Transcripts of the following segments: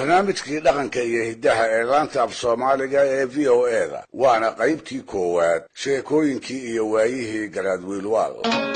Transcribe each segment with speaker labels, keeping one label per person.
Speaker 1: barnaamijkii dhaqanka iyo hiddaha ee laanta af soomaaliga ee v o eda waana qaybtii koowaad sheekooyinkii iyo waayihii garaadwiilwaal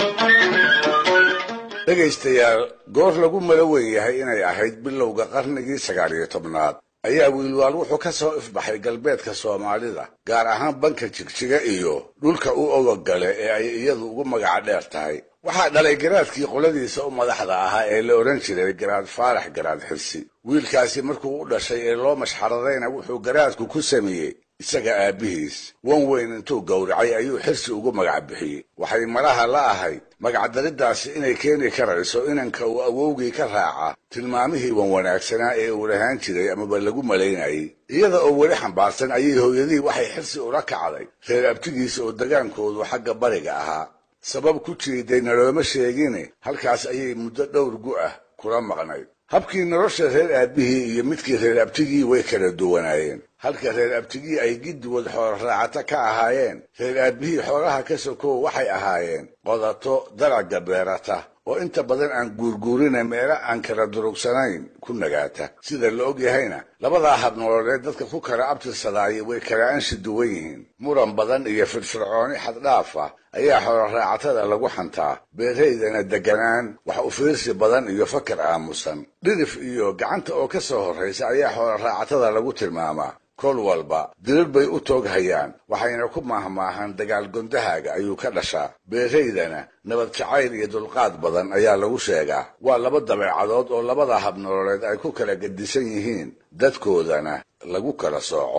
Speaker 1: dhegaystayaal goor lagu malo weyn yahay inay ahayd bilowga qarnigii sagaal iyo tobnaad ayaa wiilwaal wuxuu ka soo ifbaxay galbeedka soomaalida gaar ahaan banka jigjiga iyo dhulka u ogogale ee ay iyadu ugu magaca dheer tahay waxaa dhalay garaadkii qoladiisa u madaxda ahaa ee la odhan jiray garaad faarax garaad xirsi wiilkaasi markuu u dhashay ee loo mashxaradayna wuxuu garaadku ku sameeyey isaga aabbihiis wan weyn intuu gowracay ayuu xirsi ugu magac bixiyey waxay malaha la ahayd magacdariddaasi inay keeni karayso inanka uu awowgii ka raaca tilmaamihii wan wanaagsanaa ee uu lahaan jiray amaba lagu malaynayay iyada oo weli xambaarsan ayay hooyadii waxay xirsi ula kacday reer abtigiisa oo degaankoodu xagga bariga ahaa sabab ku jiiday nalooma sheegine halkaas ayay muddo dhowr gu ah kula maqnayd habkii nolosha reer aabbihii iyo midkii reer abtigii way kala duwanaayeen halka reer abtigii ay giddigood xoolo raacata ka ahaayeen reer aabbihii xoolaha ka sokow waxay ahaayeen qodato dalagga beerata oo inta badan aan guurguurina meelo aan kala durugsanayn ku nagaata sida la og yahayna labadaa habnolooleed dadka ku kala abtirsadaayay way kala anshi duwan yihiin muran badan iyo firfircooni xaddhaaf ah ayaa xoolo raacatada lagu xantaa beeraydana deganaan wax u fiirsi badan iyo fakar aamusan dhirif iyo gacanta oo ka soo horraysa ayaa xoolo raacatada lagu tilmaamaa kol walba dirir bay u toog hayaan waxayna ku maahmaahaan dagaal gondahaaga ayuu ka dhashaa beeraydana nabad jacayl iyo dulqaad badan ayaa lagu sheegaa waa laba dabeecadood oo labada habnolooleed ay ku kala gedisan yihiin dadkoodana lagu kala sooco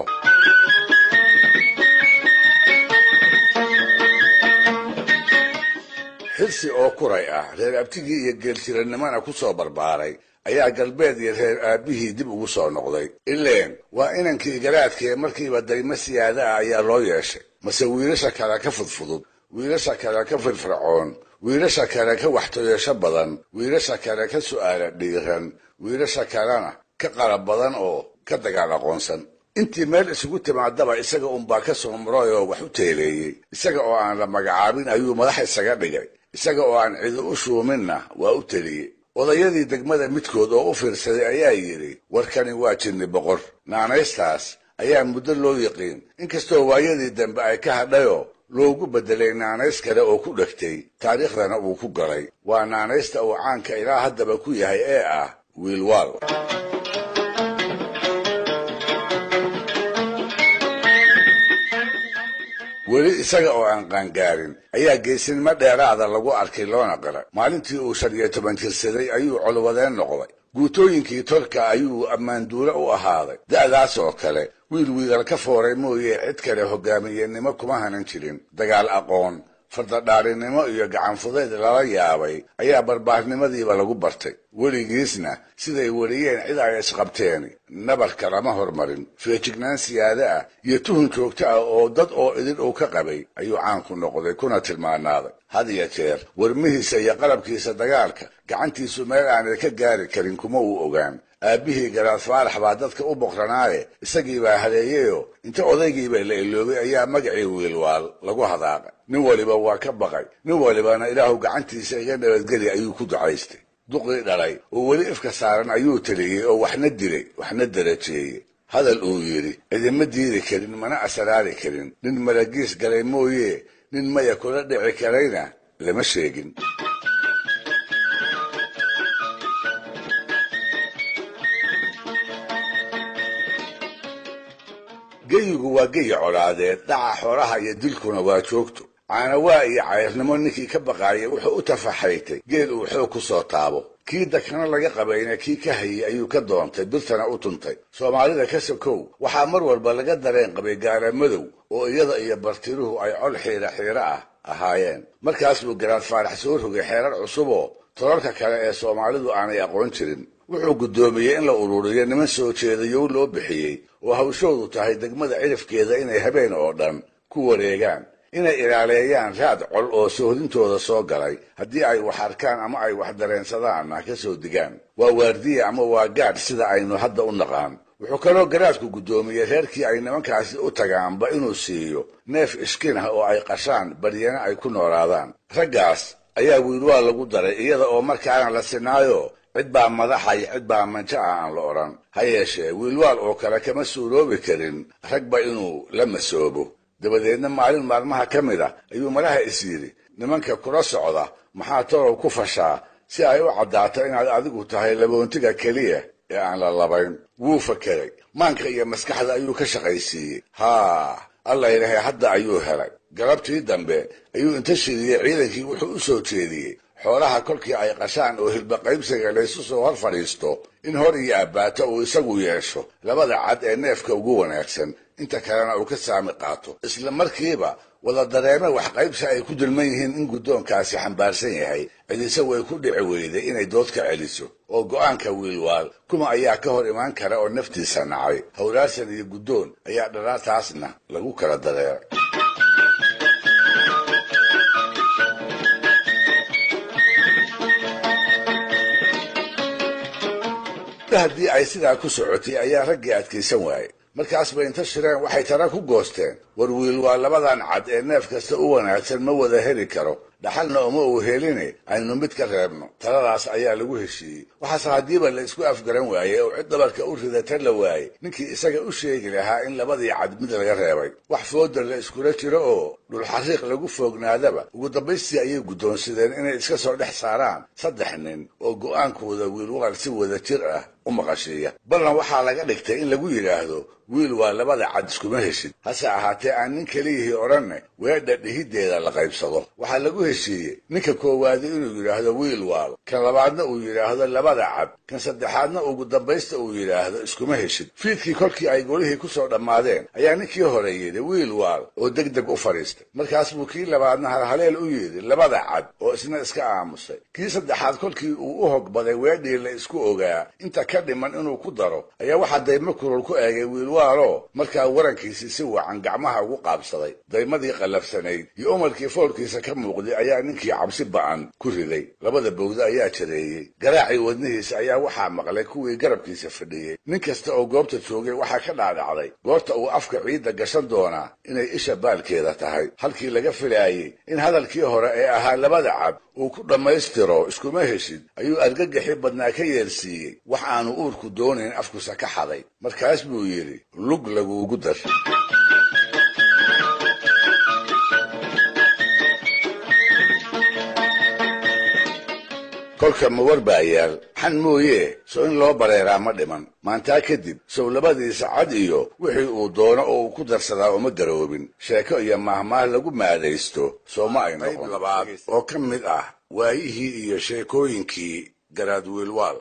Speaker 1: xirsi oo kuray ah reer abtigii iyo geeltirannimana ku soo barbaaray ayaa galbeed iyo reer aabbihii dib ugu soo noqday ileen waa inankii garaadkee markiiba daymo siyaada ah ayaa loo yeeshay mase wiilasha kale ka fudfudud wiilasha kale ka firfircoon wiilasha kale ka waxtoyasho badan wiilasha kale ka su'aala dhiiran wiilasha kalena ka qalab badan oo ka dagaal aqoonsan intii meel isugu timaadaba isaga unbaa ka soo muray oo wax u teeleeyey isaga oo aan la magacaabin ayuu madax isaga dhigay isaga oo aan cidi u shuuminna waa u teliyey odayadii degmada midkood oo u fiirsaday ayaa yidhi warkani waa jinni boqor naanaystaas ayaa muddo loo yiqiin inkastoo waayadii dambe ay ka hadhayoo loogu beddelay naanays kale oo ku dhegtay taariikhdana uu ku galay waa naanaysta uu caanka ilaa haddaba ku yahay ee ah wiilwaal weli isaga oo aan qaangaarin ayaa geesinimo dheeraada lagu arkay loona qiray maalintii uu shan iyo toban jirsaday ayuu colwadeen noqday guutooyinkii tolka ayuu ammaanduule u ahaaday da'daas oo kale wiil wiilal ka fooray mooye cid kale hogaamiyenimo kuma hanan jirin dagaal aqoon fardadhaarinimo iyo gacanfudayd lala yaabay ayaa barbaarnimadiiba lagu bartay weligiisna siday weriyeen cid ay isqabteen nabarka lama hormarin feejignaan siyaade ah iyo tuhun joogto ah oo dad oo idin uu ka qabay ayuu caanku noqday kuna tilmaanaaday had iyo jeer warmihiisa iyo qalabkiisa dagaalka gacantiisu meel aanay ka gaari karin kuma uu ogaan aabbihii garaad faarax baa dadka u boqranaaye isagii baa haleeyeyoo inta odaygiiba la iloobay ayaa magacii wiilwaal lagu hadaaqay nin waliba waa ka baqay nin walibana ilaahu gacantiisa iga nabadgeli ayuu ku ducaystay duqii dhalay oo weli ifka saaran ayuu taliyey oo waxna dilay waxna darajeeyey hadal uu yidhi cidima diidi karin mana asaraari karin nin malagiis galay mooye nin maya kula dhici karayna lama sheegin geyigu waa geyi colaadeed dhaca xoolaha iyo dilkuna waa joogto caanawaa iyo cayrnimo ninkii ka baqaayay wuxuu u tafaxaytay geel uu xoog ku soo taabo kii dakana laga qabayna kii ka hayay ayuu ka doontay birtana u tuntay soomaalida ka sokow waxaa mar walba laga dareen qabay gaara madow oo iyada iyo bartiruhu ay col xiira xiiro ah ahaayeen markaas buu garaad faarax soo rogay xeerar cusuboo tolalka kale ee soomaalidu aanay aqoon jirin wuxuu guddoomiyey in la ururiyo niman soo jeedayow loo bixiyey oo hawshoodu tahay degmada cirifkeeda inay habeen oo dhan ku wareegaan inay ilaaleeyaan raad col oo soohdintooda soo galay haddii ay wax arkaan ama ay wax dareensadaanna ka soo digaan waa waardiya ama waa gaadh sida aynu hadda u naqaan wuxuu kaloo garaadku guddoomiyey reerkii ay nimankaasi u tagaanba inuu siiyo neef ishkin ah oo ay qashaan baryana ay ku noolaadaan raggaas ayaa wiilwaa lagu daray iyada oo markaana la sinaayo cid baa madaxa iyo cid baa manjo ah aan la odhan ha yeeshee wiilwaal oo kale kama suuroobi karin ragba inuu la masoobo dabadeedna maalin maalmaha ka mid a ayuu malaha is yidhi nimanka kula socda maxaa torow ku fashaa si ay u caddaato inaad adigu tahay laboontiga keliya ee aan la labayn wuu fakeray maanka iyo maskaxda ayuu ka shaqaysiiyey haa alla yidhahay hadda ayuu helay galabtii dambe ayuu inta shiriyey ciidankii wuxuu u soo jeediyey xoolaha kolkii ay qashaan oo hilbaqaybsiga laysu soo hor fadhiisto in hor iyo abbaato uu isagu yeesho labada cad ee neefka ugu wanaagsan inta kalena uu ka saami qaato isla markiiba wada dareeme wax qaybsi ay ku dulman yihiin in guddoonkaasi xambaarsan yahay cidise way ku dhici weyday inay dood ka celiso oo go'aanka wiilwaal kuma ayaa ka hor imaan kara oo naftiisa nacay howlaarsan iyo guddoon ayaa dharaataasna lagu kala dareeray haddii ay sidaa ku socotay ayaa raggii adkaysan waayey markaas bay inta shireen waxay tara ku goosteen war wiil waa labadan cad ee neef kasta u wanaagsan ma wada heli karo dhaxalna uma uu heline aynu mid ka reebno taladaas ayaa lagu heshiiyey waxaase haddiiba la isku afgaran waayey oo cid dabarka u ridata la waayey ninkii isaga u sheegi lahaa in labadii cad mid laga reebay wax fooda la iskula jiro oo dhulxariiq lagu foognaadaba ugu dambaystii ayay guddoonsadeen inay iska soo dhex saaraan saddex nin oo go'aankooda wiilwaal si wada jir ah u maqashiiya ballan waxaa laga dhigtay in lagu yidhaahdo wiil waa labada cad iskuma heshid hase ahaatee aan nin keliyihii odhanne weedha dhihiddeeda la qaybsado waxaa lagu heshiiyey ninka koowaadi inuu yidhaahdo wiil waal kan labaadna uu yidhaahdo labada cad kan saddexaadna ugu dambaysta uu yidhaahdo iskuma heshid fiidkii kolkii ay golihii ku soo dhammaadeen ayaa ninkii hore yidhi wiil waal oo deg deg u fadhiistay markaas buu kii labaadna halhaleel u yidhi labada cad oo isna iska aamusay kii saddexaad kolkii uu u hogbaday weedhii la isku ogaa inta ka dhiman inuu ku daro ayaa waxaa daymo kulul ku eegay wiilwaalo markaa warankiisii si wacan gacmaha ugu qaabsaday daymadii qallafsanayd iyo umarkii foolkiisa ka muuqday ayaa ninkii cabsi ba'an ku riday labada bowda ayaa jareeyey garaacii wadnihiisa ayaa waxaa maqlay kuwii garabkiisa fadhiyey nin kasta oo goobta joogay waxaa ka dhaadhacday goorta uu afka ciidda gashan doonaa inay isha baalkeeda tahay halkii laga filaayey in hadalkii hore ee ahaa labada cab uu ku dhammaystiro iskuma heshid ayuu argagaxii badnaa ka yeelsiiyey wax aanu uurku doonayn afkusa ka xaday markaas buu yidhi lug laguugu dar kolka mawar baa yaal xan mooyee sow in loo bareeraa ma dhiman maantaa kadib sow labadiisa cad iyo wixii uu doono oo uu ku darsadaa uma garoobin sheeko iyo maahmaah lagu maadaysto soo ma ay noqon labaad oo ka mid ah waayihii iyo sheekooyinkii garaad wiilwaal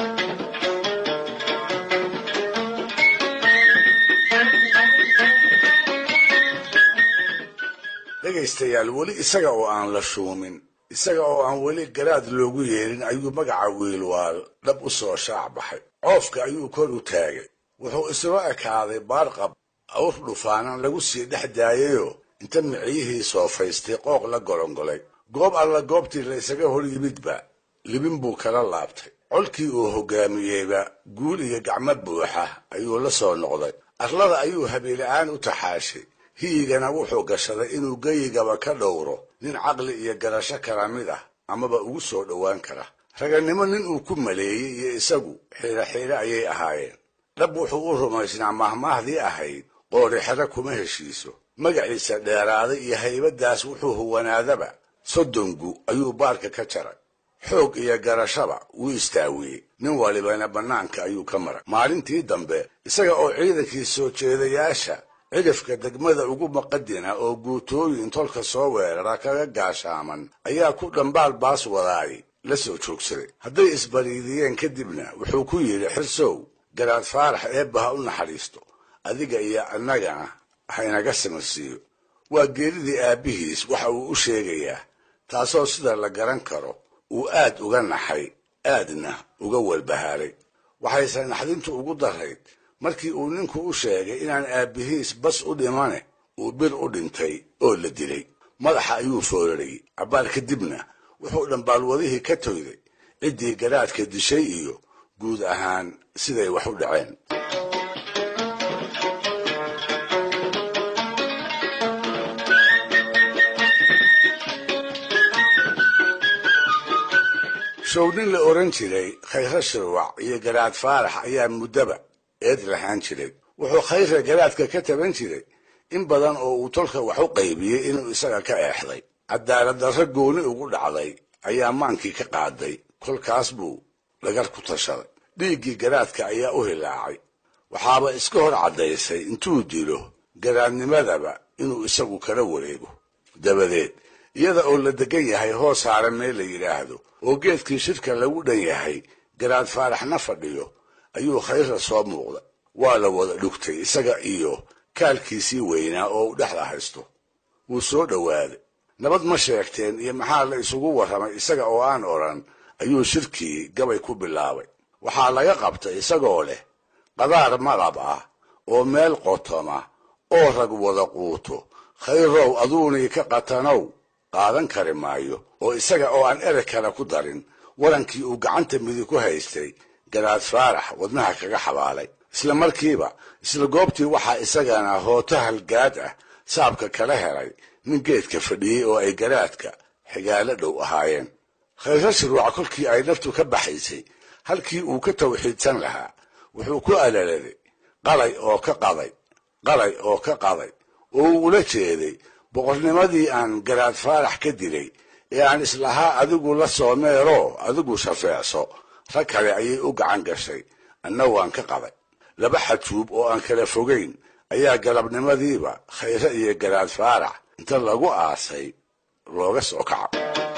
Speaker 1: dhegaystayaal weli isaga oo aan la shuumin isaga oo aan weli garaad loogu yeerin ayuu magaca wiilwaal dhab u soo shaac baxay coofka ayuu kor u taagay wuxuu isla ekaaday baarqab awr dhufaanan lagu sii dhex daayayoo inta miciyihii soofaystay qooq la golongolay goob alla goobtii la isaga hor yimidba libin buu kala laabtay colkii uu hoggaamiyeyba guul iyo gacmo buuxa ayuu la soo noqday arlada ayuu habeela'aan u taxaashay hiyigana wuxuu gashaday inuu geyigaba ka dhowro nin caqli iyo garasho kala mid ah amaba ugu soo dhowaan kara raganimo nin uu ku maleeyey iyo isagu xiiro xiiro ayay ahaayeen dhab wuxuu u rumaysnaa mahmaahdii ahayd qoori xero kuma heshiiso magaciisa dheeraaday iyo haybaddaas wuxuu huwanaadaba soddongu ayuu baarka ka jaray xoog iyo garashaba wuu istaawiyey nin walibana bannaanka ayuu ka maray maalintii dambe isaga oo ciidankii soo jeedayaasha cidhifka degmada ugu maqadina oo guutooyin tolka soo weerara kaga gaashaaman ayaa ku dhambaal baas wadaay la soo joogsaday hadday isbariidiyeen kadibna wuxuu ku yidhi xirsow garaad faarax eebba ha u naxariisto adiga iyo annagana haynaga samarsiiyo waa geeridii aabbihiis waxa uu u sheegayaa taasoo sida la garan karo uu aad uga naxay aadna uga walbahaaray waxayse naxdintu ugu darayd markii uu ninku u sheegay inaan aabbihiis bas u dhimane uu bir u dhintay oo la dilay madaxa ayuu foorarayey cabbaar kadibna wuxuu dhambaalwadihii ka toyday ciddii garaadka dishay iyo guud ahaan siday wax u dhaceen show nin la oran jiray khayre shirwac iyo garaad faarax ayaa muddaba eed lahaan jiray wuxuu khayre garaadka ka taban jiray in badan oo uu tolka wax u qaybiyey inuu isaga ka eexday cadaalad darro gooni ugu dhacday ayaa maankii ka qaaday kolkaas buu dhagar ku tashaday dhiiggii garaadka ayaa u hilaacay waxaaba iska hor caddaysay intuu dilo garaadnimadaba inuu isagu kala wareego dabadeed iyada oo la degan yahay hoos saara meel la yidhaahdo oo geedkii shirka lagu dhan yahay garaad faaraxna fadhiyo ayuu khayra soo muuqda waa la wada dhugtay isaga iyo kaalkiisii weynaa oo u dhexda haysto wuu soo dhowaaday nabad ma sheegteen iyo maxaa la isugu warramay isaga oo aan odhan ayuu shirkii gabay ku bilaabay waxaa laga qabtay isagoo leh qadaar malab ah oo meel qotoma oo rag wada quuto khayrow aduunii ka qatanow qaadan kari maayo oo isaga oo aan ereg kale ku darin warankii uu gacanta midig ku haystay garaad faarax wadnaha kaga xabaalay isla markiiba isla goobtii waxaa isagana hooto halgaad ah saabka kala helay nin geedka fadhiyey oo ay garaadka xigaalo dhow ahaayeen khayro shirwac kolkii ay naftu ka baxaysay halkii uu ka tawxiidsan lahaa wuxuu ku alaladay qalay oo ka qaday qalay oo ka qaday oo uu ula jeeday boqornimadii aan garaad faarax ka dilay ee aan islahaa adigu la soo meeroo adigu shafeecso rag kale ayay u gacan gashay anna waan ka qaday laba xajuub oo aan kala fogayn ayaa galabnimadiiba khayre iyo garaad faarax inta lagu aasay looga soo kaco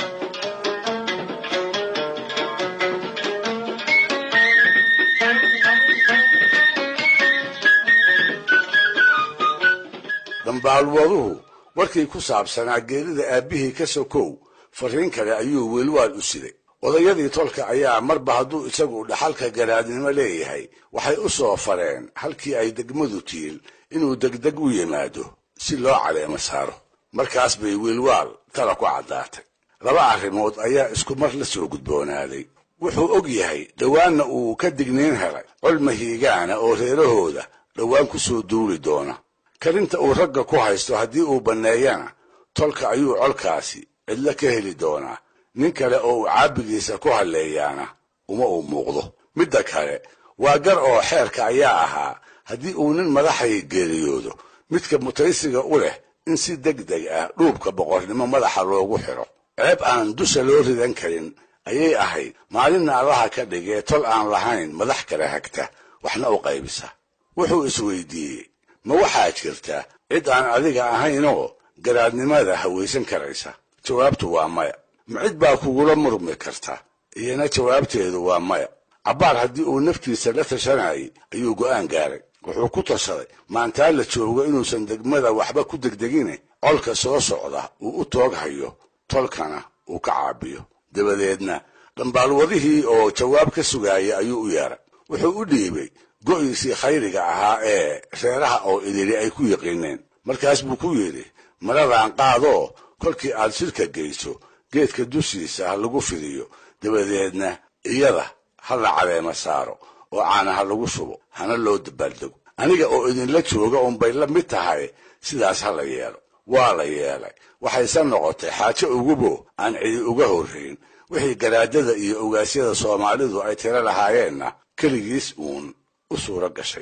Speaker 1: dambaalwaduhu warkii ku saabsanaa geerida aabbihii ka sokow fariin kale ayuu wiilwaal u siday odayadii tolka ayaa marba hadduu isagu dhaxalka garaadnimo leeyahay waxay u soo fareen halkii ay degmadu tiil inuu degdeg u yimaado si loo caleemo saaro markaas bay wiilwaal tala ku caddaatay laba arrimood ayaa isku mar la soo gudboonaaday wuxuu og yahay dhowaanna uu ka digniin helay col mahiigaana oo reerahooda dhowaan ku soo duuli doona karinta uu ragga ku haysto haddii uu banneeyana tolka ayuu colkaasi cidlo ka heli doonaa nin kale oo uu caabigiisa ku halleeyaana uma uu muuqdo midda kale waa gar oo xeerka ayaa ahaa haddii uu nin madaxay geeriyoodo midka mutaysiga u leh in si deg deg ah dhuubka boqornimo madaxa loogu xidho ceeb aan dusha loo ridan karin ayay ahayd maalinna allaha ka dhigee tol aan lahayn madax kale hagta waxna u qaybisa wuxuu isweydiiyey ma waxaa jirta cid aan adiga ahaynoo garaadnimada hawaysan karaysa jawaabtu waa maya ma cid baa kugula murmi karta iyana jawaabteedu waa maya cabbaar haddii uu naftiisa la tashanayay ayuu go'aan gaaray wuxuu ku tashaday maantaa la joogo inuusan degmada waxba ku degdegine colka soo socda uu u toog hayo tolkana uu ka caabiyo dabadeedna dhambaalwadihii oo jawaab ka sugaaya ayuu u yeeray wuxuu u dhiibay go'iisii khayriga ahaa ee reeraha oo idili ay ku yiqiineen markaas buu ku yidhi maradan qaadoo kolkii aad shirka geyso geedka dushiisa ha lagu fidiyo dabadeedna iyada ha la caleema saaro oo caana ha lagu shubo hana loo dabaaldego aniga oo idinla jooga unbay la mid tahay sidaas ha la yeelo waa la yeelay waxayse noqotay xaajo ugubo aan cidi uga horrayn wixii garaadada iyo ogaasyada soomaalidu ay tiro lahaayeenna keligiis uun u suuro gashay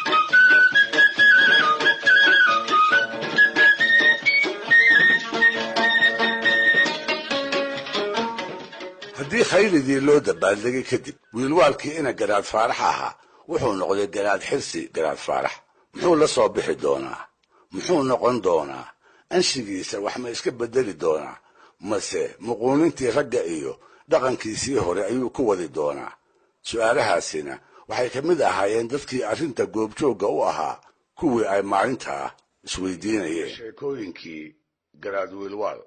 Speaker 1: haddii khayridii loo dabaaldegay kadib wiilwaalkii ina garaad faarax ahaa wuxuu noqday garaad xirsi garaad faarax muxuu la soo bixi doonaa muxuu noqon doonaa anshigiisa wax ma iska beddeli doonaa mase muquunintii ragga iyo dhaqankiisii hore ayuu ku wadi doonaa su'aalahaasina waxay ka mid ahaayeen dadkii arrinta goobjoogga u ahaa kuwii ay maalintaa isweydiinayeen sheekooyinkii garaad wiilwaal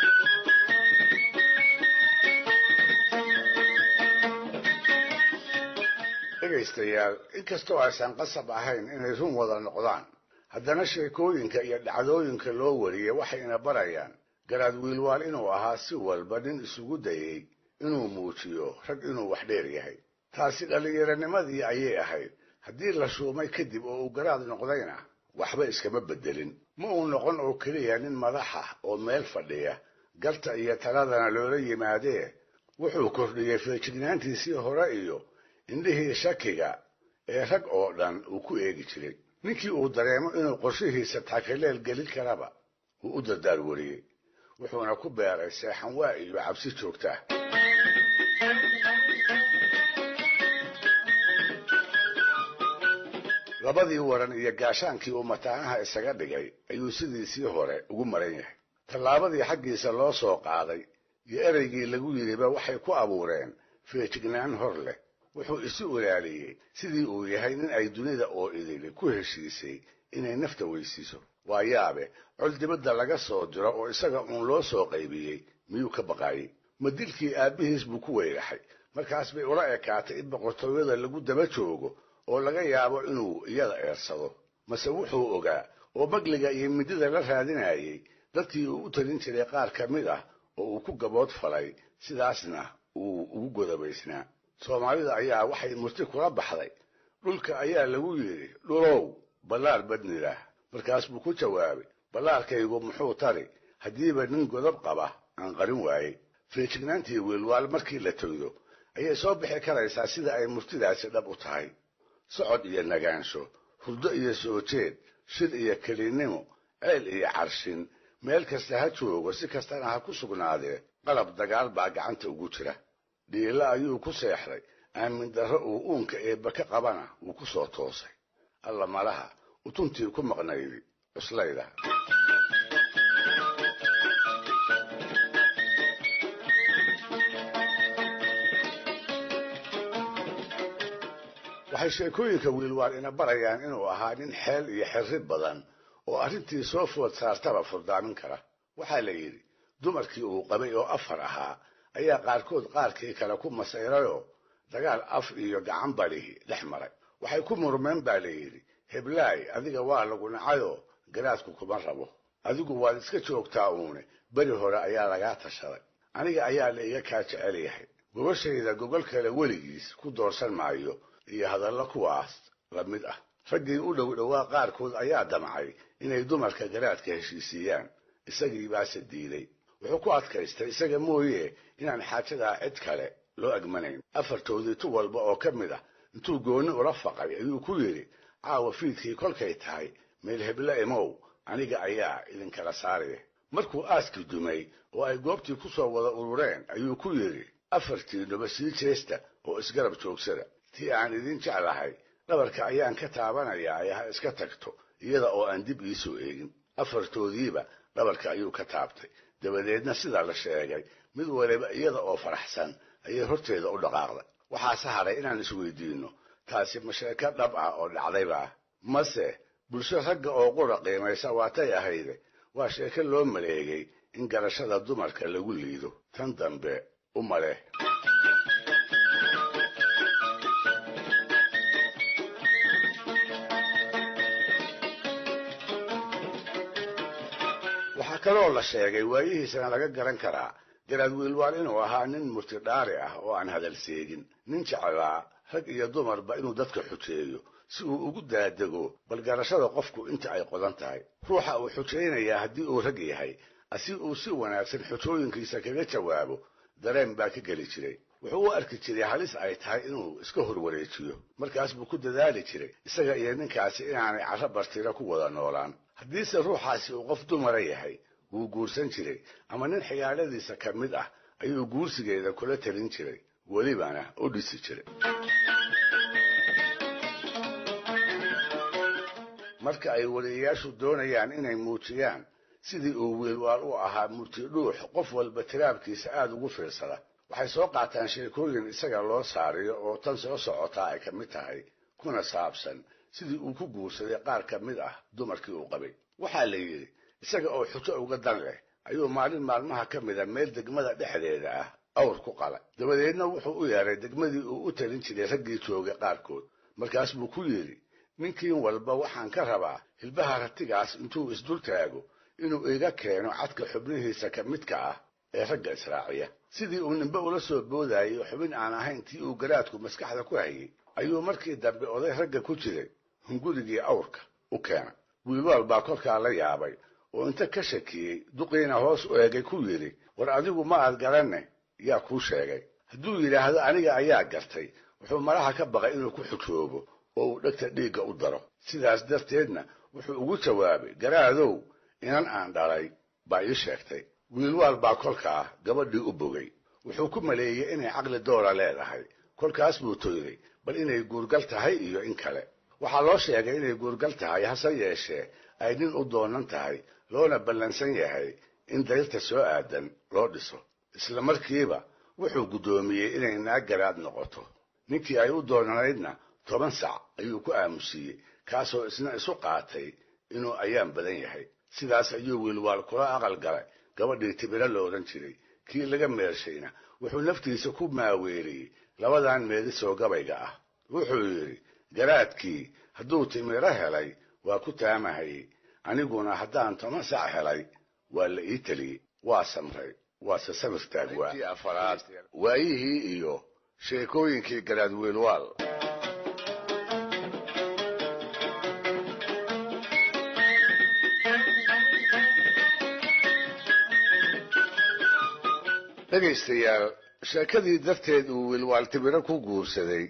Speaker 1: dhegaystayaal inkastoo aysan qasab ahayn inay run wada noqdaan haddana sheekooyinka iyo dhacdooyinka loo wariyey waxayna barayaan garaad wiilwaal inuu ahaa si walba nin isugu dayey inuu muujiyo rag inuu wax dheer yahay taasi dhallinyaranimadii ayay ahayd haddii la shuumay kadib oo uu garaad noqdayna waxba iskama beddelin ma uu noqon oo keliya nin madaxa oo meel fadhiya garta iyo taladana loola yimaadee wuxuu kordhiyey feejignaantiisii hore iyo indhihii shakiga ee rag oo dhan uu ku eegi jiray ninkii uu dareemo inuu qorshihiisa taakileel gelin karaba wuu u dardaar wariyey wuxuuna ku beeray seexanwaa iyo cabsi joogta ah labadii waran iyo gaashaankii uu mataanaha isaga dhigay ayuu sidiisii hore ugu maran yahay tallaabadii xaggiisa loo soo qaaday iyo ereygii lagu yidhiba waxay ku abuureen feejignaan hor leh wuxuu isu ilaaliyey sidii uu yahay nin ay dunida oo idili ku heshiisay inay nafta weysiiso waa yaabe col dibadda laga soo diro oo isaga uun loo soo qaybiyey miyuu ka baqaayey ma dilkii aabbihiis buu ku weyraxay markaas bay ula ekaatay in boqortooyada lagu daba joogo oo laga yaabo inuu iyada eersado mase wuxuu ogaa oo bagliga iyo midida la raadinayay dadkii uu u talin jiray qaar ka mid ah oo uu ku gabood falay sidaasna uu ugu godobaysnaa soomaalida ayaa waxay murti kula baxday dhulka ayaa lagu yidhi dhulow ballaar badnilah markaas buu ku jawaabay ballaarkaygu muxuu tari haddiiba nin godob qaba aan qarin waayey feejignaantii wiilwaal markii la toydo ayay soo bixi karaysaa sida ay murtidaasi dhab u tahay socod iyo nagaansho hurdo iyo soo jeed shir iyo kelinnimo ceel iyo carshin meel kasta ha joogo si kastana ha ku sugnaadee qalab dagaal baa gacanta ugu jira dhiilo ayuu ku seexday aamin darro uu uunka eebba ka qabana wuu ku soo toosay alla malaha utuntii ku maqnaydi cuslayda waxay sheekooyinka wiilwaal ina barayaan inuu ahaa nin xeel iyo xirri badan oo arrintii soo food saartaba furdaamin kara waxaa la yidhi dumarkii uu qabay oo afar ahaa ayaa qaarkood qaarkii kale ku masayrayoo dagaal af iyo gacan badhihi dhex maray waxay ku murmeen baa la yidhi heblaay adiga waa lagu nacayoo garaadku kuma rabo adigu waad iska joogtaa uune beri hore ayaa lagaa tashaday aniga ayaa la iga kaa jecel yahay gogashayda gogol kale weligiis ku doorsan maayo iyo hadallo kuwaas la mid ah raggii u dhow dhowaa qaarkood ayaa damcay inay dumarka garaadka heshiisiiyaan isagii baase diiday wuxuu ku adkaystay isaga mooye inaan xaajadaa cid kale loo agmanayn afartoodii tu walba oo ka mid ah intuu goonni ula faqay ayuu ku yidhi caawa fiidkii kolkay tahay meel hebla imow aniga ayaa idinkala saaraya markuu aaskii dumay oo ay goobtii ku soo wada urureen ayuu ku yidhi afartiinuba sii jeesta oo isgarab joogsada tii aan idin jeclahay dhabarka ayaan ka taabanayaa ee ha iska tagto iyada oo aan dib iisoo eegin afartoodiiba dhabarka ayuu ka taabtay dabadeedna sidaa la sheegay mid waliba iyada oo faraxsan ayay horteeda u dhaqaaqday waxaase hadhay inaan isweydiinno taasi ma sheeko dhab ah oo dhacdayba mase bulsho ragga oo qura qiimaysa waatay ahayde waa sheeko loo maleegay in garashada dumarka lagu liido tan dambe u male waxaa kaloo la sheegay waayihiisana laga garan karaa garaad wiilwaal inuu ahaa nin murtidhaari ah oo aan hadal seegin nin jeclaa rag iyo dumarba inuu dadka xujeeyo si uu ugu daadego bal garashada qofku inta ay qodan tahay ruuxa uu xujaynayaa haddii uu rag yahay asi uu si wanaagsan xujooyinkiisa kaga jawaabo dareen baa ka geli jiray wuxuu u arki jiray halis ay tahay inuu iska horwareejiyo markaas buu ku dadaali jiray isaga iyo ninkaasi inaanay carro bartira ku wada noolaan haddiise ruuxaasi uu qof dumara yahay wuu guursan jiray ama nin xigaaladiisa ka mid ah ayuu guursigeeda kula talin jiray welibana u dhisi jiray marka ay wariyayaashu doonayaan inay muujiyaan sidii uu wiilwaal u ahaa murtidhuux qof walba tiraabkiisa aada ugu fiirsada waxay soo qaataan sheekooyin isaga loo saariyo oo tan soo socotaa ay ka mid tahay kuna saabsan sidii uu ku guursaday qaar ka mid ah dumarkii uu qabay waxaa la yidhi isaga oo xujo uga dan leh ayuu maalin maalmaha ka mida meel degmada dhexdeeda ah awr ku qalay dabadeedna wuxuu u yeeray degmadii uu u talin jiray raggii joogay qaarkood markaas buu ku yidhi ninkiin walba waxaan ka rabaa hilbaha ratigaas intuu isdul taago inuu iga keeno cadka xubnihiisa ka midka ah ee ragga israaciya sidii uu nimbe ula soo boodayay xubin aan ahayn tii uu garaadku maskaxda ku hayay ayuu markii dambe oday ragga ku jiray hungurigii awrka u keenay wiilwaal baa kolkaa la yaabay oo inta ka shakiyey duqiina hoos u eegay ku yidhi war adigu ma aad garanne yaa kuu sheegay hadduu yidhaahdo aniga ayaa gartay wuxuu malaha ka baqay inuu ku xujoobo oo uu dhegta dhiigga u daro sidaas darteedna wuxuu ugu jawaabay garaadow inan aan dhalay baa ii sheegtay wiilwaal baa kolkaa gabadhii u bogay wuxuu ku maleeyey inay caqli doora leedahay kolkaas buu toyday bal inay guurgal tahay iyo in kale waxaa loo sheegay inay guurgal tahay hase yeeshee ay nin u doonan tahay loona ballansan yahay in dayrta soo aadan loo dhiso isla markiiba wuxuu guddoomiyey inay naag garaad noqoto ninkii ay u doonanaydna toban sac ayuu ku aamusiiyey kaasoo isna isu qaatay inuu ayaan badan yahay sidaas ayuu wiilwaal kula aqal galay gabadhii tibiro la odhan jiray kii laga meershayna wuxuu naftiisa ku maaweeliyey labadan meedisoo gabayga ah wuxuu yidhi garaadkii hadduu timiro helay waa ku taamahayey aniguna haddaan toban sac helay waa la ii teliyey waa samray waase samir taagwaa afaraad waayihii iyo sheekooyinkii garaad wiilwaal dhegaystayaal sheekadii darteed uu wiilwaal tibiro ku guursaday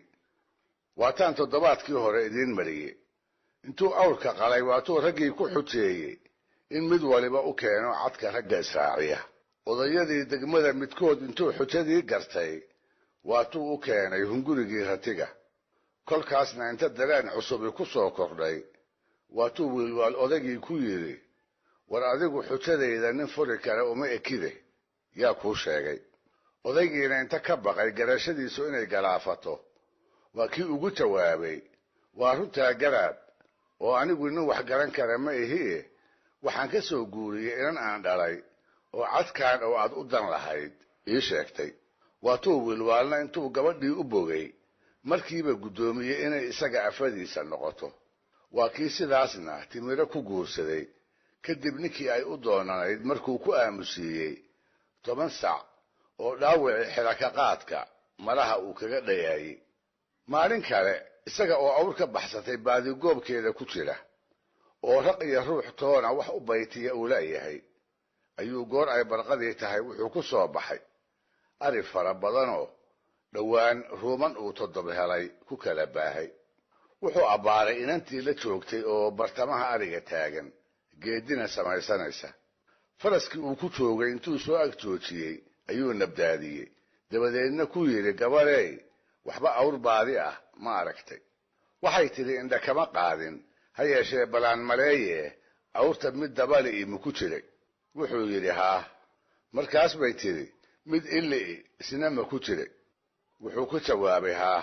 Speaker 1: waataan toddobaadkii hore idiin mariyey intuu awrka qalay waatuu raggii ku xujeeyey in mid waliba u keeno cadka ragga israaciya odayadii degmada midkood intuu xujadii gartay waatuu u keenay hungurigii ratiga kolkaasna inta dareen cusubi ku soo kordhay waatuu wiilwaal odaygii ku yidhi war adigu xujadayda nin furi kale uma ekide yaa kuu sheegay odaygiina inta ka baqay garashadiisu inay galaafato waa kii ugu jawaabay waa runtaa garaad oo anigu nin wax garan kara ma ihie waxaan ka soo guuriyey inan aan dhalay oo cadkaan oo aad u dan lahayd ii sheegtay waatuu wiilwaalna intuu gabadhii u bogay markiiba guddoomiyey inay isaga afadiisa noqoto waa kii sidaasna timiro ku guursaday kadib ninkii ay u doonanayd markuu ku aamusiiyey toban sac oo dhaawicii xilaka qaadka malaha uu kaga dhayaayey maalin kale isaga oo awr ka baxsatay baadigoobkeeda ku jira oo raq iyo ruux toona wax u baytiya uu leeyahay ayuu goor ay barqadii tahay wuxuu ku soo baxay ari fara badanoo dhowaan ruuman uu toddob helay ku kala baahay wuxuu abbaaray inantii la joogtay oo bartamaha ariga taagan geedina samaysanaysa faraskii uu ku joogay intuu soo ag joojiyey ayuu nabdaadiyey dabadeedna ku yidhi gabarey waxba awr baadi ah ma aragtay waxay tidhi indha kama qaadin ha yeeshee balaan maleeye awrta mid dabali i maku jiray wuxuu yidhi haa markaas bay tidhi mid illi'i isna maku jiray wuxuu ku jawaabay haa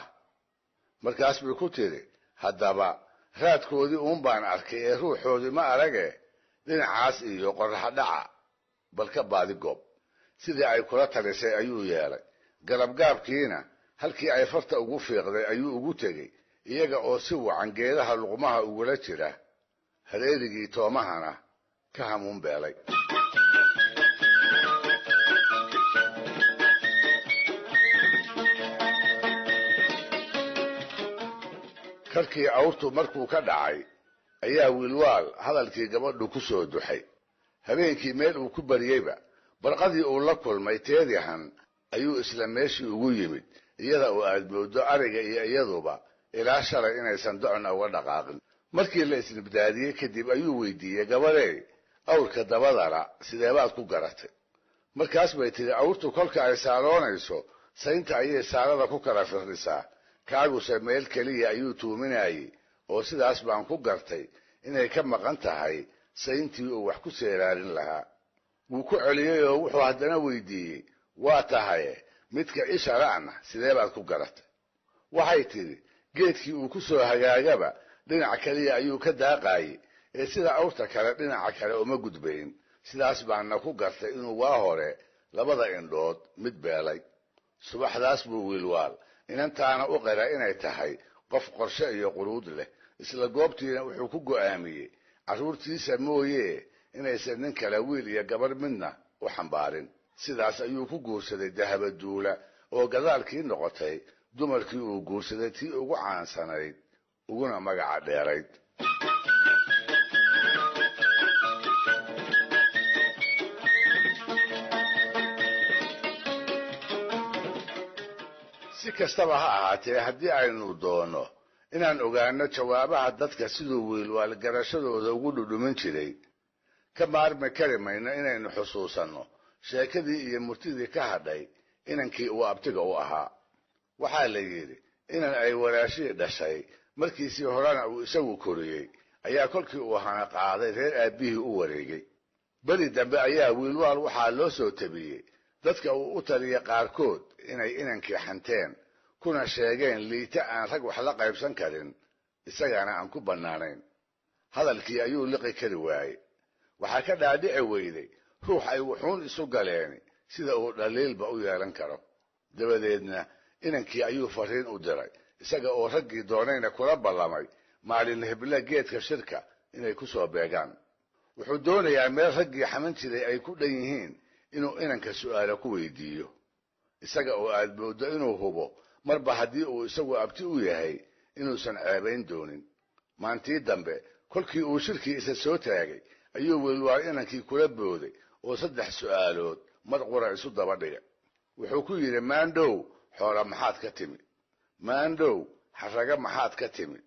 Speaker 1: markaas bay ku tidhi haddaba raadkoodii uun baan arkay ee ruuxoodii ma arage dhinacaas iyo qorraxdhaca bal ka baadi goob sidii ay kula talisay ayuu yeelay galabgaabkiina halkii ay farta ugu fiiqday ayuu ugu tegey iyaga oo si wacan geedaha luqmaha ugula jira hareerigii toomahana ka hamuun beelay karkii awrtu markuu ka dhacay ayaa wiilwaal hadalkii gabadhu ku soo duxay habeenkii meel uu ku baryeyba barqadii uu la kulmay teedihan ayuu isla meeshii ugu yimid iyada oo aad mooddo ariga iyo iyaduba ilaa shalay inaysan docna uga dhaqaaqin markii la isnibdaadiyey kadib ayuu weydiiyey gabadhey awrka dabadana sideebaad ku garatay markaas bay tidhi awrtu kolka ay saaroonayso saynta ayay saarada ku kala firdhisaa kaaguse meel keliya ayuu tuuminayey oo sidaas baan ku gartay inay ka maqan tahay sayntii uu wax ku seeraarin lahaa wuu ku celiyey oo wuxuu haddana weydiiyey waa tahaye midka ishara'na sidee baad ku garatay waxay tidhi geedkii uu ku soo hagaagaba dhinac keliya ayuu ka daaqaayey ee sida awrta kale dhinaca kale uma gudbayn sidaas baana ku gartay inuu waa hore labada indhood mid beelay subaxdaas buu wiilwaal inantaana u qira inay tahay qof qorshe iyo quruud leh isla goobtiina wuxuu ku go'aamiyey carruurtiisa mooye inaysan nin kale wiil iyo gabar midna u xambaarin sidaas ayuu ku guursaday dahabaduula oo gadaalkii noqotay dumarkii uu guursaday tii ugu caansanayd uguna magaca dheerayd si kastaba ha ahaatee haddii aynu doonno inaan ogaano jawaabaha dadka siduu wiilwaal garashadooda ugu dhudhumin jiray ka maarmi kari mayno inaynu xusuusanno sheekadii iyo murtidii ka hadhay inankii uu abtiga u ahaa waxaa la yidhi inan ay walaashihii dhashay markiisii horena uu isagu koriyey ayaa kolkii uu hana qaaday reer aabbihii u wareegay beri dambe ayaa wiilwaal waxaa loo soo tabiyey dadka uu u taliyay qaarkood inay inankii xanteen kuna sheegeen liita aan rag wax la qaybsan karin isagana aan ku bannaanayn hadalkii ayuu liqi kari waayey waxaa ka dhaadhici weyday ruux ay wuxuun isu galeeni sida uu dhaliilba u yeelan karo dabadeedna inankii ayuu fariin u diray isaga oo raggii doonayna kula ballamay maalin hebla geedka shirka inay ku soo beegaan wuxuu doonayaa meel raggii xaman jiray ay ku dhan yihiin inuu inanka su'aalo ku weydiiyo isaga oo aad mooddo inuu hubo marba haddii uu isagu abti u yahay inuusan ceebayn doonin maantii dambe kolkii uu shirkii isa soo taagay ayuu wiilwaal inankii kula booday oo saddex su'aalood mar qura isu daba dhigay wuxuu ku yidhi maandhow xoola maxaad ka timi maandhow xarraga maxaad ka timi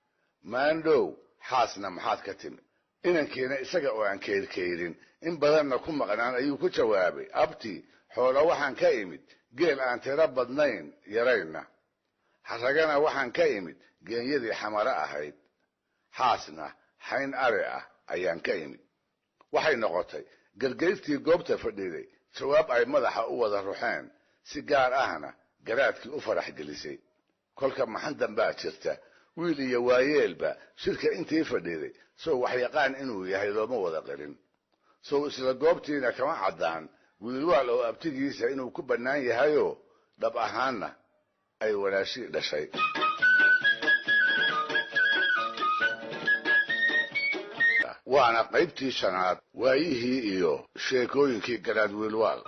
Speaker 1: maandhow xaasna maxaad ka timi inankiina isaga oo aan keyrkayrin in badanna ku maqnaan ayuu ku jawaabay abti xoolo waxaan ka imid geel aan tiro badnayn yaraynna xarragana waxaan ka imid geenyadii xamaro ahayd xaasna xayn ari ah ayaan ka imid waxay noqotay gargayrtii goobta fadhiday jawaab ay madaxa u wada ruxeen si gaar ahna garaadkii u farax gelisay kolka maxan dambaa jirta wiil iyo waayeelba shirka intii fadhiday sow waxyaqaan inuu yahay looma wada qarin sow isla goobtiina kama caddaan wiilwaal oo abtigiisa inuu ku bannaan yahayoo dhab ahaanna ay walaashii dhashay waana qaybtii shanaad waayihii iyo sheekooyinkii garaad wiilwaal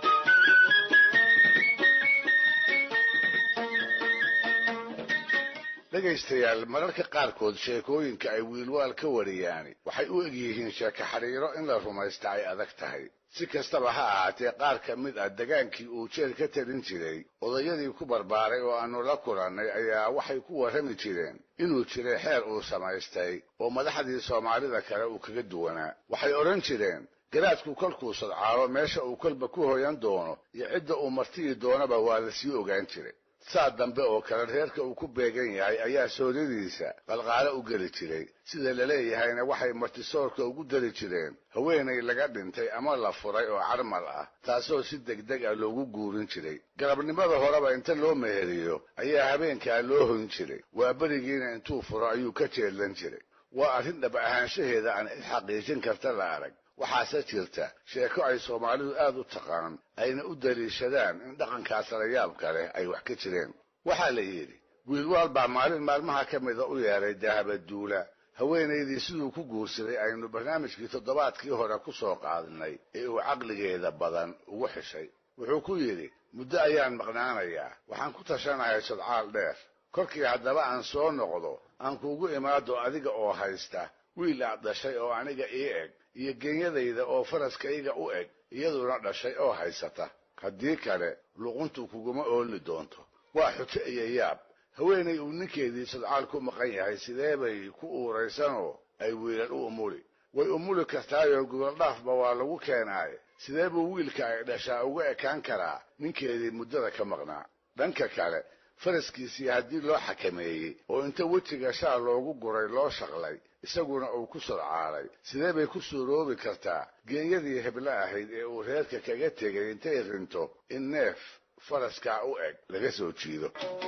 Speaker 1: dhegaystayaal mararka qaarkood sheekooyinka ay wiilwaal ka wariyaani waxay u egyihiin sheeko xidhiiro in la rumaysta ay adag tahay si kastaba ha ahaatee qaar ka mid ah degaankii uu jeel ka talin jiray odayadii ku barbaaray oo aanu la kulannay ayaa waxay ku warrami jireen inuu jiray xeer uu samaystay oo madaxdii soomaalida kale uu kaga duwanaa waxay odhan jireen garaadku kolkuu sadcaalo meesha uu kolba ku hoyan doono iyo cidda uu martiyi doonaba waa la sii ogaan jiray saa dambe oo kale reerka uu ku beegan yahay ayaa sooradiisa qalqaalo u geli jiray sida laleeyahayna waxay martisoorka ugu dari jireen haweenay laga dhintay ama la furay oo carmal ah taasoo si degdeg ah loogu guurin jiray galabnimada horeba inta loo meheriyo ayaa habeenkaa loo hoyn jiray waa berigiina intuu furo ayuu ka jeedlan jiray waa arrin dhab ahaanshaheeda aan isxaqiijin karta la arag waxaase jirta sheeko ay soomaalidu aad u taqaan ayna u daliishadaan in dhaqankaas layaabka leh ay wax ka jireen waxaa la yidhi wiilwaal baa maalin maalmaha ka mida u yeedhay dahabaduula haweenaydii siduu ku guursaday aynu barnaamijkii toddobaadkii hore ku soo qaadnay ee uu caqligeeda badan ugu xishay wuxuu ku yidhi muddo ayaan maqnaanayaa waxaan ku tashanahay sadcaal dheer kolkii haddaba aan soo noqdo aan kuugu imaado adiga oo haysta wiil aad dhashay oo aniga ii eg iyo genyadayda oo faraskayga u eg iyaduna dhashay oo haysata haddii kale luquntu kuguma ooli doonto waa xujo iyo yaab haweenay uu ninkeedii sadcaal ku maqan yahay sidee bay ku uuraysanoo ay wiilal u umuli way umuli kartaayoo gogoldhaafba waa lagu keenaaye sidee buu wiilka ay dhashaa uga ekaan karaa ninkeedii muddada ka maqnaa dhanka kale faraskiisii haddii loo xakameeyey oo inta wejiga shaa loogu guray loo shaqlay isaguna uu ku sadcaalay sidee bay ku suuroobi kartaa geenyadii heblo ahayd ee uu reerka kaga tegay intay rinto in neef faraskaa u eg laga soo jiido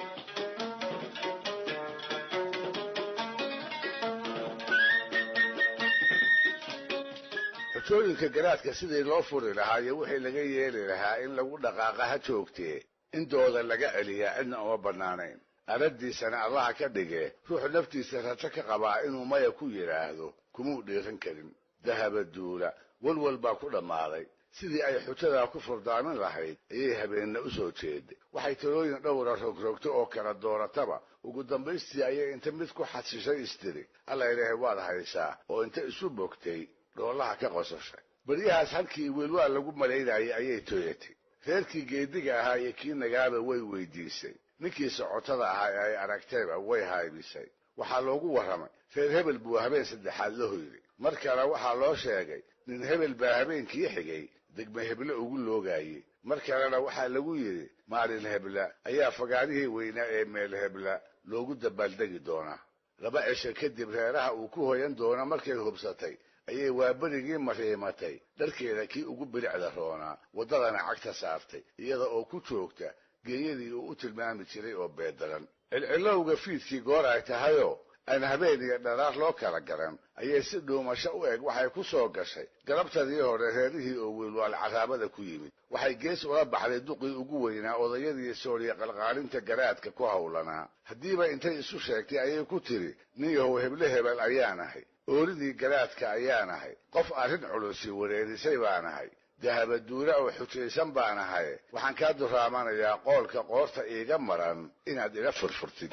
Speaker 1: xujooyinka garaadka sidii loo furi lahaa iyo wixii laga yeeli lahaa in lagu dhaqaaqa ha joogtee in dooda laga celiyaa cidna uma bannaanayn arraddiisana allaha ka dhigee ruux naftiisa rajo ka qabaa inuu maya ku yidhaahdo kumuu dhiiran karin dahaba duula walwal baa ku dhammaaday sidii ay xujadaa ku furdaamin lahayd ayay habeenna u soo jeeday waxay talooyin dhowra rogrogto oo kala doorataba ugu dambaystii ayay inta mid ku xasishay istiri alla ilaahay waad haysaa oo inta isu bogtay dhoolaha ka qosashay beryahaas halkii wiilwaal lagu malaynayay ayay tooyatay reerkii geediga ahaa iyo kii nagaaba way weydiisay ninkii socotada ahaa ee ay aragtayba way haybisay waxaa loogu warramay reer hebel buu habeen saddexaad la hoyday mar kale waxaa loo sheegay nin hebel baa habeenkii xigay degme heble ugu loogaayey mar kalena waxaa lagu yidhi maalin hebla ayaa fagaarihii weynaa ee meel hebla loogu dabaaldegi doonaa laba cisho kadib reeraha uu ku hoyan doono markay hubsatay ayay waaberigii mariimatay dharkeeda kii ugu bilicda roonaa waddadana cagta saartay iyada oo ku joogta geeyadii uu u tilmaami jiray oo beedaran cilcilowga fiidkii goor ay tahayoo aan habeen iyo dharaar loo kala garan ayay si dhuumasho u eg waxay ku soo gashay galabtadii hore reerihii oo wiilwaal caraabada ku yimid waxay gees ula baxday duqii ugu weynaa odayadii sooriya qalqaalinta garaadka ku howlanaa haddiiba intay isu sheegtay ayay ku tidhi nin yahow heble hebel ayaan ahay ooridii garaadka ayaan ahay qof arrin culusi wareerisay baan ahay dahabaduura oo xujaysan baan ahay waxaan kaa duraamanayaa qoolka qoorta iiga maran inaad ila furfurtid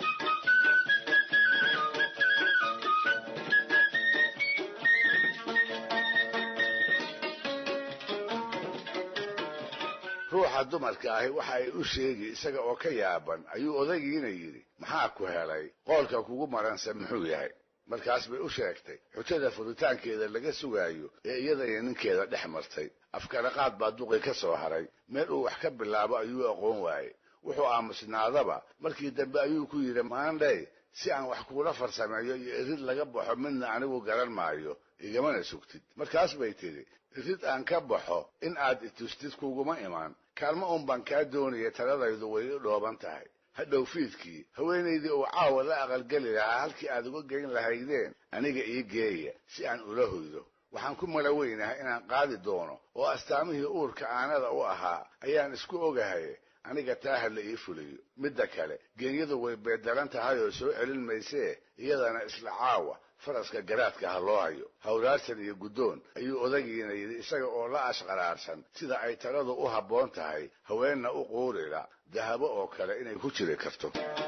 Speaker 1: ruuxa dumarka ahi waxa ay u sheegi isaga oo ka yaaban ayuu odaygiina yidhi maxaa ku helay qoolka kugu maranse muxuu yahay markaas bay u sheegtay xujada furitaankeeda laga sugaayo ee iyada iyo ninkeeda dhex martay afkaraqaad baa duqi ka soo haray meel uu wax ka bilaabo ayuu aqoon waayey wuxuu aamusnaadaba markii dambe ayuu ku yidhi maandhay si aan wax kuula farsameeyo iyo irid laga baxo midna anigu garan maayo igamana sugtid markaas bay tidhi irid aan ka baxo in aad itustid kuguma imaan kaalmo un baan kaa doonaya taladaydu way i dhooban tahay hadhow fiidkii haweenaydii uu caawa la aqalgeli lahaa halkii aad uga geyn lahaydeen aniga ii geeya si aan ula hoydo waxaan ku mala weynahay inaan qaadi doono oo astaamihii uurka aanada u ahaa ayaan isku ogahay aniga taa ha la ii fuliyo midda kale geenyadu way beedaran tahay oo soo celin maysee iyadana isla caawa faraska garaadka ha loo hayo hawraarsan iyo guddoon ayuu odagiina yidhi isaga oo la ashqaraarsan sida ay taladu u habboon tahay haweenna u quurila dahabo oo kale inay ku jiri karto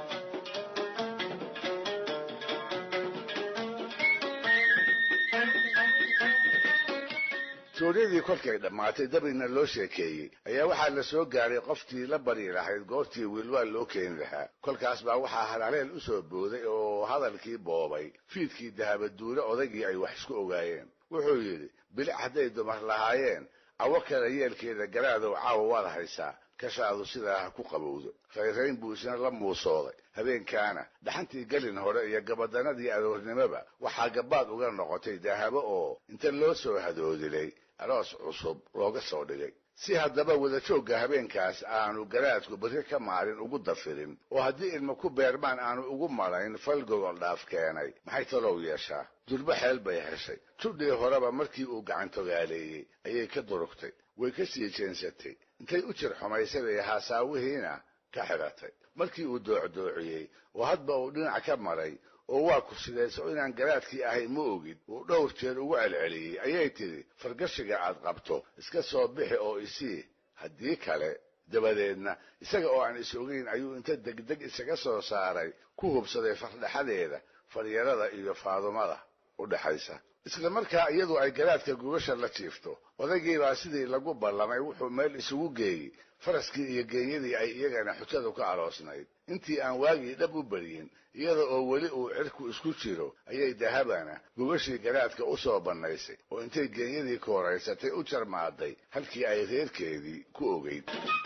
Speaker 1: suuryadii kolkay dhammaatay dabina loo sheekeeyey ayaa waxaa la soo gaaray qoftii la bari lahayd goortii wiilwaal loo keeni lahaa kolkaas baa waxaa halhaleel u soo booday oo hadalkii boobay fiidkii dahabaduule odaygii ay wax isku ogaayeen wuxuu yidhi bilic hadday dumar lahaayeen cawo kale yeelkeeda garaadow caawa waad haysaa kashaadu sidaa ha ku qabowdo rayrayn buu isna la muusooday habeenkaana dhaxantii gelin hore iyo gabadanadii aroornimoba waxaa gabaad uga noqotay dahabo oo inta loo soo hadoodilay aroos cusub looga soo dhigay si haddaba wadajoogga habeenkaas aanu garaadku berri ka maalin ugu dafirin oo haddii ilma ku beermaan aanu ugu malayn fal gogol dhaaf keenay maxay talow yeeshaa durbo xeel bay heshay tudhii horeba markii uu gacantogaaleeyey ayay ka durugtay way ka sii jeensatay intay u jir xumaysay bay haasaawihiina ka xidhatay markii uu doocdoociyey oo hadba uu dhinac ka maray oo waa kursidayso inaan garaadkii ahay ma ogid uu dhowr jeer ugu celceliyey ayay tidhi fargashiga aad qabto iska soo bixi oo isii haddii kale dabadeedna isaga oo aan is ogeyn ayuu inta degdeg isaga soo saaray ku hubsaday fardhaxadeeda faryarada iyo faadumada u dhexaysa isla markaa iyadu ay garaadka gubasha la jiifto odaygiibaa sidii lagu ballamay wuxuu meel isugu geeyey faraskii iyo geenyadii ay iyagana xujadu ka aroosnayd intii aan waagii dhab u beryin iyada oo weli uu cirku isku jiro ayay dahabana gubashii garaadka u soo bannaysay oo intay geenyadii kooraysatay u jarmaaday halkii ay reerkeedii ku ogeyd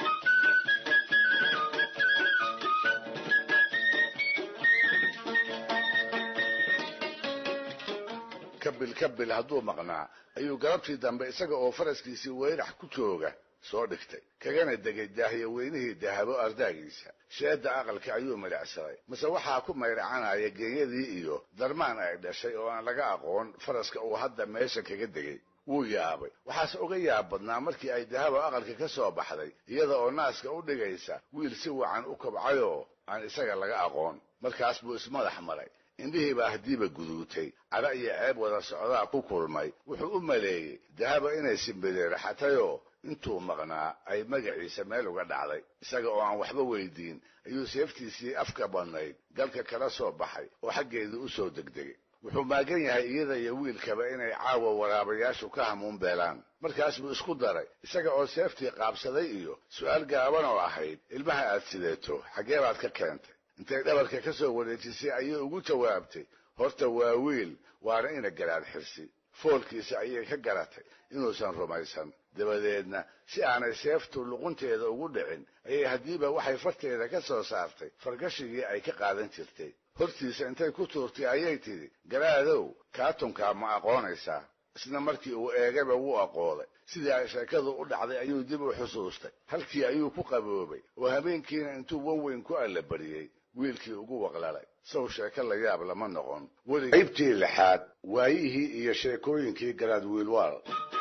Speaker 1: kabil kabil hadduu maqnaa ayuu galabtii dambe isaga oo faraskiisii weyrax ku jooga soo dhigtay kagana degay daahiyo weynihii dahabo ardaagiisa sheedda aqalka ayuu milicsaday mase waxaa ku mayracanaya geenyadii iyo darmaan ay dhashay oo aan laga aqoon faraska uu hadda meesha kaga degay wuu yaabay waxaase uga yaab badnaa markii ay dahabo aqalka ka soo baxday iyada oo naaska u dhigaysa wiil si wacan u kobcayoo aan isaga laga aqoon markaas buu ismadax maray indhihii baa haddiiba guduutay cadha iyo ceeb wada socdaa ku kulmay wuxuu u maleeyey dahaba inay simbireeraxatayoo intuu maqnaa ay magaciisa meel uga dhacday isaga oo aan waxba weydiin ayuu seeftiisii afka badnayd galka kala soo baxay oo xaggeedii u soo degdegay wuxuu maagan yahay iyada iyo wiilkaba inay caawa waraabayaashu ka hamuun beelaan markaas buu isku daray isaga oo seeftii qaabsaday iyo su'aal gaaban oo ahayd ilmaha aad sideeto xaggee baad ka keentay intay dhabarka ka soo wareejisay ayay ugu jawaabtay horta waa wiil waana ina garaad xirsi foolkiisa ayay ka garatay inuusan rumaysan dabadeedna si aanay seeftu luqunteeda ugu dhicin ayay haddiiba waxay farteeda ka soo saartay fargashigii ay ka qaadan jirtay hortiisa intay ku tuurtay ayay tidhi garaadow kaatunkaa ma aqoonaysaa isna markii uu eegayba wuu aqooday sidii ay sheekadu u dhacday ayuu dib u xusuustay halkii ayuu ku qaboobay oo habeenkiina intuu wanweyn ku allabariyey wiilkii ugu waqlalay sow sheeko la yaab lama noqon weli qaybtii lixaad waayihii iyo sheekooyinkii garaad wiilwaal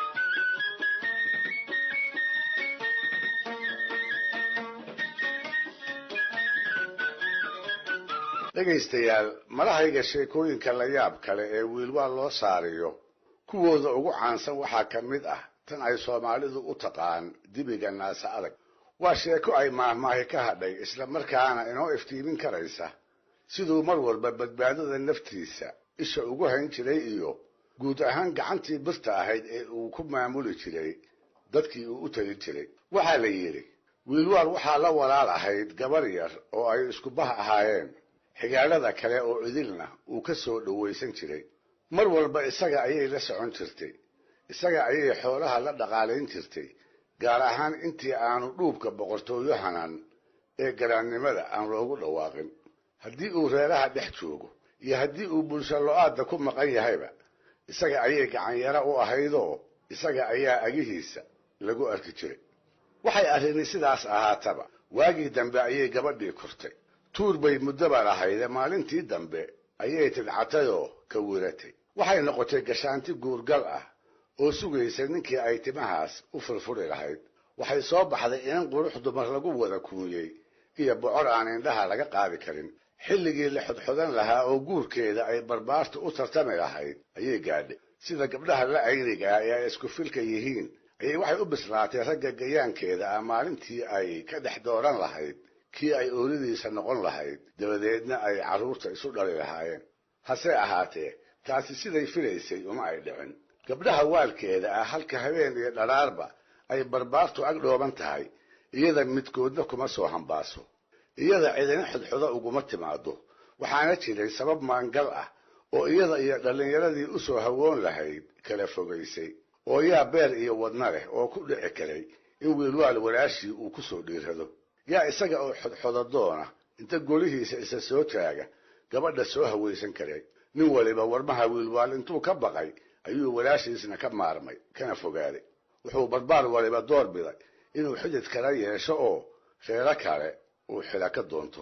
Speaker 1: dhegaystayaal malahayga sheekooyinka la yaab kale ee wiilwaal loo saariyo kuwooda ugu caansan waxaa ka mid ah tan ay soomaalidu u taqaan dibiga naasa adag waa sheeko ay maahmaahi ka hadhay isla markaana inoo iftiimin karaysa siduu mar walba badbaadada naftiisa isha ugu hayn jiray iyo guud ahaan gacantii birta ahayd ee uu ku maamuli jiray dadkii uu u tali jiray waxaa la yidhi wiilwaal waxaa la walaal ahayd gabar yar oo ay isku bah ahaayeen xigaalada kale oo idilna uu ka soo dhowaysan jiray mar walba isaga ayay la socon jirtay isaga ayay xoolaha la dhaqaalayn jirtay gaar ahaan intii aanu dhuubka boqortooyo hanan ee garaannimada aan loogu dhawaaqin haddii uu reeraha dhex joogo iyo haddii uu bulsho lo-aadda ku maqan yahayba isaga ayay gacanyaro u ahaydoo isaga ayaa agihiisa lagu arki jiray waxay arrini sidaas ahaataba waagii dambe ayay gabadhii kortay tuur bay muddoba lahayde maalintii dambe ayay tidcatayoo ka wiratay waxay noqotay gashaanti guurgal ah oo sugaysa ninkii ay timahaas u furfuri lahayd waxay soo baxday inan qurux dumar lagu wada kuunyey iyo bocor aan indhaha laga qaadi karin xilligii la xodxodan lahaa oo guurkeeda ay barbaartu u tartami lahayd ayay gaadhay sida gabdhaha la aynigaa ee ay isku filka yihiin ayay waxay u bislaatay ragga gayaankeeda ah maalintii ay ka dhex dooran lahayd kii ay oolidiisa noqon lahayd dabadeedna ay carruurta isu dhali lahaayeen hase ahaatee taasi siday filaysay uma ay dhicin gabdhaha waalkeeda ah halka habeen iyo dharaarba ay barbaartu ag dhooban tahay iyada midkoodna kuma soo hambaaso iyada cidina xodxodo uguma timaado waxaana jiray sabab maangal ah oo iyada iyo dhallinyaradii u soo hawoon lahayd kala fogaysay oo yaa beer iyo wadna leh oo ku dhici karay in wiilwaal walaashii uu ku soo dhiirado yaa isaga oo xodxodadoona inta golihiisa isa soo taaga gabadha soo hawaysan karay nin waliba warmaha wiilwaal intuu ka baqay ayuu walaashiisna ka maarmay kana fogaaday wuxuu barbaar waliba door biday inuu xidid kala yeesho oo reero kale uu xila ka doonto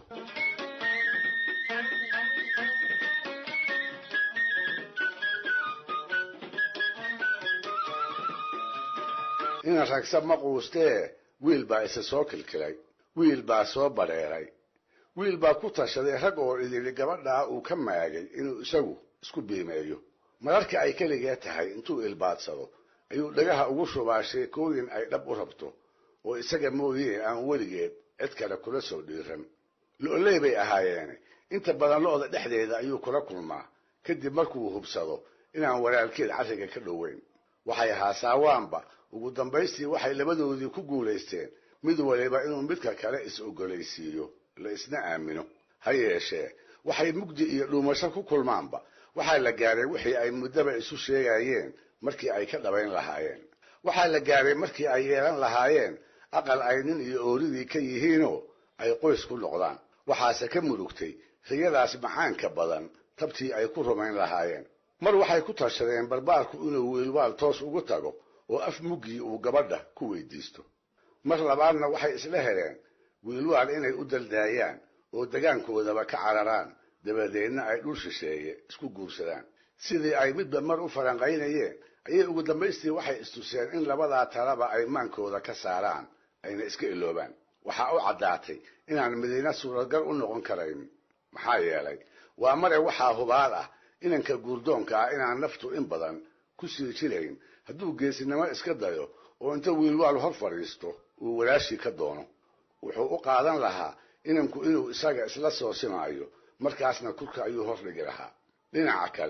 Speaker 1: ina ragsa ma quustee wiil baa isa soo kilkilay wiil baa soo badheeray wiil baa ku tashaday rag oo idili gabadhaa uu ka maagay inuu isagu isku biimeeyo mararka ay keligee tahay intuu ilbaadsado ayuu dhagaha ugu shubaa sheekooyin ay dhab u rabto oo isaga mooyee aan weligeed cid kale kula soo dhiiran lo-ley bay ahaayeene inta badan lo-da dhexdeeda ayuu kula kulmaa kadib markuu hubsado inaan walaalkeed carriga ka dhoweyn waxay haasaawaanba ugu dambaystii waxay labadoodii ku guulaysteen mid waliba inuu midka kale is-ogolaysiiyo la isna aamino ha yeeshee waxay mugdi iyo dhuumasho ku kulmaanba waxaa la gaaray wixii ay muddaba isu sheegayeen markii ay ka dhabayn lahaayeen waxaa la gaaray markii ay yeelan lahaayeen aqal ay nin iyo ooridii ka yihiinoo ay qoys ku noqdaan waxaase ka murugtay riyadaas macaanka badan tabtii ay ku rumayn lahaayeen mar waxay ku tashadeen barbaarku inuu wiilwaal toos ugu tago oo af muggii uu gabadha ku weydiisto mar labaadna waxay isla heleen wiilwaal inay u daldaayaan oo degaankoodaba ka cararaan dabadeedna ay dhul shisheeye isku guursadaan sidii ay midba mar u faranqaynayeen ayay ugu dambaystii waxay istuseen in labadaa talaba ay maankooda ka saaraan ayna iska iloobaan waxaa u caddaatay inaan madiina suuragal u noqon karayn maxaa yeelay waa mare waxaa hubaal ah inanka guurdoonka ah inaan naftu in badan ku sii jirayn hadduu geesinimo iska dayo oo inta wiilwaal hor fadhiisto uu walaashii ka doono wuxuu u qaadan lahaa inanku inuu isaga isla soo simaayo markaasna kurka ayuu hor dhigi lahaa dhinaca kale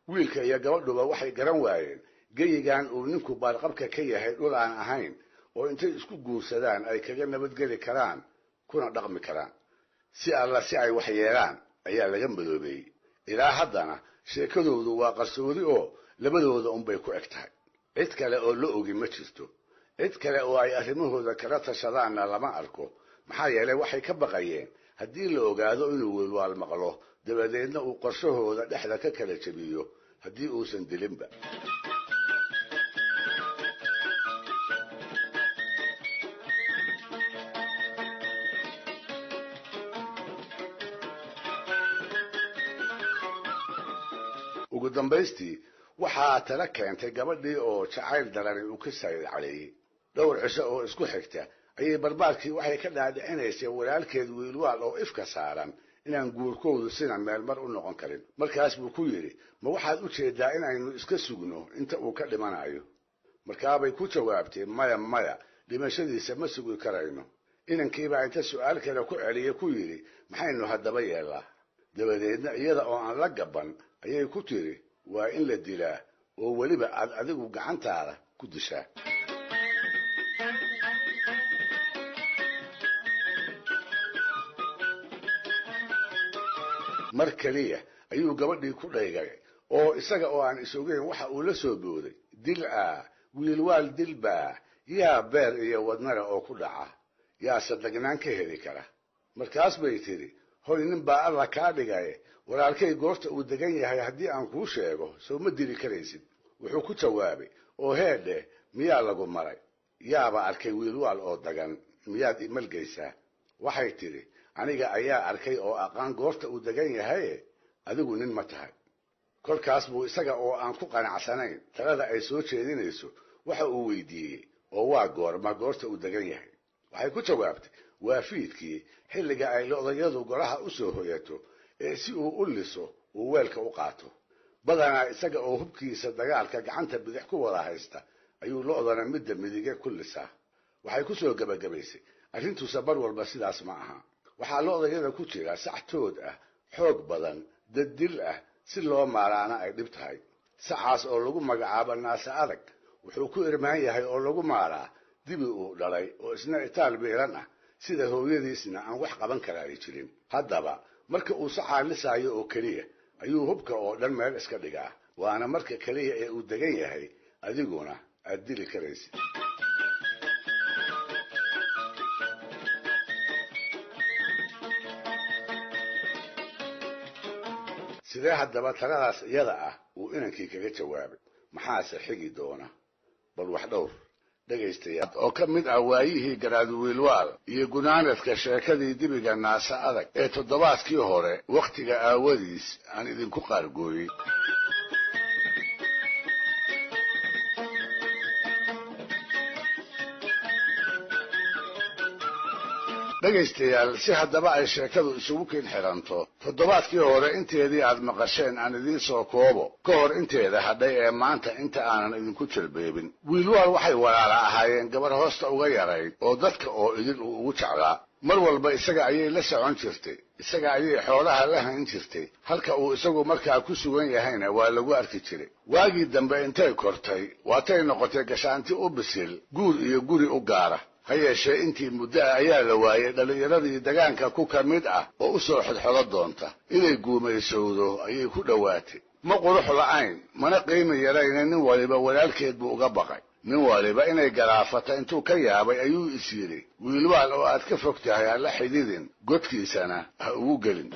Speaker 1: wiilka iyo gabadhuba waxay garan waayeen geyigan uu ninku baarqabka ka yahay dhul aan ahayn oo intay isku guursadaan ay kaga nabadgeli karaan kuna dhaqmi karaan si alla si ay wax yeelaan ayaa laga madoobeeyey ilaa haddana sheekadoodu waa qarsoodi oo labadooda unbay ku eg tahay cid kale oo la ogi ma jirto cid kale oo ay arrimahooda kala tashadaanna lama arko maxaa yeelay waxay ka baqayeen haddii la ogaado inuu welwaal maqlo dabadeedna uu qorshahooda dhexda ka kala jebiyo haddii uusan dilinba ugu dambaystii waxaa tala keentay gabadhii oo jacayl darani uu ka saydcaleeyey dhowr cisho oo isku xigta ayay barbaarkii waxay ka dhaadhicinaysay walaalkeed wiilwaal oo ifka saaran inaan guurkoodu sina meel mar u noqon karin markaas buu ku yidhi ma waxaad u jeedaa inaynu iska sugno inta uu ka dhimanayo markaabay ku jawaabtay maya maya dhimashadiisa ma sugi karayno inankiibaa inta su'aal kale ku celiyey ku yidhi maxaynu haddaba yeellaa dabadeedna iyada oo aan la gaban ayay ku tiri waa in la dilaa oo weliba aad adigu gacantaada ku dishaa mar keliya ayuu gabadhii ku dhaygay oo isaga oo aan isogeyn waxa uu la soo booday dil ah wiilwaal dilbaa yaa beer iyo wadnara oo ku dhaca yaa sadagnaan ka heli kara markaas bay tidhi hoy nin baa alla kaa dhigaye walaalkay goorta uu degan yahay haddii aan kuu sheego soo ma dili karaysid wuxuu ku jawaabay oo heedhe miyaa lagu maray yaaba arkay wiilwaal oo dagan miyaad imalgaysaa waxay tidhi aniga ayaa arkay oo aqaan goorta uu degan yahaye adigu nin ma tahay kolkaas buu isaga oo aan ku qanacsanayn talada ay soo jeedinayso waxa uu weydiiyey oo waa goorma goorta uu degan yahay waxay ku jawaabtay waa fiidkii xilliga ay lodayadu golaha u soo hoyato ee si uu u liso uu weelka u qaato badanaa isaga oo hubkiisa dagaalka gacanta bidix ku wada haysta ayuu lo'dana midda midige ku lisaa waxay ku soo gebagabaysay arrintuusa bar walba sidaas ma aha waxaa lo'dayada ku jira sax tood ah xoog badan dad dil ah si loo maaraana ay dhib tahay sacaas oo lagu magacaabo naase adag wuxuu ku irmaan yahay oo lagu maaraa dibi uu dhalay oo isna itaal biiran ah sida hooyadiisna aan wax qaban kara ay jirin haddaba marka uu sacaa lisaayo oo keliya ayuu hubka oo dhan meel iska dhigaa waana marka keliya ee uu degan yahay adiguna aad dili karaysid sidee haddaba taladaas iyada ah uu inankii kaga jawaabay maxaase xigi doona bal wax dhowr dhegaystayaal oo ka mid ah waayihii garaadwiilwaal iyo gunaanadka sheekadii dibiga naase adag ee toddobaadkii hore wakhtiga aawadiis aan idinku qaargooyey dhegaystayaal si haddaba ay sheekadu isugu kin xiranto toddobaadkii hore inteedii aad maqasheen aan idiin soo koobo ka hor inteeda hadhay ee maanta inta aanan idinku jalbeebin wiilwaal waxay walaala ahaayeen gabar hoosta uga yarayd oo dadka oo idin uu ugu jeclaa mar walba isaga ayay la socon jirtay isaga ayay xoolaha la hayn jirtay halka uu isagu markaa ku sugan yahayna waa lagu arki jiray waagii dambe intay kortay waatay noqotay gashaanti u bisil guur iyo guri u gaara ha yeeshee intii muddo ah ayaa la waayey dhallinyaradii dagaanka ku ka mid ah oo u soo xodxodo doonta inay guumaysowdo ayay ku dhowaatay ma qurux la'ayn mana qiimi yarayna nin waliba walaalkeed buu uga baqay nin waliba inay garaafata intuu ka yaabay ayuu is yidhi wiilwaal oo aad ka fog tahay ha la xididin godkiisana ha ugu gelin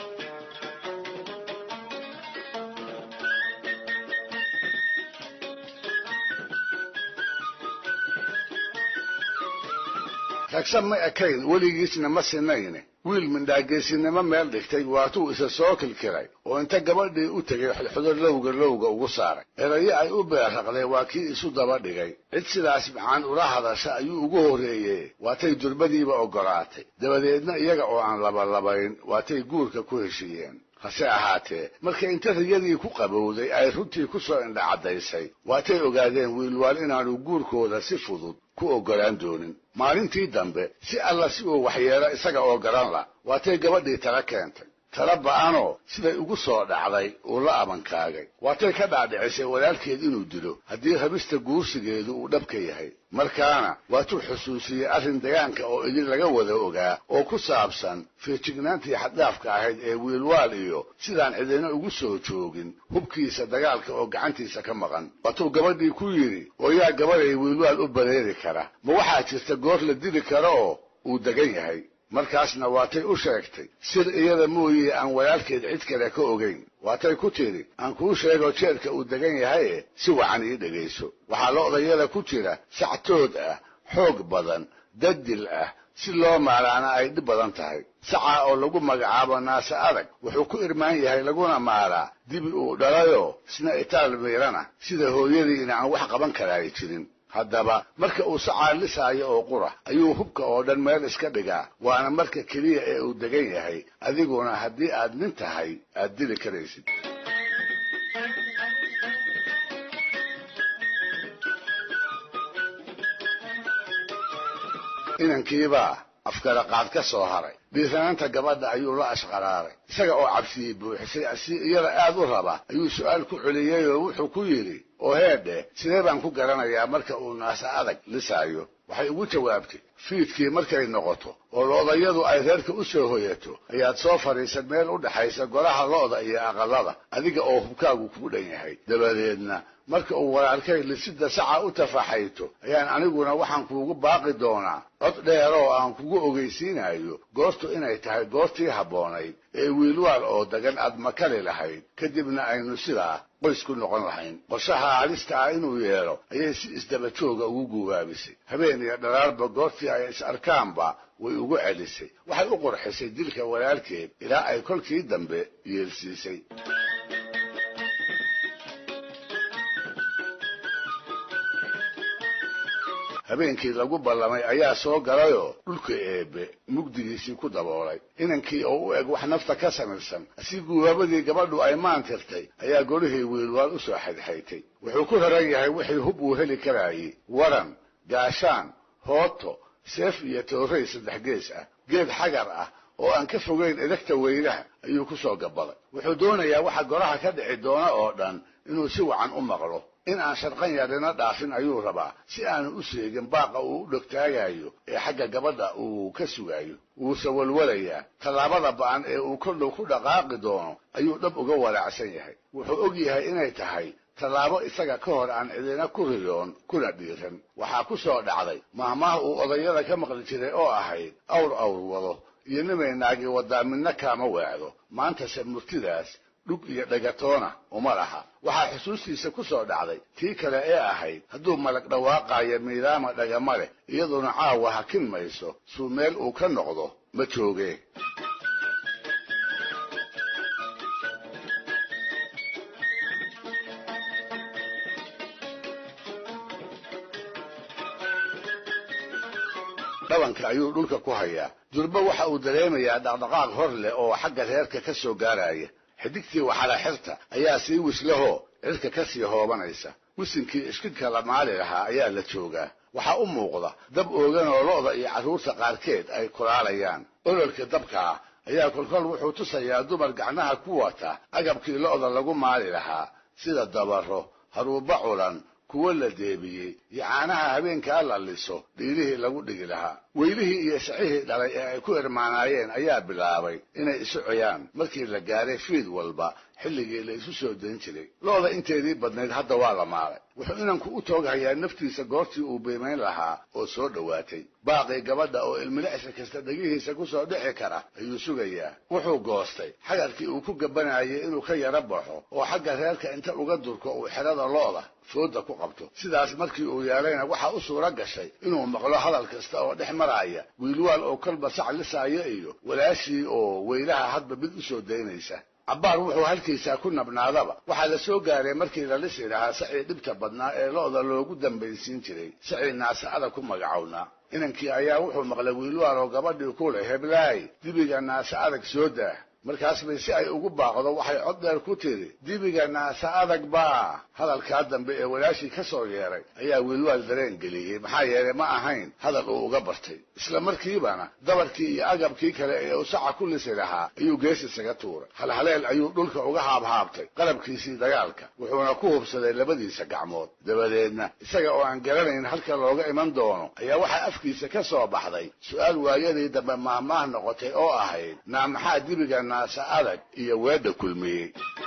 Speaker 1: ragsa ma ekayn weligiisna ma sinayne wiil mindhaageesinimo meel dhigtay waatuu isa soo kilkiray oo inta gabadhii u tegay xodxodo lowga lowga ugu saaray erayo ay u beerraqday waa kii isu daba dhigay cid sidaas macaan ula hadasha ayuu ugu horreeye waatay durbadiiba oggolaatay dabadeedna iyaga oo aan labalabayn waatay guurka ku heshiiyeen hase ahaatee markay inta riyadii ku qabowday ay runtii ku soo indhacaddaysay waatay ogaadeen wiilwaal inaanu guurkooda si fudud ku oggolaan doonin maalintii dambe si alla si uu waxyeelo isaga oo garan la waatay gabadhii tala keentay tala ba'anoo siday ugu soo dhacday uu la abankaagay waatay ka dhaadhicisay walaalkeed inuu dilo haddii rabista guursigeedu uu dhabka yahay markaana waatuu xusuusiyey arrin degaanka oo idin laga wada ogaa oo ku saabsan feejignaantii xaddhaafka ahayd ee wiilwaal iyo sidaan cidina ugu soo joogin hubkiisa dagaalka oo gacantiisa ka maqan waatuu gabadhii ku yidhi oo yaa gabaday wiilwaal u bareeri kara ma waxaa jirta goor la dili karo oo uu degan yahay markaasna waatay u sheegtay sir iyada mooyee aan walaalkeed cid kale ka ogayn waatay ku tidhi aan kuu sheego jeerka uu degan yahaye si wacan ii dhegayso waxaa lo'dayada ku jira sactood ah xoog badan dadil ah si loo maalaana ay dhib badan tahay sacaa oo lagu magacaabo naase adag wuxuu ku irmaan yahay laguna maalaa dibi uu dhalayoo isna itaal miirana sida hooyadiina aan wax qaban karaay jirin haddaba marka uu sacaa lisaayo oo qura ayuu hubka oo dhan meel iska dhigaa waana marka keliya ee uu degan yahay adiguna haddii aad nin tahay aad dili karaysid inankiibaa afgaraqaad ka soo haray dhiiranaanta gabadha ayuu la ashqaraaray isaga oo cabsiyey buuxisay si iyada aad u raba ayuu su'aal ku celiyey oo wuxuu ku yidhi oo heedhe sidee baan ku garanayaa marka uu naasa adag lisaayo waxay ugu jawaabtay fiidkii markay noqoto oo lo'dayadu ay reerka u soo hoyato ayaad soo fadhiisan meel u dhaxaysa golaha lo'da iyo aqallada adiga oo hubkaagu kuu dhan yahay dabadeedna marka uu walaalkay lisida saca u tafaxayto ayaan aniguna waxaan kuugu baaqi doonaa cod dheer oo aan kugu ogeysiinayo goortu inay tahay goortii habboonayd ee wiilwaal oo degan aad makali lahayd kadibna aynu sidaa qoys ku noqon lahayn qorshaha halista ah inuu yeelo ayay si isdaba jooga ugu guubaabisay habeen iyo dharaarba goortii ay is arkaanba way ugu celisay waxay u qurxisay dilka walaalkeed ilaa ay kolkii dambe yeelsiisay habeenkii lagu ballamay ayaa soo galayoo dhulka eebbe mugdigiisii ku daboolay inankii oo u eg wax nafta ka samirsan si guubaabadii gabadhu ay maantirtay ayaa golihii wiilwaal u soo xaydxaytay wuxuu ku raran yahay wixii hub uu heli karaayey waran gaashaan hooto seef iyo tooray saddex gees ah geed xagar ah oo aan ka fogayn edagta weynaha ayuu ku soo gabaday wuxuu doonayaa waxa goraha ka dhici doona oo dhan inuu si wacan u maqlo in aan sharqan yarina dhaafin ayuu rabaa si aanu u seegin baaqa uu u dhogtaagayo ee xagga gabadha uu ka sugayo wuuse walwalayaa tallaabada ba'an ee uu koldhow ku dhaqaaqi doono ayuu dhab uga walaacsan yahay wuxuu og yahay inay tahay tallaabo isaga ka hor aan cidina ku riyoon kuna dhiiran waxaa ku soo dhacday maahmaah uu odayada ka maqli jiray oo ahayd awr awr wado iyo nimay naagi wadaa midna kaama weecdo maantase murtidaas dhug iyo dhagatoona uma laha waxaa xusuustiisa ku soo dhacday tii kale ee ahayd hadduu malag dhawaaqaayo miidaama dhagama leh iyaduna caawa hakin mayso suu meel uu ka noqdo ma joogee dhabanka ayuu dhulka ku hayaa durba waxa uu dareemayaa dhaqdhaqaaq hor leh oo xagga reerka ka soo gaaraya xidigtii waxala xirta ayaa sii wislahoo cirka ka sii hoobanaysa wisinkii ishkinka la maali lahaa ayaa la joogaa waxaa u muuqda dab oogan oo lo'da iyo carruurta qaarkeed ay kulaalayaan ololka dabkaa ayaa kolkol wuxuu tusayaa dumar gacnaha ku wata agabkii lo'da lagu maali lahaa sida dabaro haruuba culan kuwo la deebiyey iyo caanaha habeenkaa la liso dhiilihii lagu dhigi lahaa weylihii iyo sicihii dhalay ee ay ku irmaanaayeen ayaa bilaabay inay isu coyaan markii la gaaray fiid walba xilligii la isu soo dayn jiray lo'da inteedii badnayd hadda waa la maalay wuxuu inanku u tooghayaa naftiisa goortii uu biimayn lahaa oo soo dhowaatay baaqii gabadha oo ilmilicsi kasta dhegihiisa ku soo dhici kara ayuu sugayaa wuxuu goostay xagarkii uu ku gabanayay inuu ka yaro baxo oo xagga reerka inta uga durko uu xerada lo'da fooda ku qabto sidaas markii uu yeelayna waxaa u suura gashay inuu maqlo hadal kasta oo dhex maraya wiilwaal oo kolba sac lisaayo iyo walaashii oo weylaha hadba mid u soo daynaysa cabbaar wuxuu halkiisaa ku nabnaadaba waxaa la soo gaaray markii la lisi lahaa sacii dhibta badnaa ee lo'da loogu dambaysiin jiray sacii naasa'ada ku magacownaa inankii ayaa wuxuu maqlay wiilwaal oo gabadhii ku leh heblaay dibiga naasa adag soo daah markaas bay si ay ugu baaqdo waxay cod dheer ku tiri dibiga naasa adag baa hadalkaa dambe ee walaashii ka soo yeeray ayaa wiilwaal dareen geliyey maxaa yeelay ma ahayn hadal uu uga bartay isla markiibana dabarkii iyo agabkii kale ee uu saca ku lisi lahaa ayuu gees isaga tuuray halhaleel ayuu dhulka uga haabhaabtay qalabkiisii dagaalka wuxuuna ku hubsaday labadiisa gacmood dabadeedna isaga oo aan garanayn halka looga iman doono ayaa waxaa afkiisa ka soo baxday su-aal waayadii dambe maahmaah noqotay oo ahayd naa maxaa dibiga naasa adag iyo weedha kulmiyey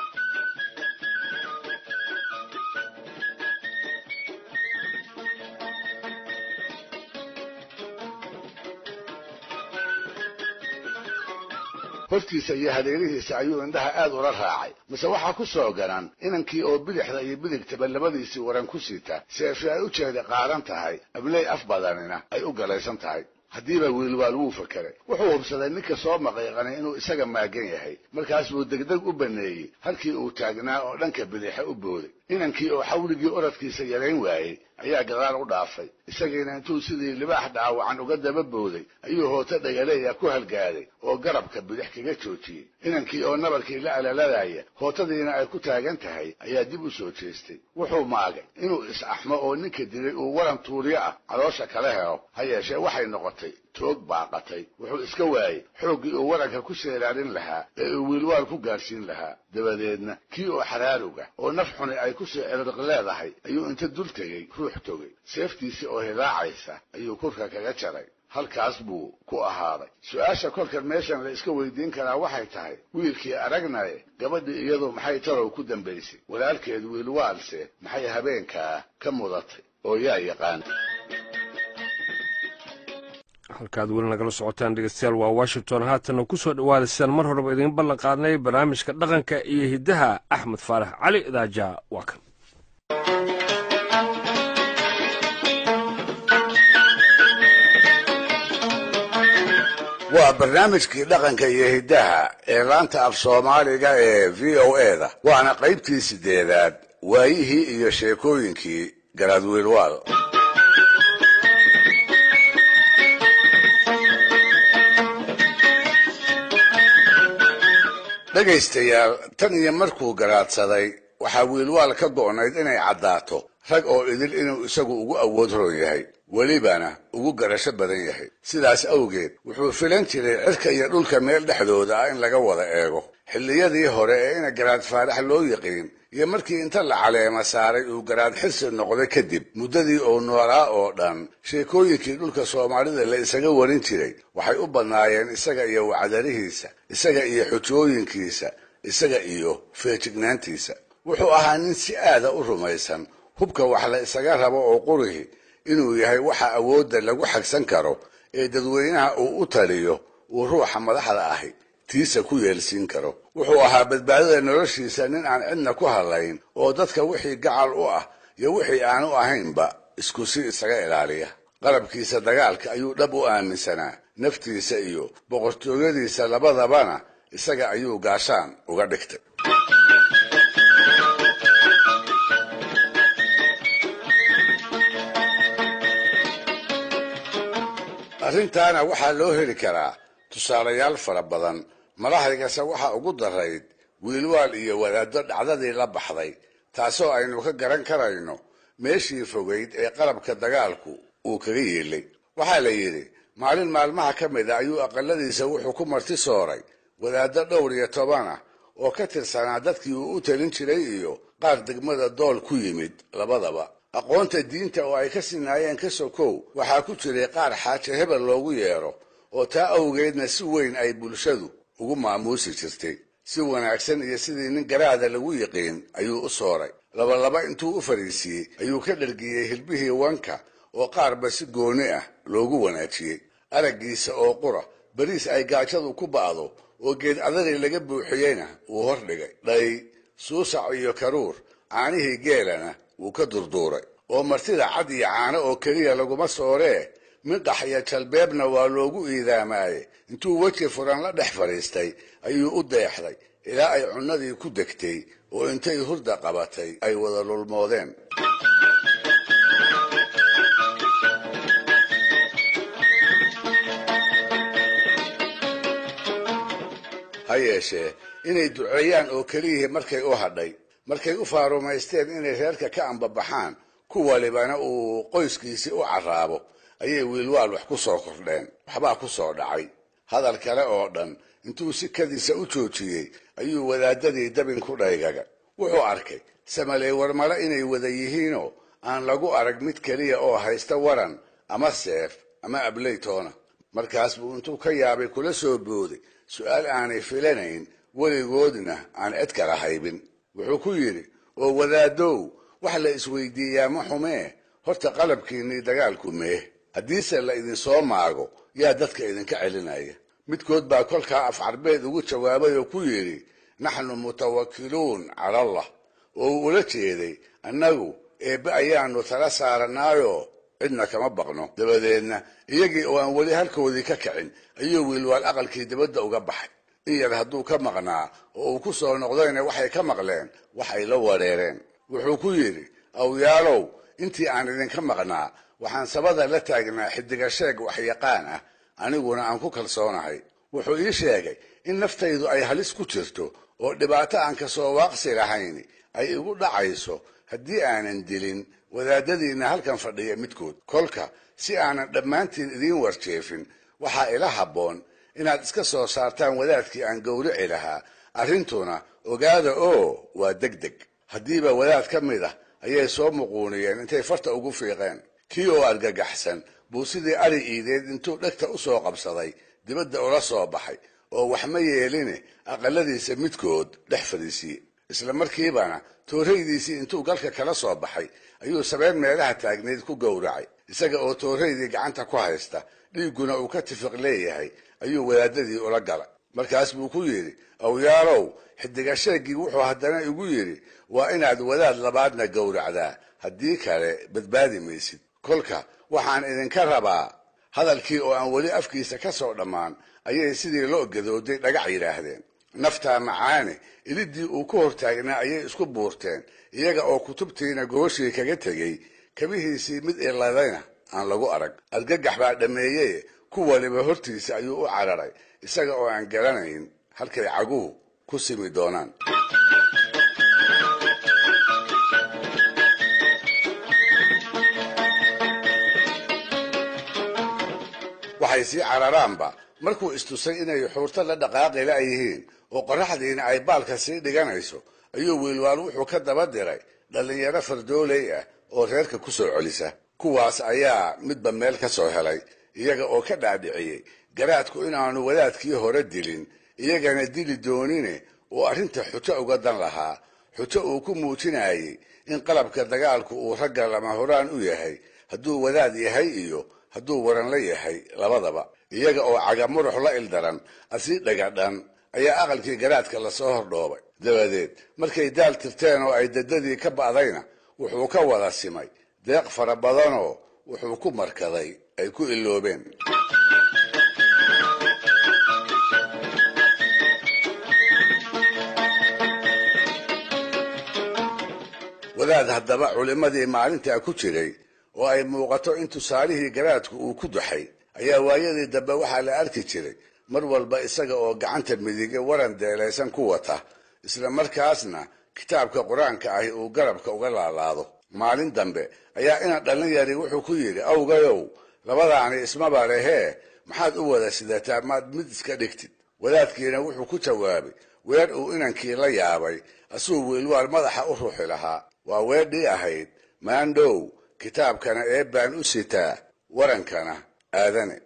Speaker 1: hortiisa iyo hadeerihiisa ayuu indhaha aad ula raacay mise waxaa ku soo garan inankii oo bidixda iyo bidigtaba labadiisii waran ku sita seefi ay u jeeda qaadan tahay abley af badanina ay u galaysan tahay haddiiba wiilwaal wuu fakeray wuxuu hubsaday ninka soo maqiiqanay inuu isaga maagan yahay markaas buu degdeg u baneeyey halkii uu taagnaa oo dhanka bidixe u booday inankii oo xawligii oradkiisa yarayn waayey ayaa gadaal u dhaafay isagiina intuu sidii libaax dhaawacan uga daba booday ayuu hooto dhagaleeya ku halgaaday oo garabka bidix kaga joojiyey inankii oo nabarkii la alaladaya hootadiina ay ku taagan tahay ayaa dib u soo jeestay wuxuu maagay inuu is-axmo oo ninka dilay uu waran tuuriyo ah caloosha kala helo ha yeeshee waxay noqotay toog baaqatay wuxuu iska waayey xooggii uu waranka ku seelaalin lahaa ee uu wiilwaal ku gaadhsiin lahaa dabadeedna kii oo xaraaruga oo naf xuni ay ku sii cirriq leedahay ayuu inta dul tegey ruux togay seeftiisii oo hilaacaysa ayuu kurka kaga jaray halkaas buu ku ahaaday su-aasha kolkan meeshan la iska weydiin karaa waxay tahay wiilkii aragnaye gabadhii iyadu maxay tarow ku dambaysay walaalkeed wiilwaalse maxay habeenkaa ka mudatay oo yaa yaqaan
Speaker 2: halkaad weli nagala socotaan dhegeystayaal waa washington haatanna ku soo dhowaada sidaan mar horeba idiin ballan qaadnay barnaamijka dhaqanka iyo hiddaha axmed faarax cali daaja waa kan
Speaker 1: waa barnaamijkii dhaqanka iyo hiddaha ee laanta af soomaaliga ee v o e da waana qaybtii sideedaad waayihii iyo sheekooyinkii garaadwiilwaal dhegaystayaal tan iyo markuu garaadsaday waxaa wiilwaal ka go'nayd inay caddaato rag oo idil inuu isagu ugu awood roon yahay welibana ugu garasho badan yahay sidaas awgeed wuxuu filan jiray cirka iyo dhulka meel dhexdooda ah in laga wada eego xilliyadii hore ee ina garaad faarax loo yiqiin iyo markii inta la caleema saaray uu garaad xirsi noqday kadib muddadii uu noolaa oo dhan sheekooyinkii dhulka soomaalida la isaga warin jiray waxay u badnaayeen isaga iyo wacdarihiisa isaga iyo xujooyinkiisa isaga iyo feejignaantiisa wuxuu ahaa nin si aada u rumaysan hubka wax la isaga rabo oo qurihi inuu yahay waxa awoodda lagu xagsan karo ee dadweynaha uu u taliyo uu ruuxa madaxda ahi tiisa ku yeelsiin karo wuxuu ahaa badbaadada noloshiisa nin aan cidna ku hadlayn oo dadka wixii gacal u ah iyo wixii aan u ahaynba isku si isaga ilaaliya qalabkiisa dagaalka ayuu dhab u aaminsanaa naftiisa iyo boqortooyadiisa labadabana isaga ayuu gaashaan uga dhigtay arrintaana waxaa loo heli karaa tusaalayaal fara badan madaxdaygase waxaa ugu darayd wiilwaal iyo wadaaddo dhacdadii la baxday taasoo aynu ka garan karayno meeshii fogayd ee qalabka dagaalku uu kaga yeelay waxaa la yidhi maalin maalmaha ka mid a ayuu aqaladiisa wuxuu ku marti sooray wadaaddo dhowr iyo toban ah oo ka tirsanaa dadkii uu u talin jiray iyo qaar degmada dool ku yimid labadaba aqoonta diinta oo ay ka sinaayeen ka sokow waxaa ku jiray qaar xaaje hebel loogu yeedho oo taa awgeedna si weyn ay bulshadu ugu maamuusi jirtay si wanaagsan iyo sidii nin garaada lagu yiqiin ayuu u sooray labalaba intuu u fadhiisiiyey ayuu ka dhargiyey hilbihii wanka oo qaarba si gooni ah loogu wanaajiyey araggiisa oo qura bariis ay gaajadu ku ba'do oo geed adari laga buuxiyeyna wuu hor dhigay dhay suusac iyo karuur caanihii geelana wuu ka durduuray oo martida cad iyo caano oo keliya laguma sooree midhax iyo jalbeebna waa loogu iidaamaaye intuu weji furan la dhex fadhiistay ayuu u deexday ilaa ay cunnadii ku degtay oo intay hurda qabatay ay wada lulmoodeen ha ha yeeshee inay duceeyaan oo keliyihii markay u hadhay markay u faarumaysteen inay reerka ka ambabaxaan ku walibana uu qoyskiisii u carraabo ayay wiilwaal wax ku soo kordheen waxbaa ku soo dhacay hadal kale oo dhan intuu sikadiisa u joojiyey ayuu wadaadadii dabin ku dhaygaga wuxuu arkay samaley warmale inay wada yihiinoo aan lagu arag mid keliya oo haysta waran ama seef ama ableytoona markaas buu intuu ka yaabay kula soo booday su'aal aanay filanayn weligoodna aan cid kala haybin wuxuu ku yidhi oo wadaadow wax la isweydiiyaa ma xumee horta qalabkiinnii dagaalku mee haddiise la idinsoo maago yaa dadka idinka celinaya midkood baa kolkaa af carbeed ugu jawaabay oo ku yidhi naxnu mutawakiluun cala allah oo uu ula jeeday annagu eebbe ayaannu tala saaranaayoo cidna kama baqno dabadeedna iyagii oo aan weli halkoodii ka kicin ayuu wiilwaal aqalkii dibadda uga baxay in yar hadduu ka maqnaa oo uu ku soo noqdayna waxay ka maqleen wax ay la wareereen wuxuu ku yidhi awyaalow intii aan idinka maqnaa waxaan sabada la taagnaa xidiga sheeg waxyaqaan ah aniguna aan ku kalsoonahay wuxuu ii sheegay in naftaydu ay halis ku jirto oo dhibaato aan ka soo waaqsi lahayn ay igu dhacayso haddii aanan dilin wadaadadiinna halkan fadhiya midkood kolka si aanan dhammaantiin idiin warjeefin waxaa ila habboon inaad iska soo saartaan wadaadkii aan gowrici lahaa arrintuna ogaada oo waa deg deg haddiiba wadaad ka mid ah ayay soo muquuniyeen intay farta ugu fiiqeen kii oo argagaxsan buu sidii ari iideed intuu dhegta u soo qabsaday dibadda ula soo baxay oo wax ma yeeline aqaladiisa midkood dhex fadhiisiye isla markiibana tooraydiisii intuu galka kala soo baxay ayuu sabeen meelaha taagnayd ku gowracay isaga oo tooraydii gacanta ku haysta dhiigguna uu ka tifiq leeyahay ayuu wadaadadii ula galay markaas buu ku yidhi awyaalow xidiga sheeggii wuxuu haddana igu yidhi waa inaad wadaad labaadna gowracdaa haddii kale badbaadi maysid kolka waxaan idinka rabaa hadalkii oo aan weli afkiisa ka soo dhammaan ayay sidii loo gadooday dhagax yidhaahdeen naftaa macaane iliddii uu ku hortaagnaa ayay isku buurteen iyaga oo kutubtiina gooshii kaga tegey kabihiisii mid iladayna aan lagu arag argagax baa dhammeeyeye ku waliba hortiisa ayuu u cararay isaga oo aan garanayn halkay caguhu ku simi doonaan waxay sii cararaanba markuu istusay inay xuurto la dhaqaaqi la'yihiin oo qorraxdiina ay baalka sii dhiganayso ayuu wiilwaal wuxuu ka daba diray dhallinyaro fardooley ah oo reerka ku soo celisa kuwaas ayaa midba meel ka soo helay iyaga oo ka dhaadhiciyey garaadku inaanu wadaadkii hore dilin iyagana dili doonine uu arrinta xujo uga dan lahaa xujo uu ku muujinayey in qalabka dagaalku uu ragga lama horaan u yahay hadduu wadaad yahay iyo hadduu waran la yahay labadaba iyaga oo cagamurux la ildaran asii dhagadhan ayaa aqalkii garaadka lasoo hordhoobay dabadeed markay daal tirteen oo ay dadadii ka ba'dayna wuxuu ka wada simay deeq fara badanoo wuxuu ku markaday ay ku iloobeen wadaad haddaba culimmadii maalintaa ku jiray oo ay muuqato in tusaalihii garaadku uu ku duxay ayaa waayadii dambe waxaa la arki jiray mar walba isaga oo gacanta midige waran deelaysan ku wata isla markaasna kitaabka qur-aanka ahi uu garabka uga laalaado maalin dambe ayaa ina dhallin yari wuxuu ku yidhi awgayow labadaani ismaba lehee maxaad u wada sidataa maad mid iska dhigtid wadaadkiina wuxuu ku jawaabay weer uu inankii la yaabay asuu wiilwaal madaxa u ruuxi lahaa waa weedhii ahayd maandhow kitaabkana eebbaan u sitaa warankana aadane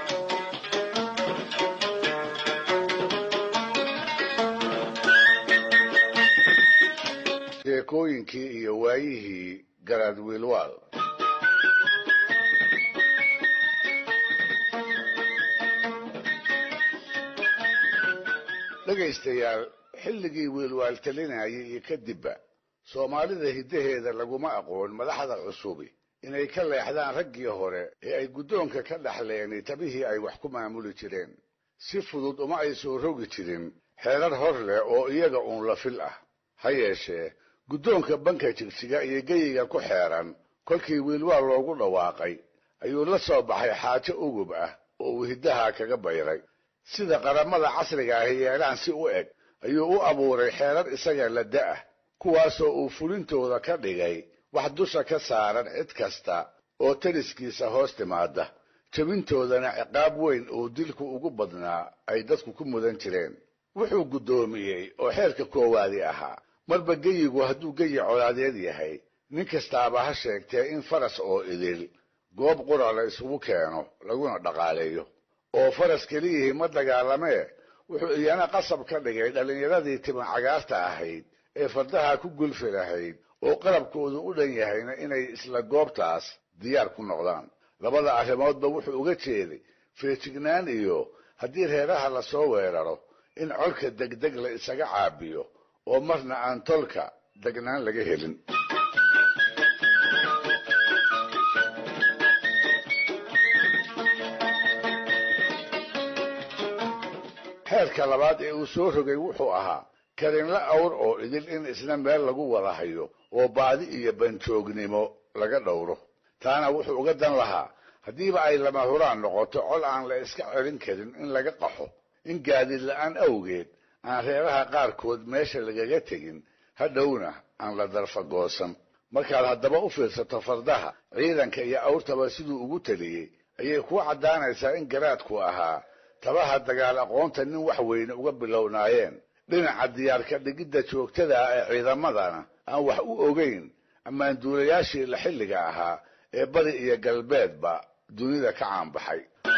Speaker 1: sheekooyinkii iyo waayihii garaad wiilwaal dhegaystayaal xilligii wiilwaal talinayay iyo kadibba soomaalida hiddaheeda laguma aqoon madaxda cusubi inay ka leexdaan raggii hore ee ay guddoonka ka dhaxleen tabihii ay wax ku maamuli jireen si fudud uma ay soo rogi jirin xeerar hor leh oo iyaga uun la fil ah ha yeeshee guddoonka banka jigjiga iyo geyiga ku xeeran kolkii wiilwaal loogu dhawaaqay ayuu la soo baxay xaajo ugub ah oo uu hiddaha kaga bayray sida qaramada casriga ahi yeelaan si u eg ayuu u abuuray xeerar isaga la da'ah kuwaasoo uu fulintooda ka dhigay wax dusha ka saaran cid kasta oo taliskiisa hoos timaada jabintoodana ciqaab weyn oo dilku ugu badnaa ay dadku ku mudan jireen wuxuu guddoomiyey oo xeerka koowaadi ahaa marba geyigu hadduu geyi colaadeed yahay nin kastaaba ha sheegtee in faras oo idil goob qura la isugu keeno laguna dhaqaaleeyo oo faras keliyihii ma dagaalamee wuxuu iyana qasab ka dhigay dhallinyaradii timan cagaarta ahayd ee fardaha ku gulfi lahayd oo qalabkoodu u dhan yahayna inay isla goobtaas diyaar ku noqdaan labada arrimoodba wuxuu uga jeeday feejignaan iyo haddii reeraha la soo weeraro in colka degdeg la isaga caabiyo oo marna aan tolka degnaan laga helin xeerka labaad ee uu soo rogay wuxuu ahaa karinla awr oo idil in isna meel lagu wada hayo oo baadi iyo banjoognimo laga dhowro taana wuxuu uga dan lahaa haddiiba ay lama huraan noqoto col aan la iska celin karin in laga qaxo in gaadiid la-aan awgeed aan reeraha qaarkood meesha lagaga tegin hadhowna aan la darfagoosan markaad haddaba u fiirsato fardaha ciidanka iyo awrtaba siduu ugu teliyey ayay kuu caddaanaysaa in garaadku ahaa tabaha dagaal aqoonta nin wax weyne uga bilownaayeen dhinaca diyaarka dhigidda joogtada ah ee ciidamadana aan wax u ogeyn ammaanduulayaashii la xilliga ahaa ee bari iyo galbeedba dunida ka caanbaxay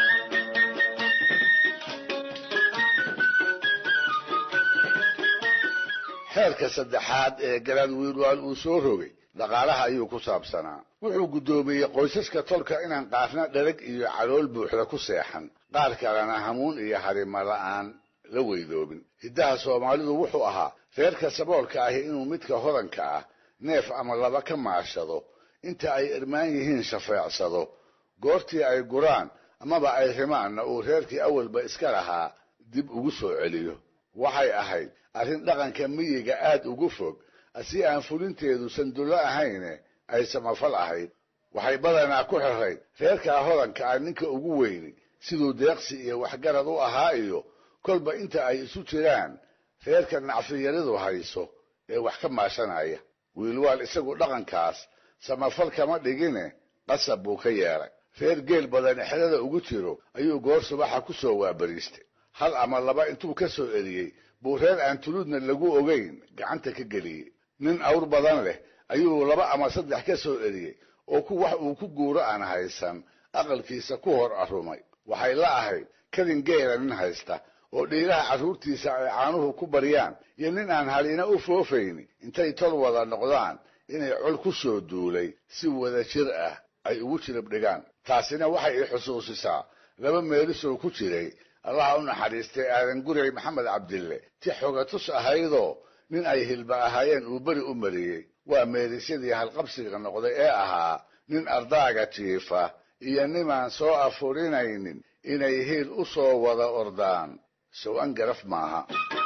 Speaker 1: xeerka saddexaad ee garaad wiilwaal uu soo rogay dhaqaalaha ayuu ku saabsanaa wuxuu guddoomiyey qoysaska tolka inaan qaarna dherag iyo calool buuxda ku seexan qaar kalena hamuun iyo harimo la'aan la weydoobin hiddaha soomaalidu wuxuu ahaa reerka saboolka ahi inuu midka hodanka ah neef ama laba ka maashado inta ay irmaan yihiin shafeecsado goortii ay guraan amaba ay rimaanna uu reerkii awalba iska lahaa dib ugu soo celiyo waxay ahayd arrin dhaqanka miyiga aad ugu fog si aan fulinteedu sandullo ahayne ay samafal ahayd waxay badanaa ku xirrayd reerkaa hodanka ah ninka ugu weyni siduu deeqsi iyo waxgarad u ahaa iyo kolba inta ay isu jiraan reerka nacfiyaridu hayso ee wax ka maashanaya wiilwaal isagu dhaqankaas samafal kama dhigine qasab buu ka yeelay reer geel badan exrada ugu jiro ayuu goor subaxa ku soo waabariistay hal ama laba intuu ka soo eriyey buu reer aan tuludna lagu ogayn gacanta ka geliyey nin awr badan leh ayuu laba ama saddex ka soo eriyey oo ku wax uu ku guuro aan haysan aqalkiisa ku hor arumay waxay la ahayd kadin geela nin haysta oo dhiiraha carruurtiisa ay caanuhu ku baryaan iyo nin aan halina u foofayni intay tol wada noqdaan inay col ku soo duulay si wada jir ah ay ugu jirib dhigaan taasina waxay i xusuusisaa laba meelisoo ku jiray allaha u naxariistay aadan gurey maxamed cabdille ti xogatus ahaydoo nin ay hilba ahaayeen uu beri u mariyey waa meelisyadii halqabsiga noqday ee ahaa nin ardaaga jiifa iyo nimaan soo afurinaynin inay hiil u soo wada ordaan sow-an garaf maaha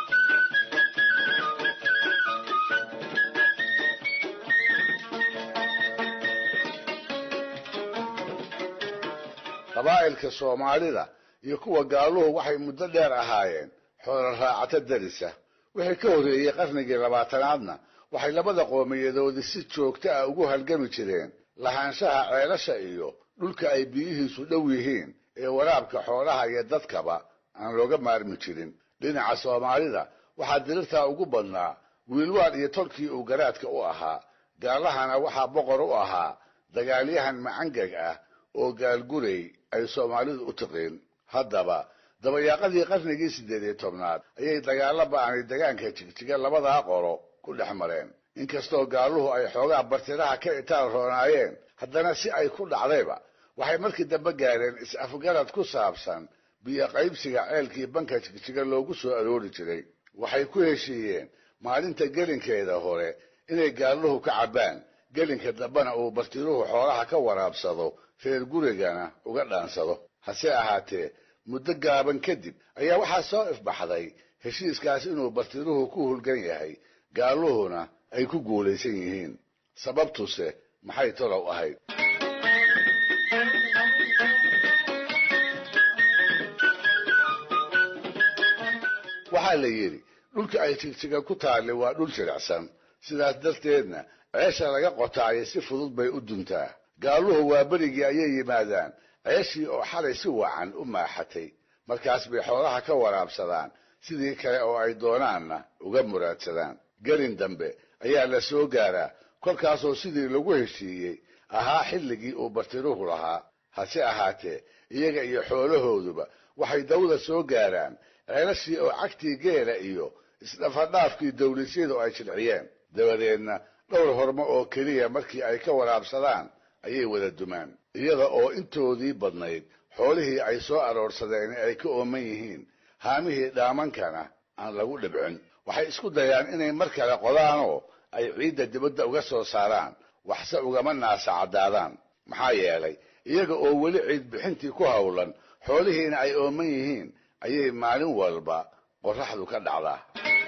Speaker 1: qabaa'ilka soomaalida iyo kuwa gaaluhu waxay muddo dheer ahaayeen xoolo raacato darisa wixii ka horreeyey qarnigii labaatanaadna waxay labada qoomiyadoodii si joogto ah ugu halgami jireen lahaanshaha ceelasha iyo dhulka ay biyihiisu dhow yihiin ee waraabka xoolaha iyo dadkaba aan looga maarmi jirin dhinaca soomaalida waxaa dirirtaa ugu badnaa wiilwaal iyo tolkii uu garaadka u ahaa gaalahana waxaa boqor u ahaa dagaalyahan macangeg ah oo gaalgurey ay soomaalidu u tiqiin haddaba dabayaaqadii qarnigii siddeed iyo tobnaad ayay dagaalla ba'anay degaanka jigjiga labadaa qolo ku dhex mareen inkastoo gaaluhu ay xoogaa bartiraha ka itaal roonaayeen haddana si ay ku dhacdayba waxay markii dambe gaadheen is-afgarad ku saabsan biyo qaybsiga ceelkii banka jigjiga loogu soo aroori jiray waxay ku heshiiyeen maalinta gelinkeeda hore inay gaaluhu ka cabbaan gelinka dambena uu bartiruhu xoolaha ka waraabsado reer gurigana uga dhaansado hase ahaatee muddo gaaban kadib ayaa waxaa soo ifbaxday heshiiskaas inuu bartiruhu ku hulgan yahay gaaluhuna ay ku guulaysan yihiin sababtuse maxay tolow ahayd waxaa la yidhi dhulka ay jigjiga ku taallay waa dhul jilicsan sidaas darteedna ceesha laga qotaayo si fudud bay u duntaa gaaluhu waa berigii ayay yimaadaan ceeshii oo xalay si wacan u maaxatay markaas bay xoolaha ka waraabsadaan sidii kale oo ay doonaanna uga muraadsadaan gelin dambe ayaa la soo gaaraa kolkaasoo sidii lagu heshiiyey ahaa xilligii uu bartiruhu lahaa hase ahaatee iyaga iyo xoolahooduba waxay dawda soo gaaraan ceelashii oo cagtii geela iyo isdhafadhaafkii dawlisyadu ay jilciyeen dabadeedna dhowr hormo oo keliya markii ay ka waraabsadaan ayay wada dumaan iyada oo intoodii badnayd xoolihii ay soo aroorsadeen ay ka ooman yihiin haamihii dhaamankana aan lagu dhibcin waxay isku dayaan inay mar kale qodaanoo ay ciidda dibadda uga soo saaraan waxse ugama naasacadaadaan maxaa yeelay iyaga oo weli ciid bixintii ku howlan xoolihiina ay ooman yihiin ayay maalin walba qorraxdu ka dhacdaa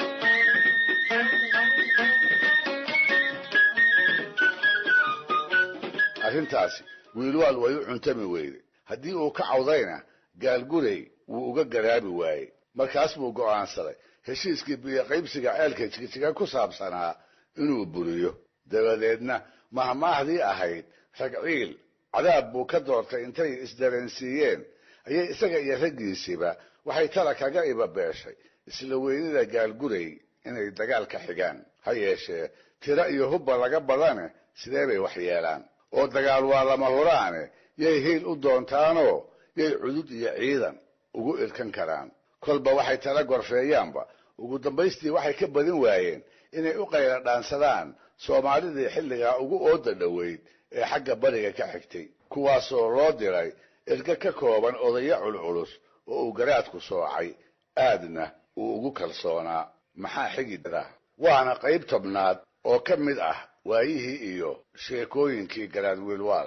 Speaker 1: arrintaasi wiilwaal way u cuntami weyday haddii uu ka cawdayna gaalgurey wuu uga garaabi waayey markaas buu go'aansaday heshiiskii biyoqaybsiga ceelka jigjiga ku saabsanaa inuu buriyo dabadeedna mahmaahdii ahayd ragciil cadaab buu ka doortay intay isdareensiiyeen ayay isaga iyo raggiisiiba waxay tala kaga ibabeeshay isla weynida gaalgurey inay dagaal ka xigaan ha yeeshee tiro iyo hubba laga badane sidee bay wax yeelaan oo dagaal waa lama huraane yay hiil u doontaanoo yay cudud iyo ciidan ugu irkan karaan kolba waxay tala gorfeeyaanba ugu dambaystii waxay ka badin waayeen inay u qayla dhaansadaan soomaalidii xilligaa ugu ooda dhoweyd ee xagga bariga ka xigtay kuwaasoo loo diray erga ka kooban odayo culculus oo uu garaadku soocay aadna uu ugu kalsoonaa maxaa xigi dara waana qayb tobnaad oo ka mid ah waayihii iyo sheekooyinkii garaad wiilwaal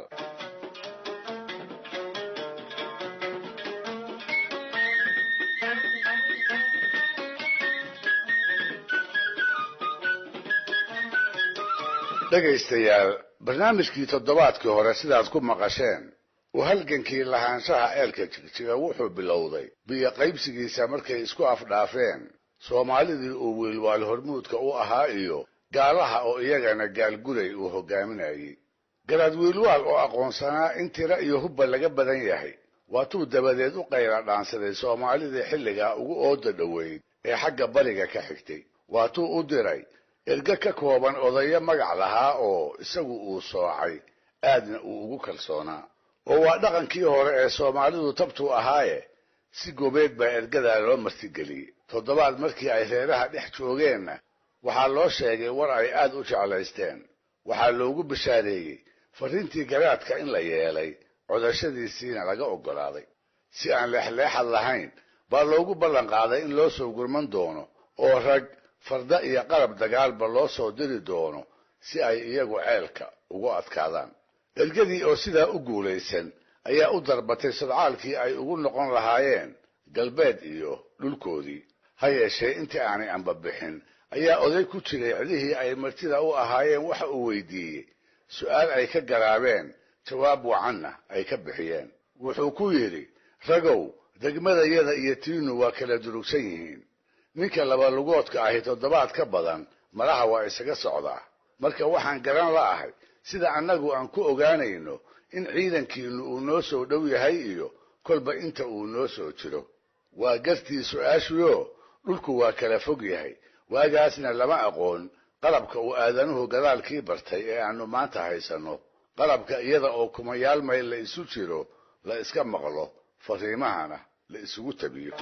Speaker 1: dhegaystayaal barnaamijkii toddobaadkii hore sidaad ku maqasheen uu halgankii lahaanshaha ceelka jigjiga wuxuu bilowday biyo qaybsigiisa markay isku afdhaafeen soomaalidii uu wiilwaal hormuudka u ahaa iyo gaalaha oo iyagana gaalguray uu hogaaminayey garaad wiilwaal oo aqoonsanaa in tiro iyo hubba laga badan yahay waatuu dabadeed u qayla dhaansaday soomaalidii xilligaa ugu ooda dhoweyd ee xagga bariga ka xigtay waatuu u diray erge ka kooban odayo magac lahaa oo isagu uu soocay aadna uu ugu kalsoonaa oo waa dhaqankii hore ee soomaalidu tabtuu ahaaye si gobeed baa ergadaa loo martigeliyey toddobaad markii ay reeraha dhex joogeenna waxaa loo sheegay war ay aad u jeclaysteen waxaa loogu bishaareeyey farriintii garaadka in la yeelay codashadiisiina laga oggolaaday si aan leexleexad lahayn baa loogu ballan qaaday in loo soo gurman doono oo rag farda iyo qalab dagaalba loo soo diri doono si ay iyagu ceelka ugu adkaadaan ergadii oo sidaa u guulaysan ayaa u darbatay sadcaalkii ay ugu noqon lahaayeen galbeed iyo dhulkoodii ha yeeshee intii aanay anbabixin ayaa oday ku jiray cidihii ay martida u ahaayeen waxa uu weydiiyey su'aal ay ka garaabeen jawaab wacanna ay ka bixiyeen wuxuu ku yidhi ragow degmadayada iyo tiinu waa kala durugsan yihiin ninka labalugoodka ahi toddobaad ka badan malaha waa isaga socdaa marka waxaan garan la'ahay sida annagu aan ku ogaanayno in ciidankiinnu uu noo soo dhow yahay iyo kolba inta uu noo soo jiro waa gartii su-aashuyo dhulku waa kala fog yahay waagaasna lama aqoon qalabka uu aadanuhu gadaalkii bartay ee aannu maanta haysanno qalabka iyada oo kumayaal mayl la isu jiro la iska maqlo fariimahana la isugu tabiyo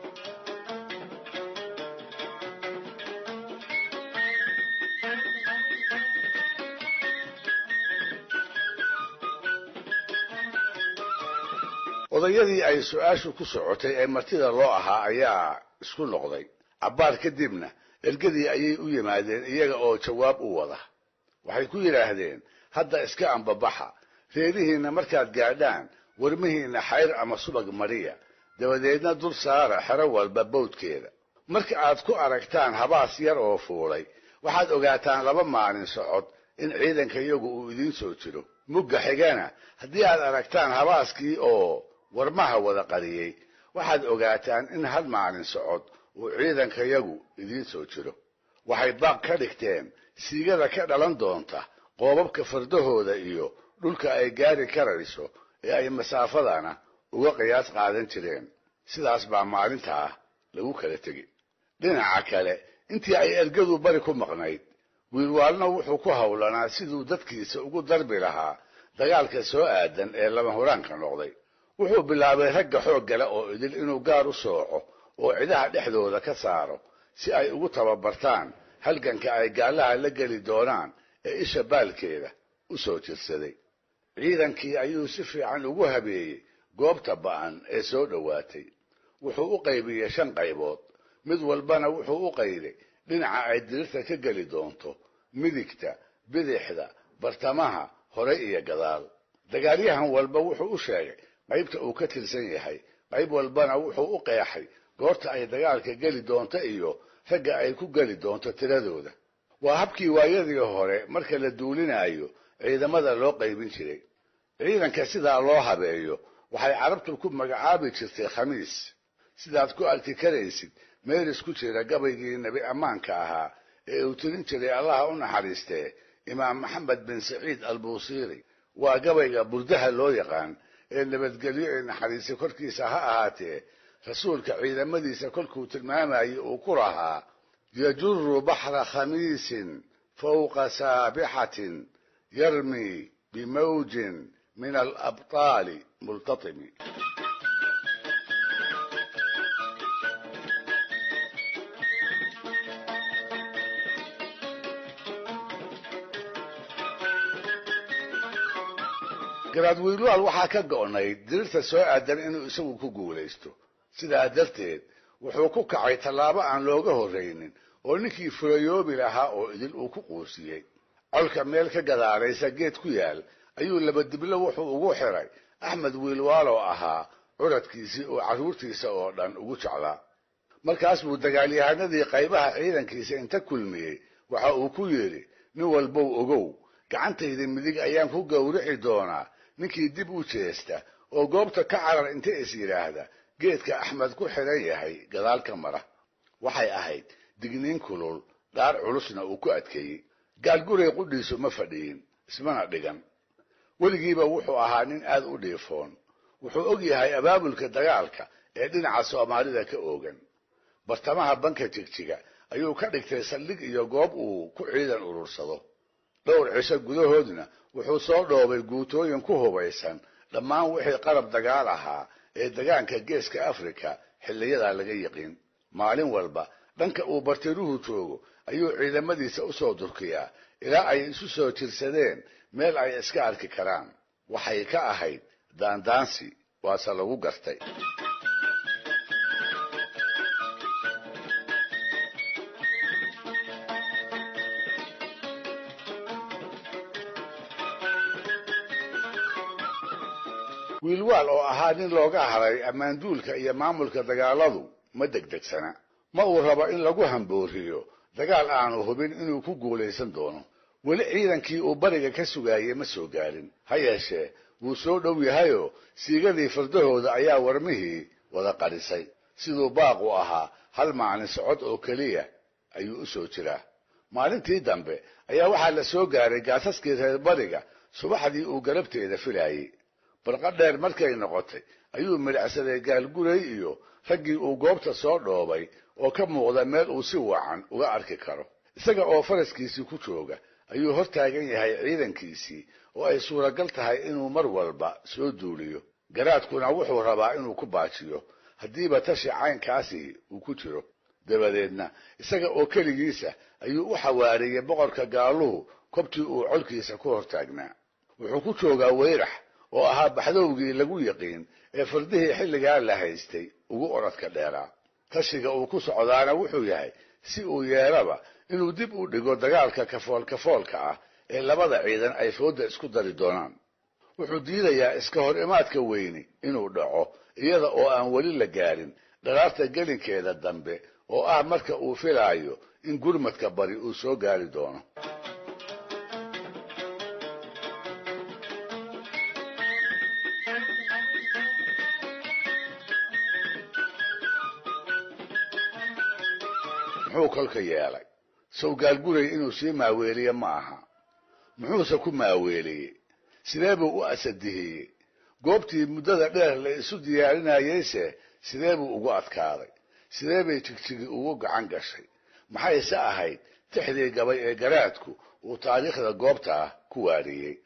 Speaker 1: odayadii ay su-aashu ku socotay ee martida loo ahaa ayaa isku noqday cabbaar kadibna ergadii ayay u yimaadeen iyaga oo jawaab u wada waxay ku yidhaahdeen hadda iska ambabaxa reerihiinna markaad gaadhaan warmihiinna xayr ama subag mariya dabadeedna dul saara xero walba bawdkeeda marka aad ku aragtaan habaas yar oo fuulay waxaad ogaataan laba maalin socod in ciidanka iyagu uu idiin soo jiro mugga xigana haddii aad aragtaan habaaskii oo warmaha wada qariyey waxaad ogaataan in hal maalin socod uu ciidankayagu idiin soo jiro waxay baaq ka dhigteen siigada ka dhalan doonta qoobabka fardahooda iyo dhulka ay gaari karayso ee ay masaafadana uga qiyaas qaadan jireen sidaas baa maalintaa lagu kala tegi dhinaca kale intii ay ergadu bari ku maqnayd wiilwaalna wuxuu ku howlanaa siduu dadkiisa ugu darbi lahaa dagaalka soo aadan ee lama huraanka noqday wuxuu bilaabay ragga xoog gale oo idil inuu gaar u sooco oo cidaha dhexdooda ka saaro si ay ugu tababartaan halganka ay gaallaha la geli doonaan ee isha baalkeeda u soo jirsaday ciidankii ayuu si fiican ugu habeeyey goobta ba'an ee soo dhowaatay wuxuu u qaybiyey shan qaybood mid walbana wuxuu u qayday dhinaca ay dirirta ka geli doonto midigta bidixda bartamaha hore iyo gadaal dagaalyahan walba wuxuu u sheegay qaybta uu ka tirsan yahay qayb walbana wuxuu u qeexay goorta ay dagaalka geli doonto iyo ragga ay ku geli doonto tiradooda waa habkii waayadii hore marka la duulinayo ciidamada loo qaybin jiray ciidanka sidaa loo habeeyo waxay carabtu ku magacaabi jirtay khamiis sidaad ku arki karaysid meeris ku jira gabaygii nebi ammaanka ahaa ee uu tirin jiray allaha u naxariistee imaam maxamed bin saciid albuusiiri waa gabayga burdaha loo yaqaan ee nabadgelyo ee naxariisi korkiisa ha ahaatee rasuulka ciidamadiisa kolkuu tilmaamayay uu ku lahaa yajuru baxra khamiisin fawqa saabixatin yarmi bimawjin min alabtaali multatimi garaad wiilwaal waxaa ka go'nayd dirirta soo aadan inuu isagu ku guulaysto sidaa darteed wuxuu ku kacay tallaabo aan looga horraynin oo ninkii furayoobi lahaa oo idil uu ku quusiyey colka meel ka gadaalaysa geed ku yaal ayuu labadiblo wuxuu ugu xiray axmed wiilwaaloo ahaa curadkiisii oo carruurtiisa oo dhan ugu jeclaa markaas buu dagaalyahanadii qaybaha ciidankiisa inta kulmiyey waxa uu ku yidhi nin walbow ogow gacantayda midig ayaan ku gowrici doonaa ninkii dib u jeesta oo goobta ka carar inta is yidhaahda geedka axmed ku xidhan yahay gadaal ka mara waxay ahayd digniin kulul dhaar culusna uu ku adkeeyey gaalguray qudhiisu ma fadhiyin ismana dhigan weligiiba wuxuu ahaa nin aad u dhiifoon wuxuu og yahay abaabulka dagaalka ee dhinaca soomaalida ka oogan bartamaha banka jigjiga ayuu ka dhigtay saldhig iyo goob uu ku ciidan urursado dhowr cisho gudahoodna wuxuu soo dhoobay guutooyin ku hubaysan dhammaan wixii qarab dagaal ahaa ee degaanka geeska afrika xilliyadaa laga yiqiin maalin walba dhanka uu bartiruhu joogo ayuu ciidamadiisa u soo durkiyaa ilaa ay isu soo jirsadeen meel ay iska arki karaan waxay ka ahayd daandaansi waase lagu gartay wiilwaal oo ahaa nin looga haray ammaanduulka iyo maamulka dagaaladu ma degdegsana ma uu rabo in lagu hambooriyo dagaal aanu hubin inuu ku guulaysan doono weli ciidankii uu bariga ka sugaayey ma soo gaarin ha yeeshee wuu soo dhow yahayoo siigadii fardahooda ayaa warmihii wada qadhisay siduu baaqu ahaa hal maalin socod oo keliya ayuu u soo jiraa maalintii dambe ayaa waxaa la soo gaaray gaasaskii reer bariga subaxdii uu garabteeda filaayey barqa dheer markay noqotay ayuu midhacsaday gaalguray iyo raggii uu goobta soo dhoobay oo ka muuqda meel uu si wacan uga arki karo isaga oo faraskiisii ku jooga ayuu hor taagan yahay ciidankiisii oo ay suuragal tahay inuu mar walba soo duuliyo garaadkuna wuxuu rabaa inuu ku baajiyo haddiiba tashi caynkaasi uu ku jiro dabadeedna isaga oo keligiisa ayuu u xawaariyey boqorka gaaluhu kobtii uu colkiisa ku hortaagnaa wuxuu ku joogaa weyrax oo ahaa baxdowgii lagu yiqiin ee fardihii xilligaa la haystay ugu oradka dheeraa tashiga uu ku socdaana wuxuu yahay si uu yeelaba inuu dib u dhigo dagaalka kafoolkafoolka ah ee labada ciidan ay foodda isku dari doonaan wuxuu diidayaa iska hor imaadka weyni inuu dhaco iyada oo aan weli la gaarin dharaarta gelinkeeda dambe oo ah marka uu filaayo in gurmadka bari uu soo gaari doono muxuu kolka yeelay sow gaalguray inuu sii maaweeliye ma aha muxuuse ku maaweeliyey sidee buu u asadihiyey goobtii muddada dheer la isu diyaarinayeyse sidee buu ugu adkaaday sidee bay jigjigi ugu gacan gashay maxayse ahayd tixdii gabay ee garaadku uu taariikhda goobta ah ku waariyey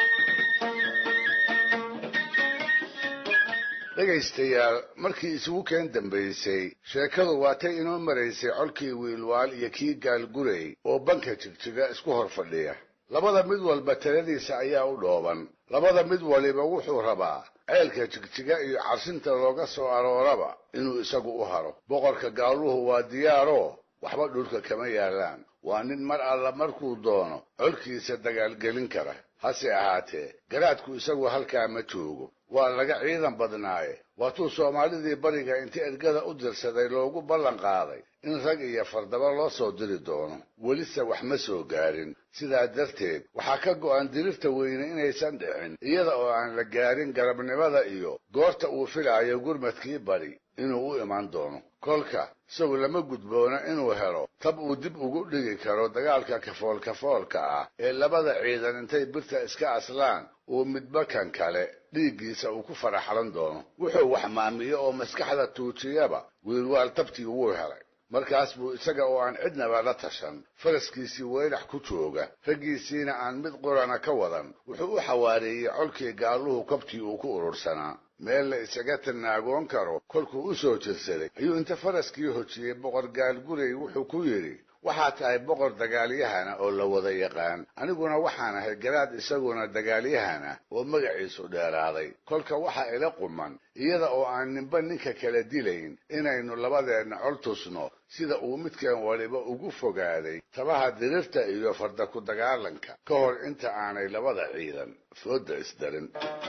Speaker 1: dhegaystayaal markii isugu keen dambaysay sheekadu waatay inoo maraysay colkii wiilwaal iyo kii gaalgurey oo banka jigjiga isku hor fadhiya labada mid walba taladiisa ayaa u dhooban labada mid waliba wuxuu rabaa ceelka jigjiga iyo carsinta looga soo arooraba inuu isagu u haro boqorka gaaluhu waa diyaaroo waxba dhulka kama yaallaan waa nin mar alla markuu doono colkiisa dagaalgelin kara hase ahaatee garaadku isagu halkaa ma joogo waa laga ciidan badnaaye waatuu soomaalidii bariga inta ergada u dirsaday loogu ballan qaaday in rag iyo fardaba loo soo diri doono welise wax ma soo gaarin sidaa darteed waxaa ka go'an dirirta weyne inaysan dhicin iyada oo aan la gaarin garabnimada iyo goorta uu filaayo gurmadkii bari inuu u iman doono kolka isagu lama gudboona inuu helo tab uu dib ugu dhigi karo dagaalka kafoolkafoolka ah ee labada ciidan intay birta iska aslaan uu midba kan kale dhiiggiisa uu ku faraxlan doono wuxuu wax maamiyo oo maskaxda tuujiyaba wiilwaal tabtii wuu helay markaas buu isaga oo aan cidnaba la tashan faraskiisii weylax ku jooga raggiisiina aan mid qurana ka wadan wuxuu u xawaareeyey colkii gaaluhu kabtii uu ku urursanaa meel la isaga tanaagoon karo kolkuu u soo jirsaday ayuu inta faraskii hojiyey boqor gaalgurey wuxuu ku yidhi waxaa tahay boqor dagaalyahana oo la wada yaqaan aniguna waxaan ahay garaad isaguna dagaalyahana oo magaciisu dheeraaday kolka waxaa ila quman iyada oo aan ninba ninka kala dilayn inaynu labadeenna col tusno sida uu midkeen waliba ugu fogaaday tabaha dirirta iyo farda ku dagaalanka ka hor inta aanay labada ciidan fooda isdarin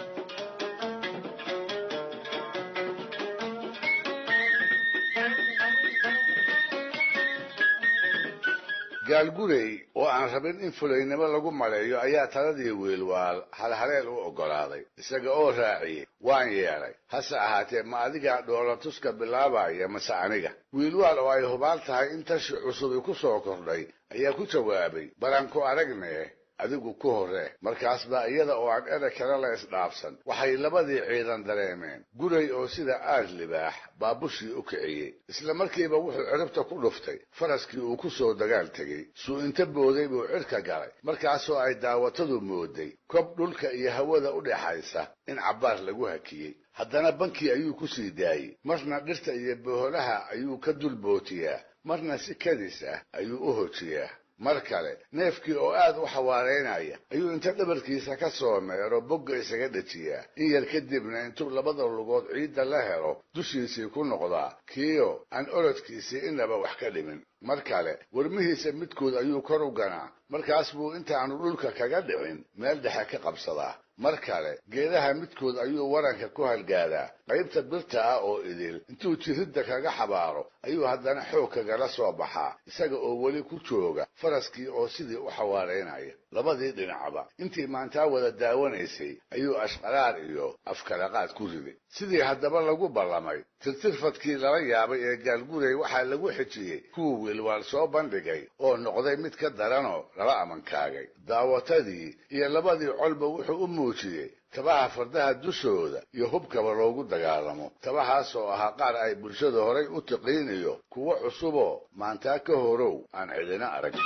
Speaker 1: gaalgurey oo aan rabin in fulaynimo lagu maleeyo ayaa taladii wiilwaal halhaleel u oggolaaday isaga oo raaciyey waan yeelay hase ahaatee ma adigaa dhoolatuska bilaabaya mase aniga wiilwaal oo ay hubaal tahay in tashi cusubi ku soo kordhay ayaa ku jawaabay balanku aragnee adigu ku horree markaas baa iyada oo aan ereg kale la isdhaafsan waxay labadii ciidan dareemeen guray oo sida aad libaax baabushii u kiciyey isla markiiba wuxuu ciribta ku dhuftay faraskii uu ku soo dagaal tegey suu inta booday buu cirka galay markaasoo ay daawatadu mooday kob dhulka iyo hawada u dhexaysa in cabbaar lagu hakiyey haddana bankii ayuu ku sii daayey marna dhirta iyo boholaha ayuu ka dul bootiyaa marna si kadis ah ayuu u hojiyaa mar kale neefkii oo aad u xawaaraynaya ayuu inta dhabarkiisa ka soo meero bogga isaga dhejiyaa in yar kadibna intuu labada lugood ciidda la helo dushiisii ku noqdaa kiio aan orodkiisii inaba wax ka dhimin mar kale warmihiisa midkood ayuu kor u ganaa markaas buu intaanu dhulka kaga dhicin meel dhexe ka qabsadaa mar kale geedaha midkood ayuu waranka ku halgaadaa qaybta birta ah oo idil intuu jiridda kaga xabaaro ayuu haddana xoog kagala soo baxaa isaga oo weli ku jooga faraskii oo sidii u xawaaraynaya labadii dhinacba intii maantaa wada daawanaysay ayuu ashqaraar iyo afkalaqaad ku riday sidii haddaba lagu ballamay tirtirfadkii lala yaabay ee gaalgurey waxaa lagu xijiyey kuwii wiilwaal soo bandhigay oo noqday mid ka daranoo lala amankaagay daawatadii iyo labadii colba wuxuu u muujiyey tabaha fardaha dushooda iyo hubkaba loogu dagaalamo tabahaasoo ahaa qaar ay bulshada horay u tiqiin iyo kuwo cusuboo maantaa ka horow aan cidina arag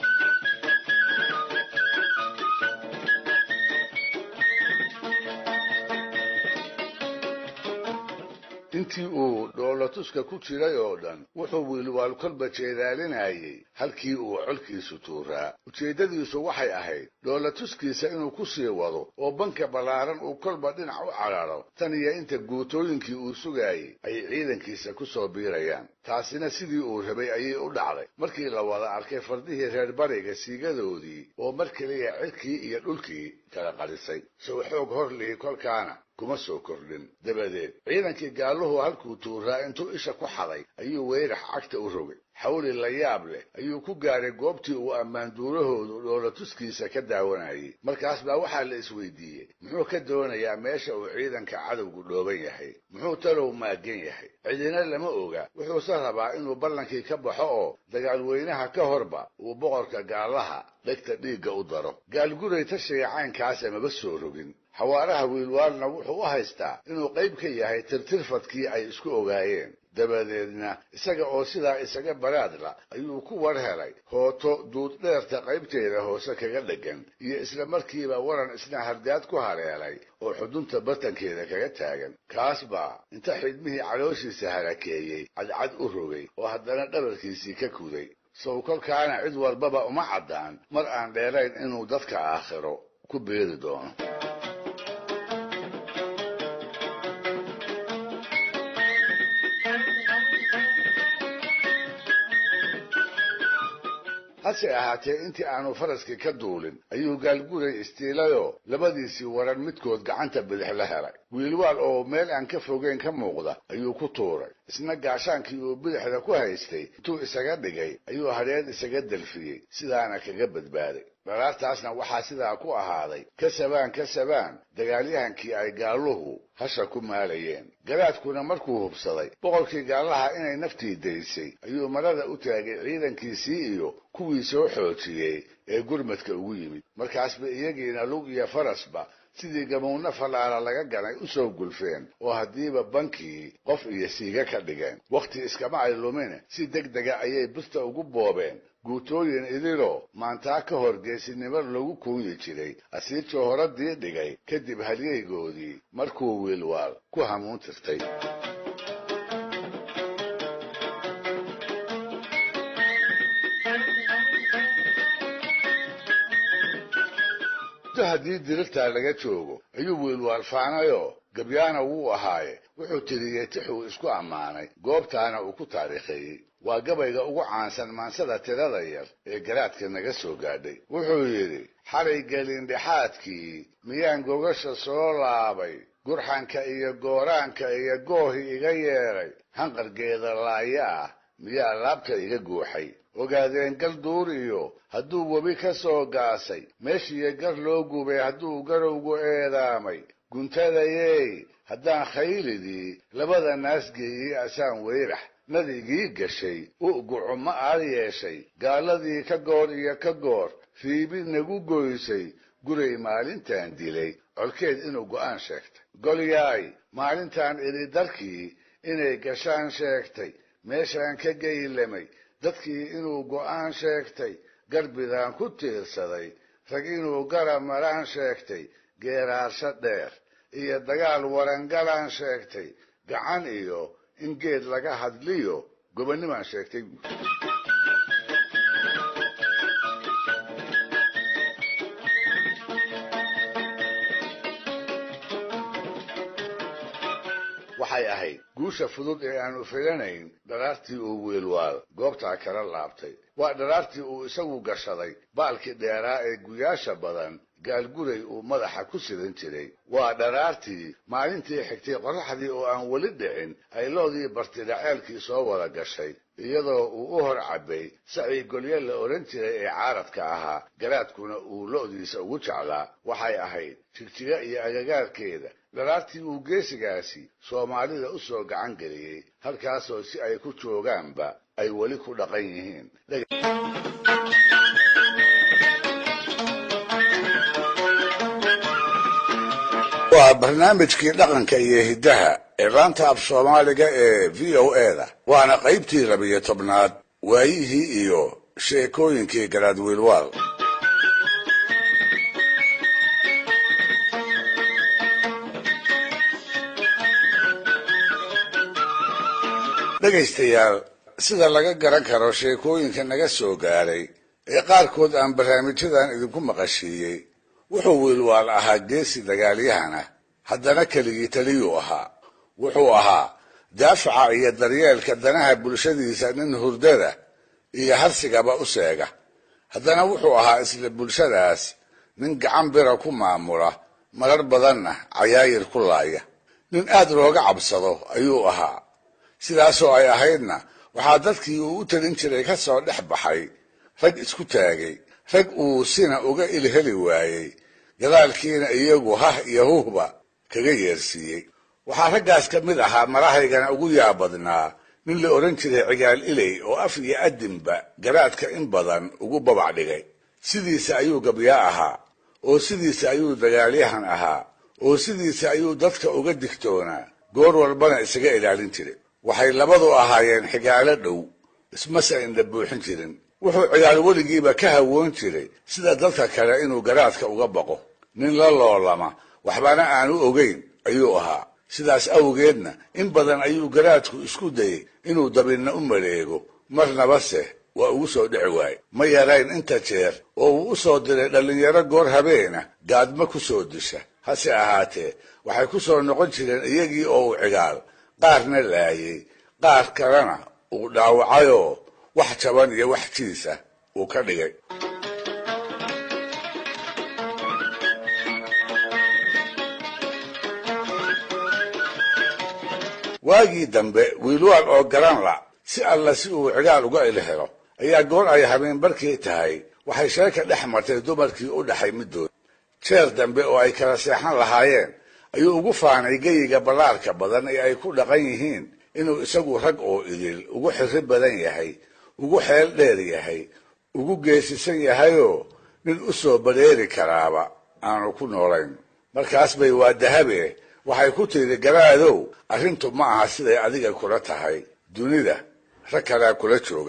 Speaker 1: intii uu dhoolatuska ku jiray oo dhan wuxuu wiilwaal kolba jeedaalinayay halkii uu colkiisu tuuraa ujeeddadiisu waxay ahayd dhoolatuskiisa inuu ku sii wado oo banka ballaaran uu kolba dhinac u cadharo tan iyo inta guutooyinkii uu sugaayey ay ciidankiisa ku soo biirayaan taasina sidii uu rabay ayay u dhacday markii la wada arkay fardihii reer bariga siigadoodii oo mar keliya cirkii iyo dhulkii kala qarisay sow xoog hor lihi kolkaana kuma soo kordhin dabadeed ciidankii gaaluhu halkuu tuuraa intuu isha ku xaday ayuu weyrax cagta u rogay xawli la yaab leh ayuu ku gaaray goobtii uu ammaanduurahoodu dhoola tuskiisa ka daawanayay markaas baa waxaa la isweydiiyey muxuu ka doonayaa meesha uu ciidanka cadowgu dhooban yahay muxuu talow maagan yahay cidina lama oga wuxuuse rabaa inuu ballankii ka baxo oo dagaalweynaha ka horba uu boqorka gaallaha dhegta dhiigga u daro gaalguray tashiga caynkaasa maba soo rogin xawaaraha wiilwaalna wuxuu u haystaa inuu qayb ka yahay tirtirfadkii ay isku ogaayeen dabadeedna isaga oo sidaa isaga baraadla ayuu ku war helay hooto duuddheerta qaybteeda hoose kaga dheggan iyo isla markiiba waran isna hardaad ku haleelay oo xudunta bartankeeda kaga taagan kaas baa inta xidmihii calooshiisa harakeeyey cadcad u rogay oo haddana dhabarkiisii ka kuday sow kolkaana cid walbaba uma caddaan mar aan dheerayn inuu dadka aakhiro ku beeri doono hase ahaatee intii aanu faraskii ka duulin ayuu gaalguray istiilayoo labadiisii waran midkood gacanta bidix la helay wiilwaal oo meel aan ka fogeyn ka muuqda ayuu ku tuuray isna gaashaankii uu bidixda ku haystay intuu isaga dhigay ayuu hadheed isaga delfiyey sidaana kaga badbaaday dharaartaasna waxaa sidaa ku ahaaday ka sabaan ka sabaan dagaalyahankii ay gaalluhu hasha ku maalayeen garaadkuna markuu hubsaday boqorkii gaallaha inay naftii daysay ayuu marada u taagay ciidankiisii iyo kuwii soo xoojiyey ee gurmadka ugu yimid markaasba iyagiina lug iyo farasba sidii gamuunno fallaala laga ganay u soo gulfeen oo haddiiba bankii qof iyo siiga ka dhigeen wakhti iskama ay lumine si deg dega ayay birta ugu boobeen guutooyin idiloo maantaa ka hor geesinimo lagu kuunyi jiray asiijoo horadii dhigay kadib halyeygoodii markuu wiilwaal ku hamuun tirtay haddii dirirtaa laga joogo ayuu wiilwaal faanayoo gabyaana wuu ahaaye wuxuu tiriyey tixuu isku ammaanay goobtaana uu ku taariikheeyey waa gabayga ugu caansan maansada tirada yar ee garaadka naga soo gaadhay wuxuu yidhi xalay gelindhexaadkii miyaan gogasha soo laabay gurxanka iyo gooraanka iyo goohi iga yeedhay hanqargeeda laaya ah miyaa laabta iga guuxay ogaadeen gal duur iyo hadduu webi ka soo gaasay meeshiiyo gar loo gubay hadduu garowgu eedaamay guntadayey haddaan khaylidii labada naas geeyey asaan weyrax nadigii gashay u'gucu ma aad yeeshay gaaladii ka goor iyo ka goor fiibi nagu goysay guray maalintaan dilay colkeed inuu go'aan sheegtay golyaay maalintaan idhi darkii inay gashaan sheegtay meeshaan ka geylamay dadkii inuu go'aan sheegtay garbidaan ku tiirsaday rag inuu garab maraan sheegtay geeraarsho dheer iyo dagaal warangalaan sheegtay gacan iyo in geed laga hadliyo gobonnimaan sheegtay waxay ahayd guusha fudud ee aanu filanayn dharaartii uu wiilwaal goobtaa kala laabtay waa dharaartii uu isagu gashaday baalkii dheeraa ee guyaasha badan gaalguray uu madaxa ku sidan jiray waa dharaartii maalintii xigtay qorraxdii oo aan weli dhicin ay loodii bartidhaceelkii soo wada gashay iyadoo uu u hor cabbay sacii golyo la odhan jiray ee caaradka ahaa garaadkuna uu lo'diisa ugu jeclaa waxay ahayd jigjiga iyo agagaarkeeda dharaartii uu geesigaasi soomaalida u soo gacan geliyey halkaasoo si ay ku joogaanba ay weli ku dhaqan yihiin waa barnaamijkii dhaqanka iyo hiddaha ee laanta af soomaaliga ee v o eda waana qaybtii labiyo tobnaad waayihii iyo sheekooyinkii garaad wiilwaal dhegaystayaal sida laga garan karo sheekooyinka naga soo gaadhay ee qaarkood aan barnaamijyadan idinku maqashiiyey wuxuu wiilwaal ahaa geesi dagaalyahana haddana keligii taliyuu ahaa wuxuu ahaa daafaca iyo daryeelka danaha bulshadiisa nin hurdada iyo harsigaba u seega haddana wuxuu ahaa isla bulshadaas nin gacan bira ku maamula marar badanna cayaayir ku laaya nin aad looga cabsado ayuu ahaa sidaasoo ay ahaydna waxaa dadkii uu u talin jiray ka soo dhex baxay rag isku taagay rag uu sina uga ilheli waayey gadaalkiina iyagu hah iyo huhba kaga yeersiiyey waxaa raggaas ka mid ahaa marahaygana ugu yaabadnaa nin la odhan jiray cigaal iley oo af iyo adinba garaadka in badan ugu babac dhigay sidiisa ayuu gabyaa ahaa oo sidiisa ayuu dagaalyahan ahaa oo sidiisa ayuu dadka uga digtoonaa goor walbana isaga ilaalin jiray waxay labadu ahaayeen xigaalo dhow ismase indha buuxin jirin wuxuu cigaal weligiiba ka hawoon jiray sida dadka kale inuu garaadka uga baqo nin la loolama waxbana aanu ogeyn ayuu ahaa sidaas awgeedna in badan ayuu garaadku isku dayey inuu dabinna u maleego marnabase waa ugu soo dhici waaye ma yarayn inta jeer oo uu u soo diray dhallinyaro goor habeena gaadma ku soo disha hase ahaatee waxay ku soo noqon jireen iyagii oo uu cigaal qaarna laayey qaar kalena uu dhaawacayoo wax jaban iyo wax jiisa uu ka dhigay waagii dambe wiilwaal oo garan la si alla si uu cigaal uga ilhelo ayaa goor ay habeen barkii tahay waxay sheeka dhex martay dumarkii u dhaxay middood jeer dambe oo ay kala seexan lahaayeen ayuu ugu faanay geyiga ballaarka badan ee ay ku dhaqan yihiin inuu isagu rag oo idil ugu xirri badan yahay ugu xeel dheer yahay ugu geesisan yahayoo nin u soo badheeri karaaba aanu ku noolayn markaas bay waa dahabe waxay ku tidhi garaadow arrintu ma aha siday adiga kula tahay dunida rag kalea kula jooga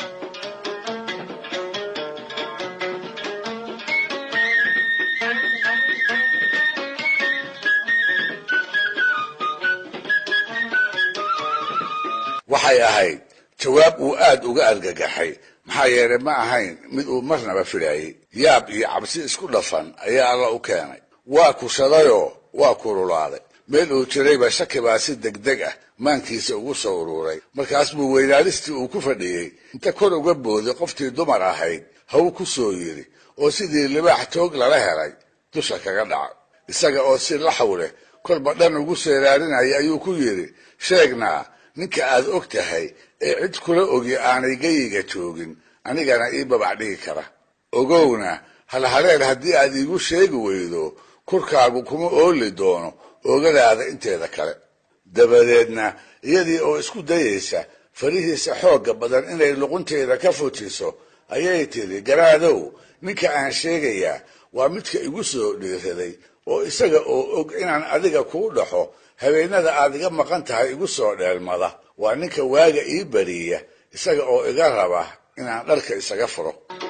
Speaker 1: waxay ahayd jawaab uu aad uga argagaxay maxaa yeelay ma ahayn mid uu marnaba filaayey yaab iyo cabsi isku dhafan ayaa alla u keenay waa kushadayoo waa kululaaday meel uu jirayba shaki baa si degdeg ah maankiisa ugu soo uruuray markaas buu weynaalistii uu ku fadhiyey inta kor uga booday qoftii dumar ahayd haw ku soo yidhi oo sidii libaax toog lala helay dusha kaga dhacay isaga oo si laxaw leh kolba dhan ugu seeraarinaya ayuu ku yidhi sheegnaa ninka aad og tahay ee cid kula ogi aanay geyiga joogin anigana ii babac dhigi kara ogowna halhaleer haddii aad iigu sheegi weydo kurkaagu kuma ooli doono oogadaada inteeda kale dabadeedna iyadii oo isku dayaysa farihiisa xoogga badan inay luqunteeda ka fujiso ayay tidhi garaadow ninka aan sheegayaa waa midka igu soo dhiiraday oo isaga oo og inaan adiga kuu dhaxo habeenada aad iga maqan tahay igu soo dheelmada waa ninka waaga ii bariya isaga oo iga raba inaan dharka isaga furo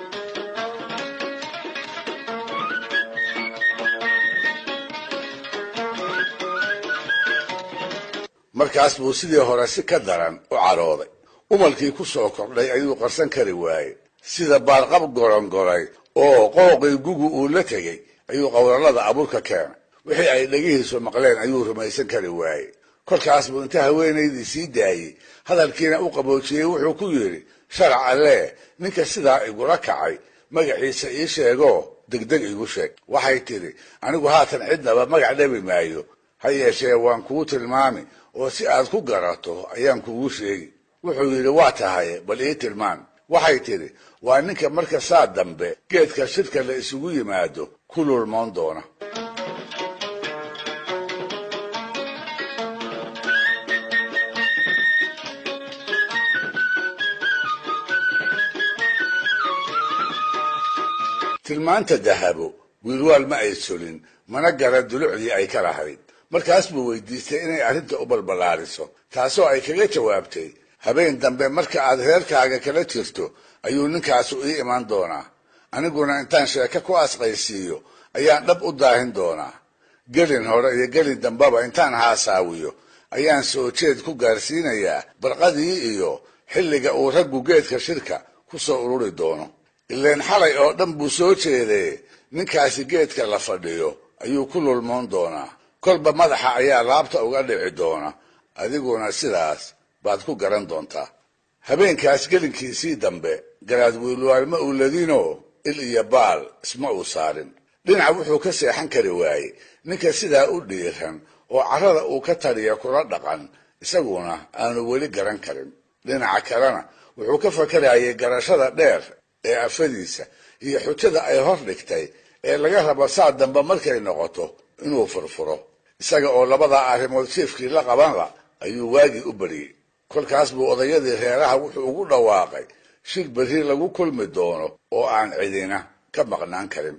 Speaker 1: markaas buu sidii hore si ka daran u cadhooday umalkii ku soo kordhay ayuu qarsan kari waayey sida baarqab gorongolay oo qooqii gugu uu la tegey ayuu qowlalada abuurka keenay wixii ay dhegihiisu maqleen ayuu rumaysan kari waayey kolkaas buu inta haweenaydii sii daayey hadalkiina u qaboojiyey wuxuu ku yidhi sharac allee ninka sidaa igula kacay magaciisa ii sheegoo degdeg igu sheeg waxay tidhi anigu haatan cidnaba magac dhabi maayo ha yeeshee waan kuu tilmaami oo si aad ku garato ayaan kugu sheegi wuxuu yidhi waa tahay bal ii tilmaan waxay tidhi waa ninka marka saa dambe geedka shirka la isugu yimaado ku lulmoon doona tilmaanta dahabo wiilwaal ma ay solin mana gara dulucdii ay ka lahayd markaas buu weydiistay inay arrinta u balballaariso taasoo ay kaga jawaabtay habeen dambe marka aad reerkaaga kala jirto ayuu ninkaasu ii imaan doonaa aniguna intaan sheeko ku asqaysiiyo ayaan dhab u daahin doonaa gelin hore iyo gelin dambeba intaan haasaawiyo ayaan soo jeed ku gaarsiinayaa barqadii iyo xilliga uu raggu geedka shirka ku soo ururi doono ileen xalay oo dhan buu soo jeedee ninkaasi geedka la fadhiyo ayuu ku lulmoon doonaa kolba madaxa ayaa laabta uga dhici doona adiguna sidaas baad ku garan doontaa habeenkaas gelinkiisii dambe garaad wiilwaal ma uu ladinoo il iyo baal isma uu saarin dhinac wuxuu ka seexan kari waayey ninka sidaa u dhiiran oo carrada uu ka taliya kula dhaqan isaguna aanu weli garan karin dhinaca kalena wuxuu ka fakarayay garashada dheer ee afadiisa iyo xujada ay hor dhigtay ee laga rabo saa dambe markay noqoto inuu furfuro isaga oo labadaa arrimood jiefkii la qabanla ayuu waagii u bariyey kolkaas buu odayadii reeraha wuxuu ugu dhawaaqay shir berri lagu kulmi doono oo aan cidina ka maqnaan karin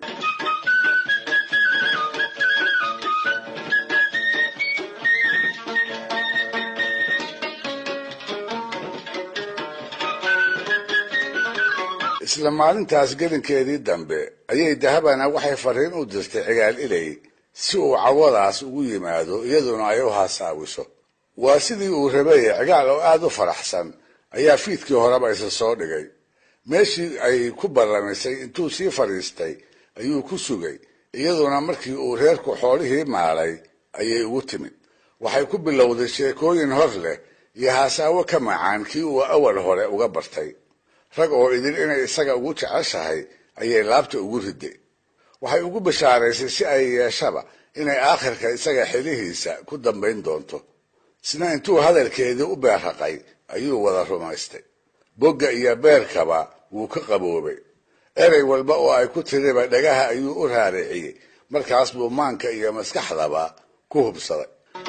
Speaker 1: isla maalintaas gelinkeedii dambe ayay dahabana waxay fariin u dirtay cigaal ilay si uu cawadaas ugu yimaado iyaduna ay u haasaawiso waa sidii uu rabeye cigaal oo aada u faraxsan ayaa fiidkii horeba isa soo dhigay meeshii ay ku ballamisay intuu sii fadhiistay ayuu ku sugay iyaduna markii uu reerku xoolihii maalay ayay ugu timid waxay ku bilowday sheekooyin hor leh iyo haasaawo ka macaan kii uu awal hore uga bartay rag oo idin inay isaga ugu jeceshahay ayay laabta ugu riday waxay ugu bashaaraysay si ay yeeshaba inay aakhirka isaga xilihiisa ku dambayn doonto isna intuu hadalkeedii u beerraqay ayuu wada rumaystay bogga iyo beerkaba wuu ka qaboobay erey walba oo ay ku tiriba dhagaha ayuu u raariciyey markaas buu maanka iyo maskaxdaba ku hubsaday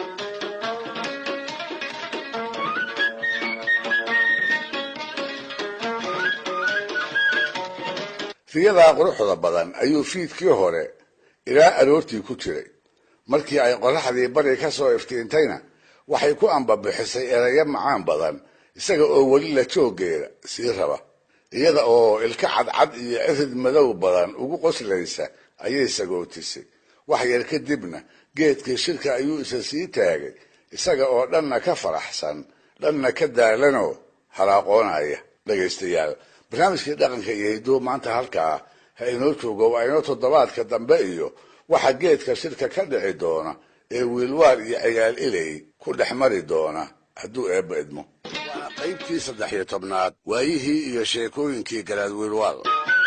Speaker 1: riyadaa quruxda badan ayuu fiidkii hore ilaa aroortii ku jiray markii ay qorraxdii bari ka soo iftiintayna waxay ku ambabixisay erayo macaan badan isaga oo weli la jooggeeda sii raba iyada oo ilka cadcad iyo cirid madow badan ugu qoslaysa ayay sagootisay wax yar kadibna geedkii shirka ayuu isa sii taagay isaga oo dhanna ka faraxsan dhanna ka daalanoo halaaqoonaya dhegaystayaal barnaamijkii dhaqanka iyo hidduu maanta halkaa ha inoo joogo waa inoo toddobaadka dambe iyo waxa geedka shirka ka dhici doona ee wiilwaal iyo ciyaal ilay ku dhex mari doona hadduu eebba idmo waana qaybtii saddex iyo tobnaad waayihii iyo sheekooyinkii garaad wiilwaal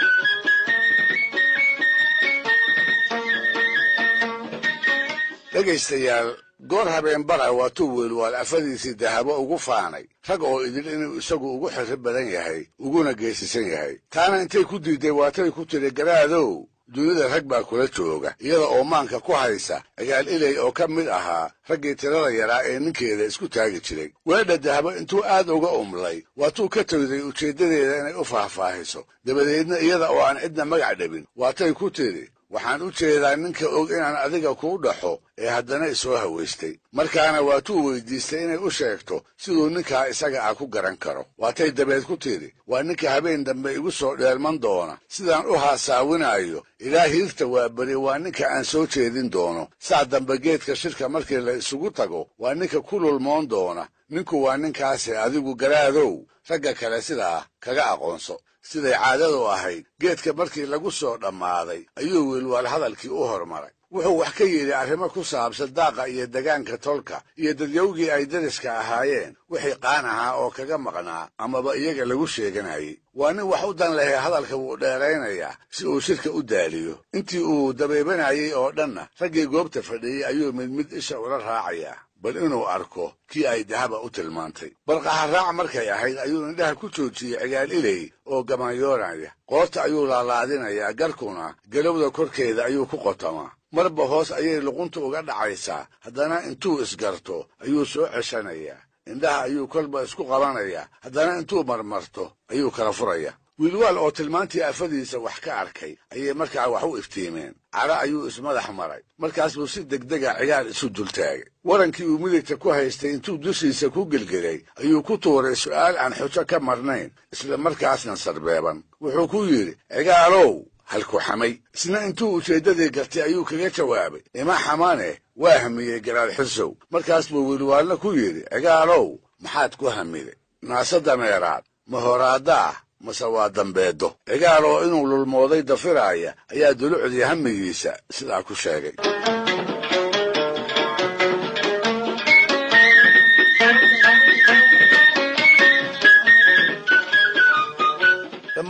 Speaker 1: dhegaystayaal goor habeen bara waatuu wiilwaal afadiisii dahabo ugu faanay rag oo idil inuu isagu ugu xirro badan yahay uguna geesisan yahay taana intay ku diiday waatay ku tiri garaadow dunida rag baa kula jooga iyada oo maanka ku haysa cigaal ilay oo ka mid ahaa raggii tirada yaraa ee ninkeeda isku taagi jiray weedha dahabo intuu aad uga umlay waatuu ka tagday ujeeddadeeda inay u faahfaahiso dabadeedna iyada oo aan cidna magac dhabin waatay ku tiri waxaan u jeedaa ninka og inaan adiga kuu dhaxo ee haddana isoo hawaystay markaana waatuu weydiistay inay u sheegto siduu ninkaa isaga ah ku garan karo waatay dabeed ku tidhi waa ninka habeen dambe igu soo dheelman doona sidaan u haasaawinaayo ilaa hiirta waa beri waa ninka aan soo jeedin doono saa dambe geedka shirka markii la isugu tago waa ninka ku lulmoon doona ninku waa ninkaasi adigu garaadow ragga kale sidaa kaga aqoonso siday caadadu ahayd geedka markii lagu soo dhammaaday ayuu wiilwaal hadalkii u hormaray wuxuu wax ka yidhi arrimo ku saabsan daaqa iyo degaanka tolka iyo dadyowgii ay dariska ahaayeen wixii qaan ahaa oo kaga maqnaa amaba iyaga lagu sheeganayay waa nin wax u dan lehe hadalka wuu dheeraynayaa si uu shirka u daaliyo intii uu dabeebanayay oo dhanna raggii goobta fadhiyey ayuu mid mid isha ula raacayaa bal inuu arko kii ay dahaba u tilmaantay balqaharaac markay ahayd ayuu indhaha ku joojiyey cigaal ilay oo gamanyoonaya qoorta ayuu laalaadinayaa garkuna galowda korkeeda ayuu ku qotamaa marba hoos ayay luqunta uga dhacaysaa haddana intuu isgarto ayuu soo ceshanayaa indhaha ayuu kolba isku qabanayaa haddana intuu marmarto ayuu kala furayaa wiilwaal oo tilmaantii afadiisa wax ka arkay ayay markaa wax u iftiimeen cadho ayuu ismadax maray markaas buu si degdega cigaal isu dultaagay warankii uu midigta ku haystay intuu dushiisa ku gelgelay ayuu ku tuuray su'aal aan xujo ka marnayn isla markaasna sarbeeban wuxuu ku yidhi cigaalow halku xamay isna intuu ujeeddadii gartay ayuu kaga jawaabay ima xamane waa hamiyey garaad xisow markaas buu wiilwaalna ku yidhi cigaalow maxaad ku hamiday naase dameeraad ma horaadda ah mase waa dambeeddo cigaal oo inuu lulmooday dafiraaya ayaa dulucdii hamigiisa sidaa ku sheegay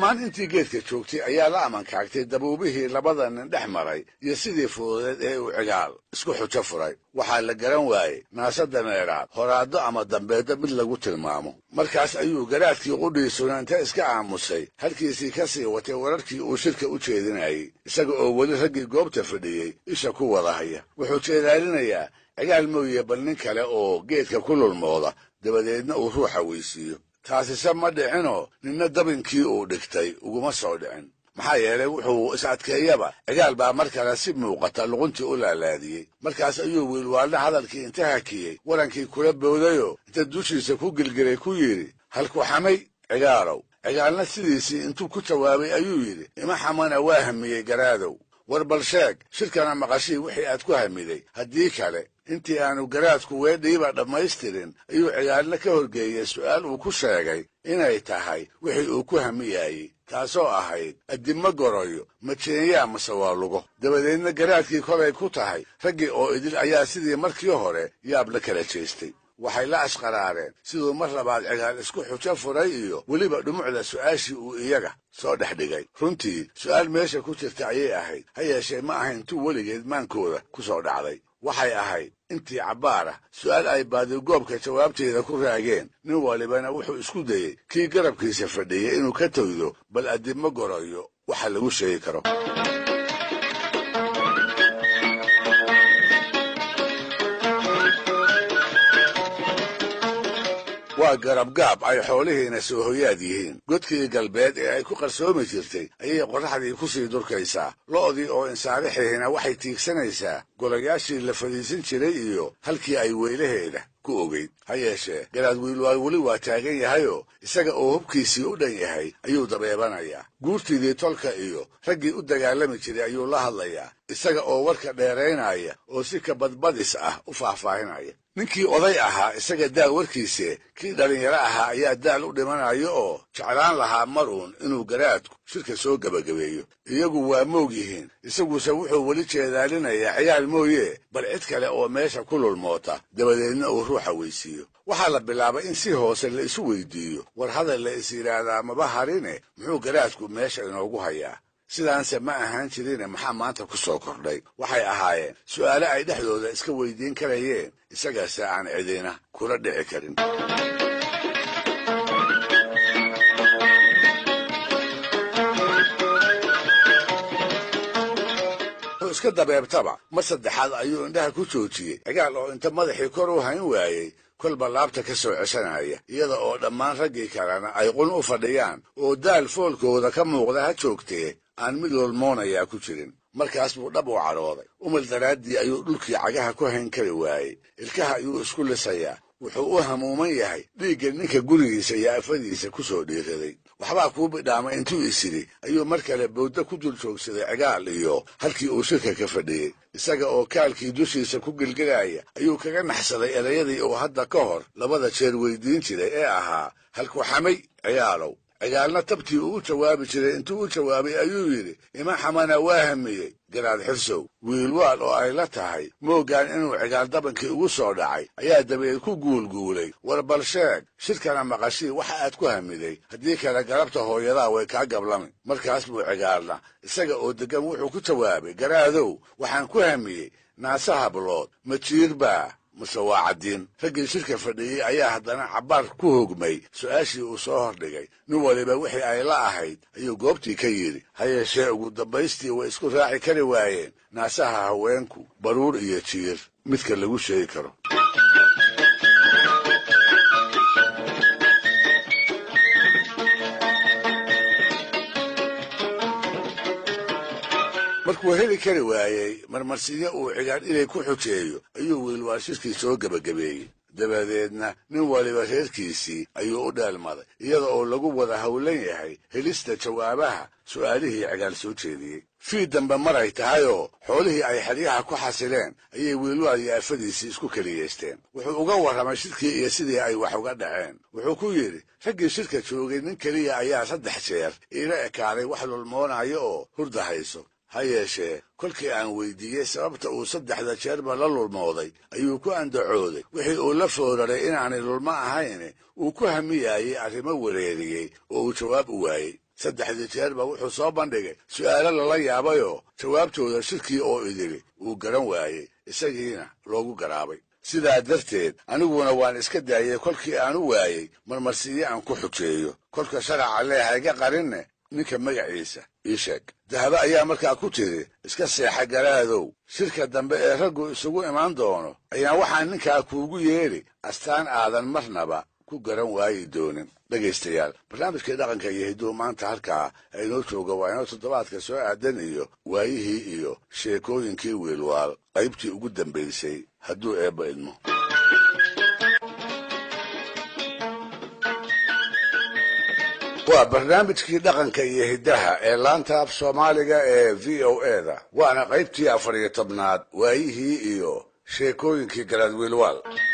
Speaker 1: dhammaan intii geedka joogtay ayaa la amankaagtay dabuubihii labada nin dhex maray iyo sidii fududeed ee uu cigaal isku xujo furay waxaa la garan waayey naasada meedhaad horaaddo ama dambeeddo mid lagu tilmaamo markaas ayuu garaadkii qudhiisuna inta iska aamusay halkiisii ka sii watay wararkii uu shirka u jeedinayey isaga oo weli raggii goobta fadhiyey isha ku wada haya wuxuu jeedaalinayaa cigaal mooye bal nin kale oo geedka ku lulmooda dabadeedna uu ruuxa weysiiyo taasise ma dhicinoo ninna dabinkii uu dhigtay uguma soo dhicin maxaa yeelay wuxuu is adkeeyaba cigaal baa mar kale si muuqata luquntii u laalaadiyey markaas ayuu wiilwaalna hadalkii inta hakiyey warankii kula boodayoo inta dushiisa ku gilgilay ku yidhi halku xamay cigaalow cigaalna sidiisii intuu ku jawaabay ayuu yidhi ima xamana waa hamiyey garaadow war bal sheeg shirkana maqashii wixii aad ku hamiday haddii kale intii aanu garaadku weedhiiba dhammaystirin ayuu cigaalna ka horgeeyey su'aal uu ku sheegay inay tahay wixii uu ku hamiyaayey taasoo ahayd addimma goroyo majeenyaa mase waa lugo dabadeedna garaadkii kolay ku tahay raggii oo idil ayaa sidii markii hore yaab la kala jeestay waxay la ashqaraareen siduu mar labaad cigaal isku xujo furay iyo weliba dhumucda su'aashii uu iyaga soo dhex dhigay runtii su'aal meesha ku jirta ayay ahayd ha yeeshee ma ahayn tu weligeed maankooda ku soo dhacday waxay ahayd intii cabbaar ah su'aal ay baadigoobka jawaabteeda ku raageen nin walibana wuxuu isku dayey kii garabkiisa fadhiyey inuu ka toydo bal addimo goroyo waxa lagu sheegi karo waa garabgaab ay xoolihiina soo hoyaad yihiin godkii galbeed ee ay ku qarsoomi jirtay ayay qorraxdii ku sii durkaysaa lo'dii oo insaarixihina waxay tiigsanaysaa golayaashii la fadhiisan jiray iyo halkii ay weylaheeda ku ogeyd ha yeeshee garaad wiilwaal weli waa taagan yahayoo isaga oo hubkiisii u dhan yahay ayuu dabeebanayaa guurtiidii tolka iyo raggii u dagaalami jiray ayuu la hadlayaa isaga oo warka dheeraynaya oo si ka badbadis ah u faahfaahinaya ninkii oday ahaa isaga daal warkiise kii dhallinyaro ahaa ayaa daal u dhimanayo oo jeclaan lahaa mar uun inuu garaadku shirka soo gebagabeeyo iyagu waa moog yihiin isaguse wuxuu weli jeedaalinayaa ciyaal mooye bal cid kale oo meesha ku lulmoota dabadeedna uu ruuxa weysiiyo waxaa la bilaabay in si hoose la isu weydiiyo war hadal la is yidhaahdaa maba harine muxuu garaadku meesha inoogu hayaa sidaanse ma ahaan jirine maxaa maanta ku soo kordhay waxay ahaayeen su'aale ay dhexdooda iska weydiin karayeen isagaase aan cidina kula dhici karin wuxuu iska dabeebtaba mar saddexaad ayuu indhaha ku joojiyey cigaal oo inta madaxii kor u hayn waayey kolba laabta ka soo ceshanaya iyada oo dhammaan raggii kalena ay qun u fadhiyaan oo daal foolkooda ka muuqda ha joogtee aan mid lolmoonayaa ku jirin markaas buu dhab u cadhooday umal daraaddii ayuu dhulkii cagaha ku hayn kari waayey ilkaha ayuu isku lisayaa wuxuu u hamuuman yahay dhiigga ninka gurigiisa iyo afadiisa ku soo dhiiraday waxbaa kuu bidhaamay intuu isidhi ayuu mar kale bowdda ku dul joogsaday cigaal iyo halkii uu shirka ka fadhiyey isaga oo kaalkii dushiisa ku gelgelaya ayuu kaga naxsaday erayadii uu hadda ka hor labada jeer weydiin jiray ee ahaa halku xamay cigaalow cigaalna tabtii uu u jawaabi jiray intuu u jawaabay ayuu yidhi ima xamana waa hamiyey garaad xirsow wiilwaal oo ay la tahay mooggaan inuu cigaal dabankii ugu soo dhacay ayaa dabeed ku guulguulay war bal sheeg shirkana maqashii waxa aad ku hamiday haddii kale galabta hooyadaa way kaa gablami markaas buu cigaalna isaga oo deggan wuxuu ku jawaabay garaadow waxaan ku hamiyey naase hablood ma jiir baa mase waa caddiin raggii shirka fadhiyey ayaa haddana cabbaar ku hogmay su'aashii uu soo hordhigay nin waliba wixii ay la ahayd ayuu goobtii ka yidhi ha yeeshee ugu dambaystii way isku raaci kari waayeen naasaha haweenku baruur iyo jiir midka lagu sheegi karo markuu heli kari waayey marmarsiyo uu cigaal inay ku xujeeyo ayuu wiilwaal shirkii soo gebagabeeyey dabadeedna nin waliba reerkiisii ayuu u dheelmaday iyada oo lagu wada howlan yahay helista jawaabaha su'aalihii cigaal soo jeediyey fii dambe maray tahayoo xoolihii ay xeryaha ku xasileen ayay wiilwaal iyo afadiisii isku keliyeysteen wuxuu uga warramay shirkii iyo sidii ay wax uga dhaceen wuxuu ku yidhi raggii shirka joogay nin keliya ayaa saddex jeer iila ekaaday wax lulmoonayo oo hurda hayso ha yeeshee kolkii aan weydiiyey sababta uu saddexda jeerba la lulmooday ayuu ku andacooday wixii uu la fooraray inaanay lulmo ahayn uu ku hamiyaayey arrimo wareeriyey oo uu jawaab u waayey saddexdii jeerba wuxuu soo bandhigay su'aalo lala yaabayoo jawaabtooda shirkii oo idili uu garan waayey isagiina loogu garaabay sidaa darteed aniguna waan iska daayey kolkii aan u waayey marmarsiiye aan ku xujeeyo kolka sharaca leehay ga qarinne ninka magaciisa ii sheeg dahabo ayaa markaa ku tiri iska seexa garaadow shirka dambe ee raggu isugu imaan doono ayaan waxaan ninkaa kuugu yeedhi astaan aadan marnaba ku garan waayi doonin dhegaystayaal barnaamijkii dhaqanka iyo hidduu maanta halkaa aynoo jooga waa inoo toddobaadka soo aadan iyo waayihii iyo sheekooyinkii wiilwaal qaybtii ugu dambaysay hadduu eebba idmo waa barnaamijkii dhaqanka iyo hiddaha ee laanta af soomaaliga ee v o eda waana qaybtii afar iyo tobnaad waayihii iyo sheekooyinkii garaad wiilwaal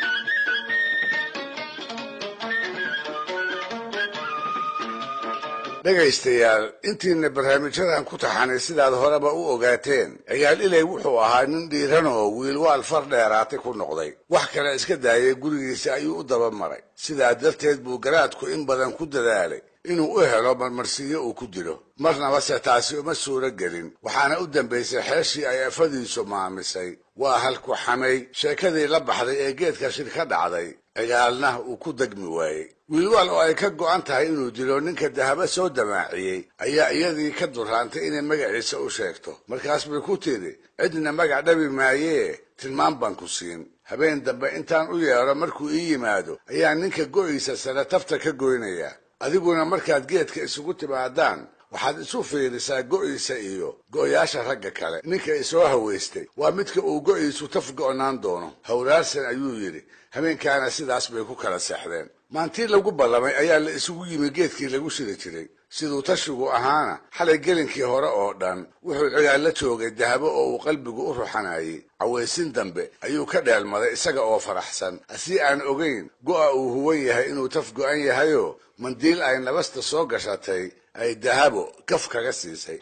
Speaker 1: dhegaystayaal intiina barnaamijyadan ku taxanay sidaad horeba u ogaateen ciyaal ilay wuxuu ahaa nin dhiiran oo wiilwaal far dheeraatay ku noqday wax kale iska daayay gurigiisa ayuu u daba maray sidaa darteed buu garaadku in badan ku dadaalay inuu u helo marmarsiiyo uu ku dilo marnaba se taasi uma suuro gelin waxaana u dambaysay xeeshii ay afadiisu maamisay waa halku xamay sheekadii la baxday ee geedka shir ka dhacday cigaalna uu ku degmi waayey wiilwaal oo ay ka go'an tahay inuu dilo ninka dahaba soo damaaciyey ayaa iyadii ka duraantay inay magaciisa u sheegto markaas bay ku tidhi cidna magac dhabi maayee tilmaan baan ku siin habeen dambe intaan u yeedho markuu ii yimaado ayaa ninka go'iisa sare tafta ka goynayaa adiguna markaad geedka isugu timaadaan waxaad isu fiirisaa go'iisa iyo go'yaasha ragga kale ninka isoo hawaystay waa midka uu go'iisu taf go'naan doono hawraarsan ayuu yidhi habeenkaana sidaas bay ku kala seexdeen maantii lagu ballamay ayaa la isugu yimi geedkii lagu shiri jiray siduu tashigu ahaana xalay gelinkii hore oo dhan wuxuu cigaal la joogay dahabo oo uu qalbigu u ruxanayay cawaysin dambe ayuu ka dheelmaday isaga oo faraxsan asii aan ogayn go'a uu huwan yahay inuu taf go'an yahayoo mandiil ay nabasta soo gashatay ay dahabo kaf kaga siisay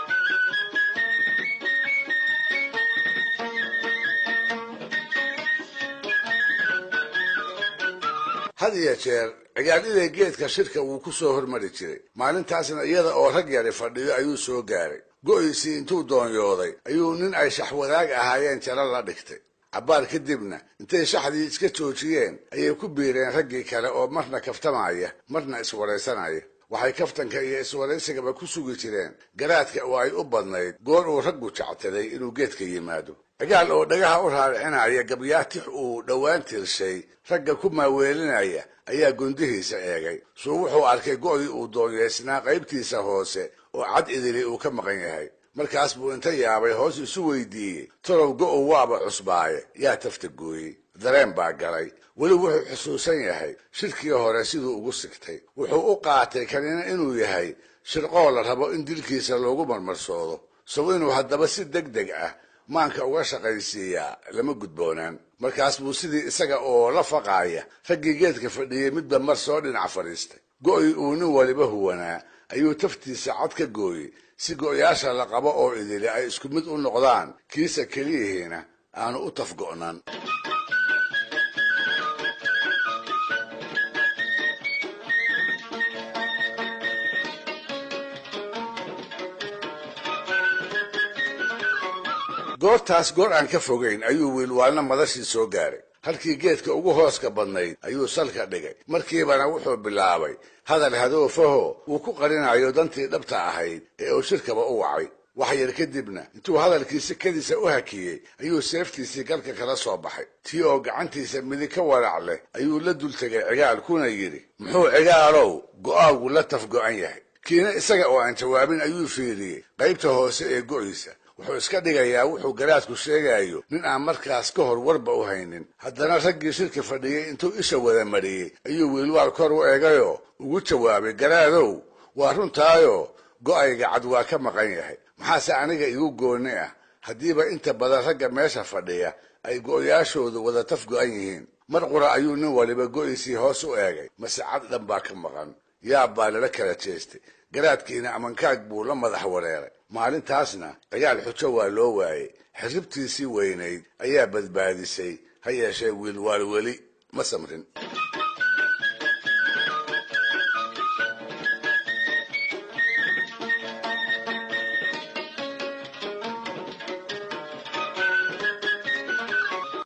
Speaker 1: had iyo jeer cigaal-iday geedka shirka wuu ku soo hormari jiray maalintaasna iyada oo rag yari fadhiyo ayuu soo gaaray go'iisii intuu doonyooday ayuu nin ay shaxwadaag ahaayeen jalo la dhigtay cabbaar kadibna intay shaxdii iska joojiyeen ayay ku biireen raggii kale oo marna kaftamaya marna iswaraysanaya waxay kaftanka iyo iswaraysigaba ku sugi jireen garaadka oo ay u badnayd goor uu raggu jectaday inuu geedka yimaado cigaal oo dhagaha u raaricinaya gabyaatix uu dhowaan tirshay ragga ku maaweelinaya ayaa gundihiisa eegay suu wuxuu arkay go'dii uu doonyeysnaa qaybtiisa hoose oo cad idili uu ka maqan yahay markaas buu inta yaabay hoos isu weydiiyey tolow go'ow waaba cusbaaye yaa tafta gooyey dareen baa galay weli wuxuu xusuusan yahay shirkii hore siduu ugu sigtay wuxuu u qaatay kanina inuu yahay shirqoo la rabo in dilkiisa loogu marmarsoodo sow inuu haddaba si deg deg ah maanka uga shaqaysiiyaa lama gudboonaan markaas buu sidii isaga oo la faqaaya raggii geedka fadhiyey midba mar soo dhinac fadhiistay go'ii uu nin waliba huwanaa ayuu taftiisa cad ka gooyey si go'yaasha la qabo oo idili ay isku mid u noqdaan kiisa keliyihiina aanu u taf go'nan goortaas goor aan ka fogayn ayuu wiilwaalna madashii soo gaaray halkii geedka ugu hooska badnayd ayuu salka dhigay markiibana wuxuu bilaabay hadal hadoofaho uu ku qarinayo dantii dhabta ahayd ee uu shirkaba u wacay wax yar kadibna intuu hadalkiisi kadiisa u hakiyey ayuu seeftiisii galka kala soo baxay tii oo gacantiisa midig ka warac leh ayuu la dul tegay cigaal kuna yidhi muxuu cigaalow go'aagu la taf go'an yahay kiina isaga oo aan jawaabin ayuu fiiriyey qaybta hoose ee go'iisa wuxuu iska dhigayaa wuxuu garaadku sheegayo nin aan markaas ka hor warba u haynin haddana raggii shirka fadhiyey intuu isha wada mariyey ayuu wiilwaal kor u eegayoo ugu jawaabay garaadow waa runtaayo go'ayga cad waa ka maqan yahay maxaase aniga igu goonni ah haddiiba inta badan ragga meesha fadhiya ay go'yaashoodu wada taf go'an yihiin mar qura ayuu nin waliba go'iisii hoos u eegay mase cad dhan baa ka maqan yaab baa lala kala jeestay garaadkiina amankaag buu la madax wareeray maalintaasna cigaal xujo waa loo waayey xirribtiisii weynayd ayaa badbaadisay ha yeeshee wiilwaal weli ma samrin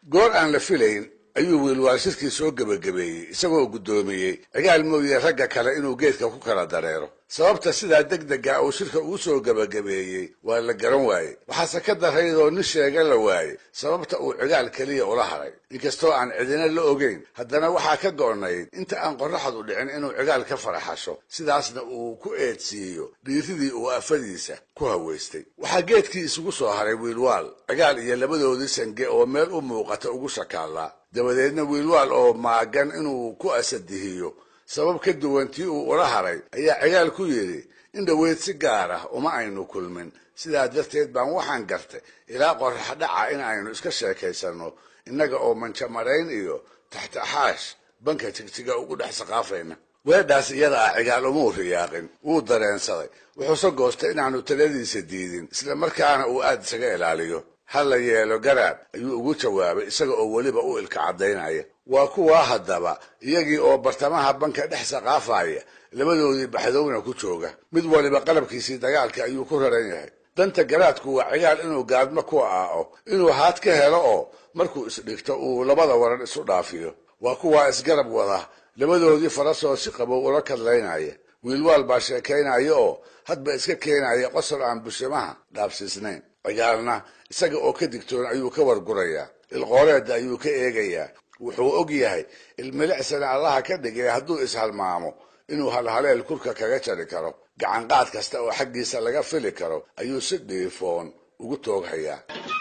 Speaker 1: goor aan la filayn ayuu wiilwaal shirkii soo gebagabeeyey isagoo guddoomiyey cigaal mooye ragga kale inuu geedka ku kala dareero sababta sidaa degdega uu shirka uu soo gebagabeeyey waa la garan waaye waxaase ka daraydoo nin sheega la waaye sababta uu cigaal keliya ula haray inkastoo aan cidina la ogeyn haddana waxaa ka go'nayd inta aan qorraxdu dhicin inuu cigaal ka faraxasho sidaasna uu ku eedsiiyo dhiiridii uu afadiisa ku hawaystay waxaa geedkii isugu soo haray wiilwaal cigaal iyo labadoodii sange oo meel u muuqata ugu shakaallaa dabadeedna wiilwaal oo maagan inuu ku asadihiyo sabab ka duwan tii uu ula haray ayaa cigaal ku yidhi in dhoweyd si gaar ah uma aynu kulmin sidaa darteed baan waxaan gartay ilaa qorrax dhaca in aynu iska sheekaysanno innaga oo manjamarayn iyo taxtaxaash banka jigjiga ugu dhex saqaafayna weedhaas iyada ah cigaal umuu riyaaqin wuu dareensaday wuxuuse goostay inaanu taladiisa diidin isla markaana uu aad isaga ilaaliyo ha la yeelo garaad ayuu ugu jawaabay isaga oo weliba u ilka caddaynaya waa kuwaa haddaba iyagii oo bartamaha banka dhex saqaafaya labadoodii baxdowna ku jooga mid waliba qalabkiisii dagaalka ayuu ku raran yahay danta garaadku waa cigaal inuu gaadmo ku aao inuu haad ka helo oo markuu isdhigto uu labada waran isu dhaafiyo waa kuwaa isgarab wada labadoodii farasoo si qabow ula kadlaynaya wiilwaal baa sheekaynaya oo hadba iska keenaya qosol aan bushimaha dhaabsiisnayn cigaalna isaga oo ka digtoon ayuu ka wargurayaa ilqooreedda ayuu ka eegayaa wuxuu og yahay ilmilicsana allaha ka dhigay hadduu ishalmaamo inuu halhaleel kurka kaga jari karo gacanqaad kasta oo xaggiisa laga fili karo ayuu si dhiifoon ugu tooghayaa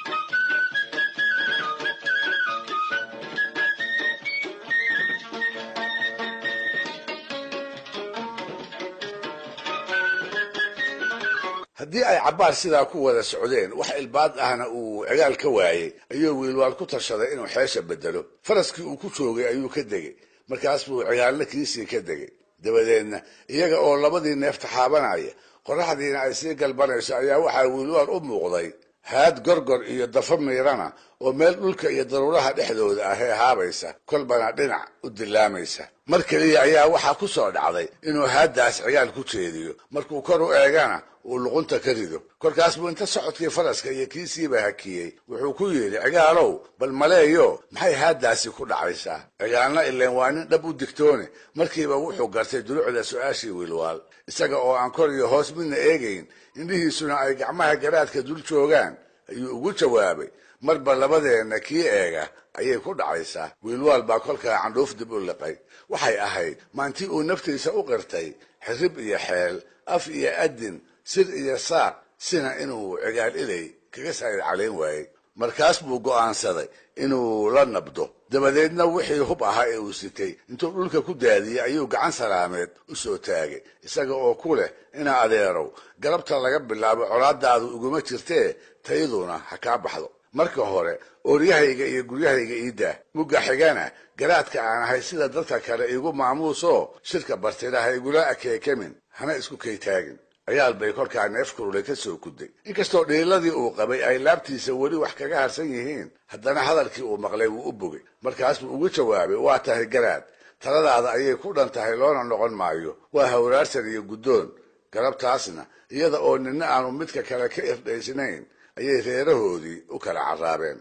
Speaker 1: haddii ay cabbaar sidaa ku wada socdeen wax ilbaad ahna uu cigaal ka waayey ayuu wiilwaal ku tashaday inuu xeesha bedelo faraskii uu ku joogay ayuu ka degey markaas buu cigaalna kiisii ka degey dabadeedna iyaga oo labadii neef taxaabanaya qorraxdiina ay sii galbanayso ayaa waxaa wiilwaal u muuqday haad gorgor iyo dafa miirana oo meel dhulka iyo daruuraha dhexdooda ah ee haabaysa kolbana dhinac u dilaamaysa mar keliya ayaa waxaa ku soo dhacday inuu haaddaas cigaal ku jeediyo markuu kor u eegana uu luqunta ka rido kolkaas buu inta socodkii faraska iyo kiisiiba hakiyey wuxuu ku yidhi cigaalow bal maleeyo maxay haaddaasi ku dhacaysaa cigaalna ileen waa nin dhab u digtoone markiiba wuxuu gartay dulucda su-aashii wiilwaal isaga oo aan kor iyo hoos midna eegayn indhihiisuna ay gacmaha garaadka dul joogaan ayuu ugu jawaabay marba labadeenna kii eega ayay ku dhacaysaa wiilwaal baa kolkaa candhuuf dib u liqay waxay ahayd maantii uu naftiisa u qirtay xirib iyo xeel af iyo adin sir iyo saaq sina inuu cigaal ilay kaga saa'id calayn waayey markaas buu go'aansaday inuu la nabdo dabadeedna wixii hub ahaa ee uu sitay intuu dhulka ku daadiyey ayuu gacan salaameed u soo taagay isaga oo ku leh inaa adeerow galabta laga bilaabo colaadaadu iguma jirtee tayduna ha kaa baxdo marka hore ooryahayga iyo guryahayga iidaa mugga xigana garaadka aan ahay sida dadka kale iigu maamuusoo shirka bartida ha igula akeekamin hana isku kaytaagin ciyaal bay kolkaa neef kurule ka soo kuday inkastoo dhiiladii uu qabay ay laabtiisa weli wax kaga harsan yihiin haddana hadalkii uu maqlay wuu u bogay markaasbuu ugu jawaabay waa tahay garaad taladaada ayay ku dhan tahay loona noqon maayo waa hawraarsan iyo guddoon galabtaasna iyada oo nina aanu midka kale ka irdhaysnayn ayay reerahoodii u kala carraabeen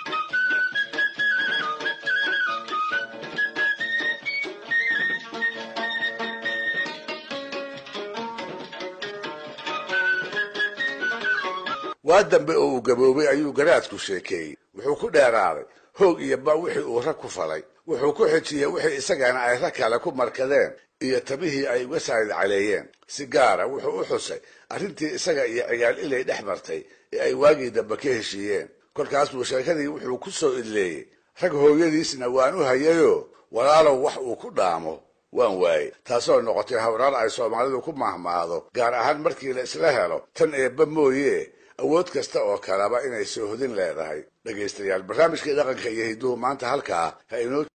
Speaker 1: waa dambe oo uu gaboobay ayuu garaadku sheekeeyey wuxuu ku dheeraaday hoog iyo ba wixii uu rag ku falay wuxuu ku xijiyey wixii isagana ay rag kale ku markadeen iyo tabihii ay uga saa'id caleeyeen si gaara wuxuu u xusay arrintii isaga iyo cigaal ilay dhex martay ee ay waagii dambe ka heshiiyeen kolkaas buu sheekadii wuxuu ku soo idleeyey rag hooyadiisna waan u hayayoo walaalow wax uu ku dhaamo waan waayey taasoo noqotay hawraar ay soomaalidu ku mahmaahdo gaar ahaan markii la isla helo tan eebba mooye awood kasta oo kaleba inay soo hodin leedahay dhegaystayaal barnaamijkii dhaqanka iyo hidduhu maanta halkaa ha inoo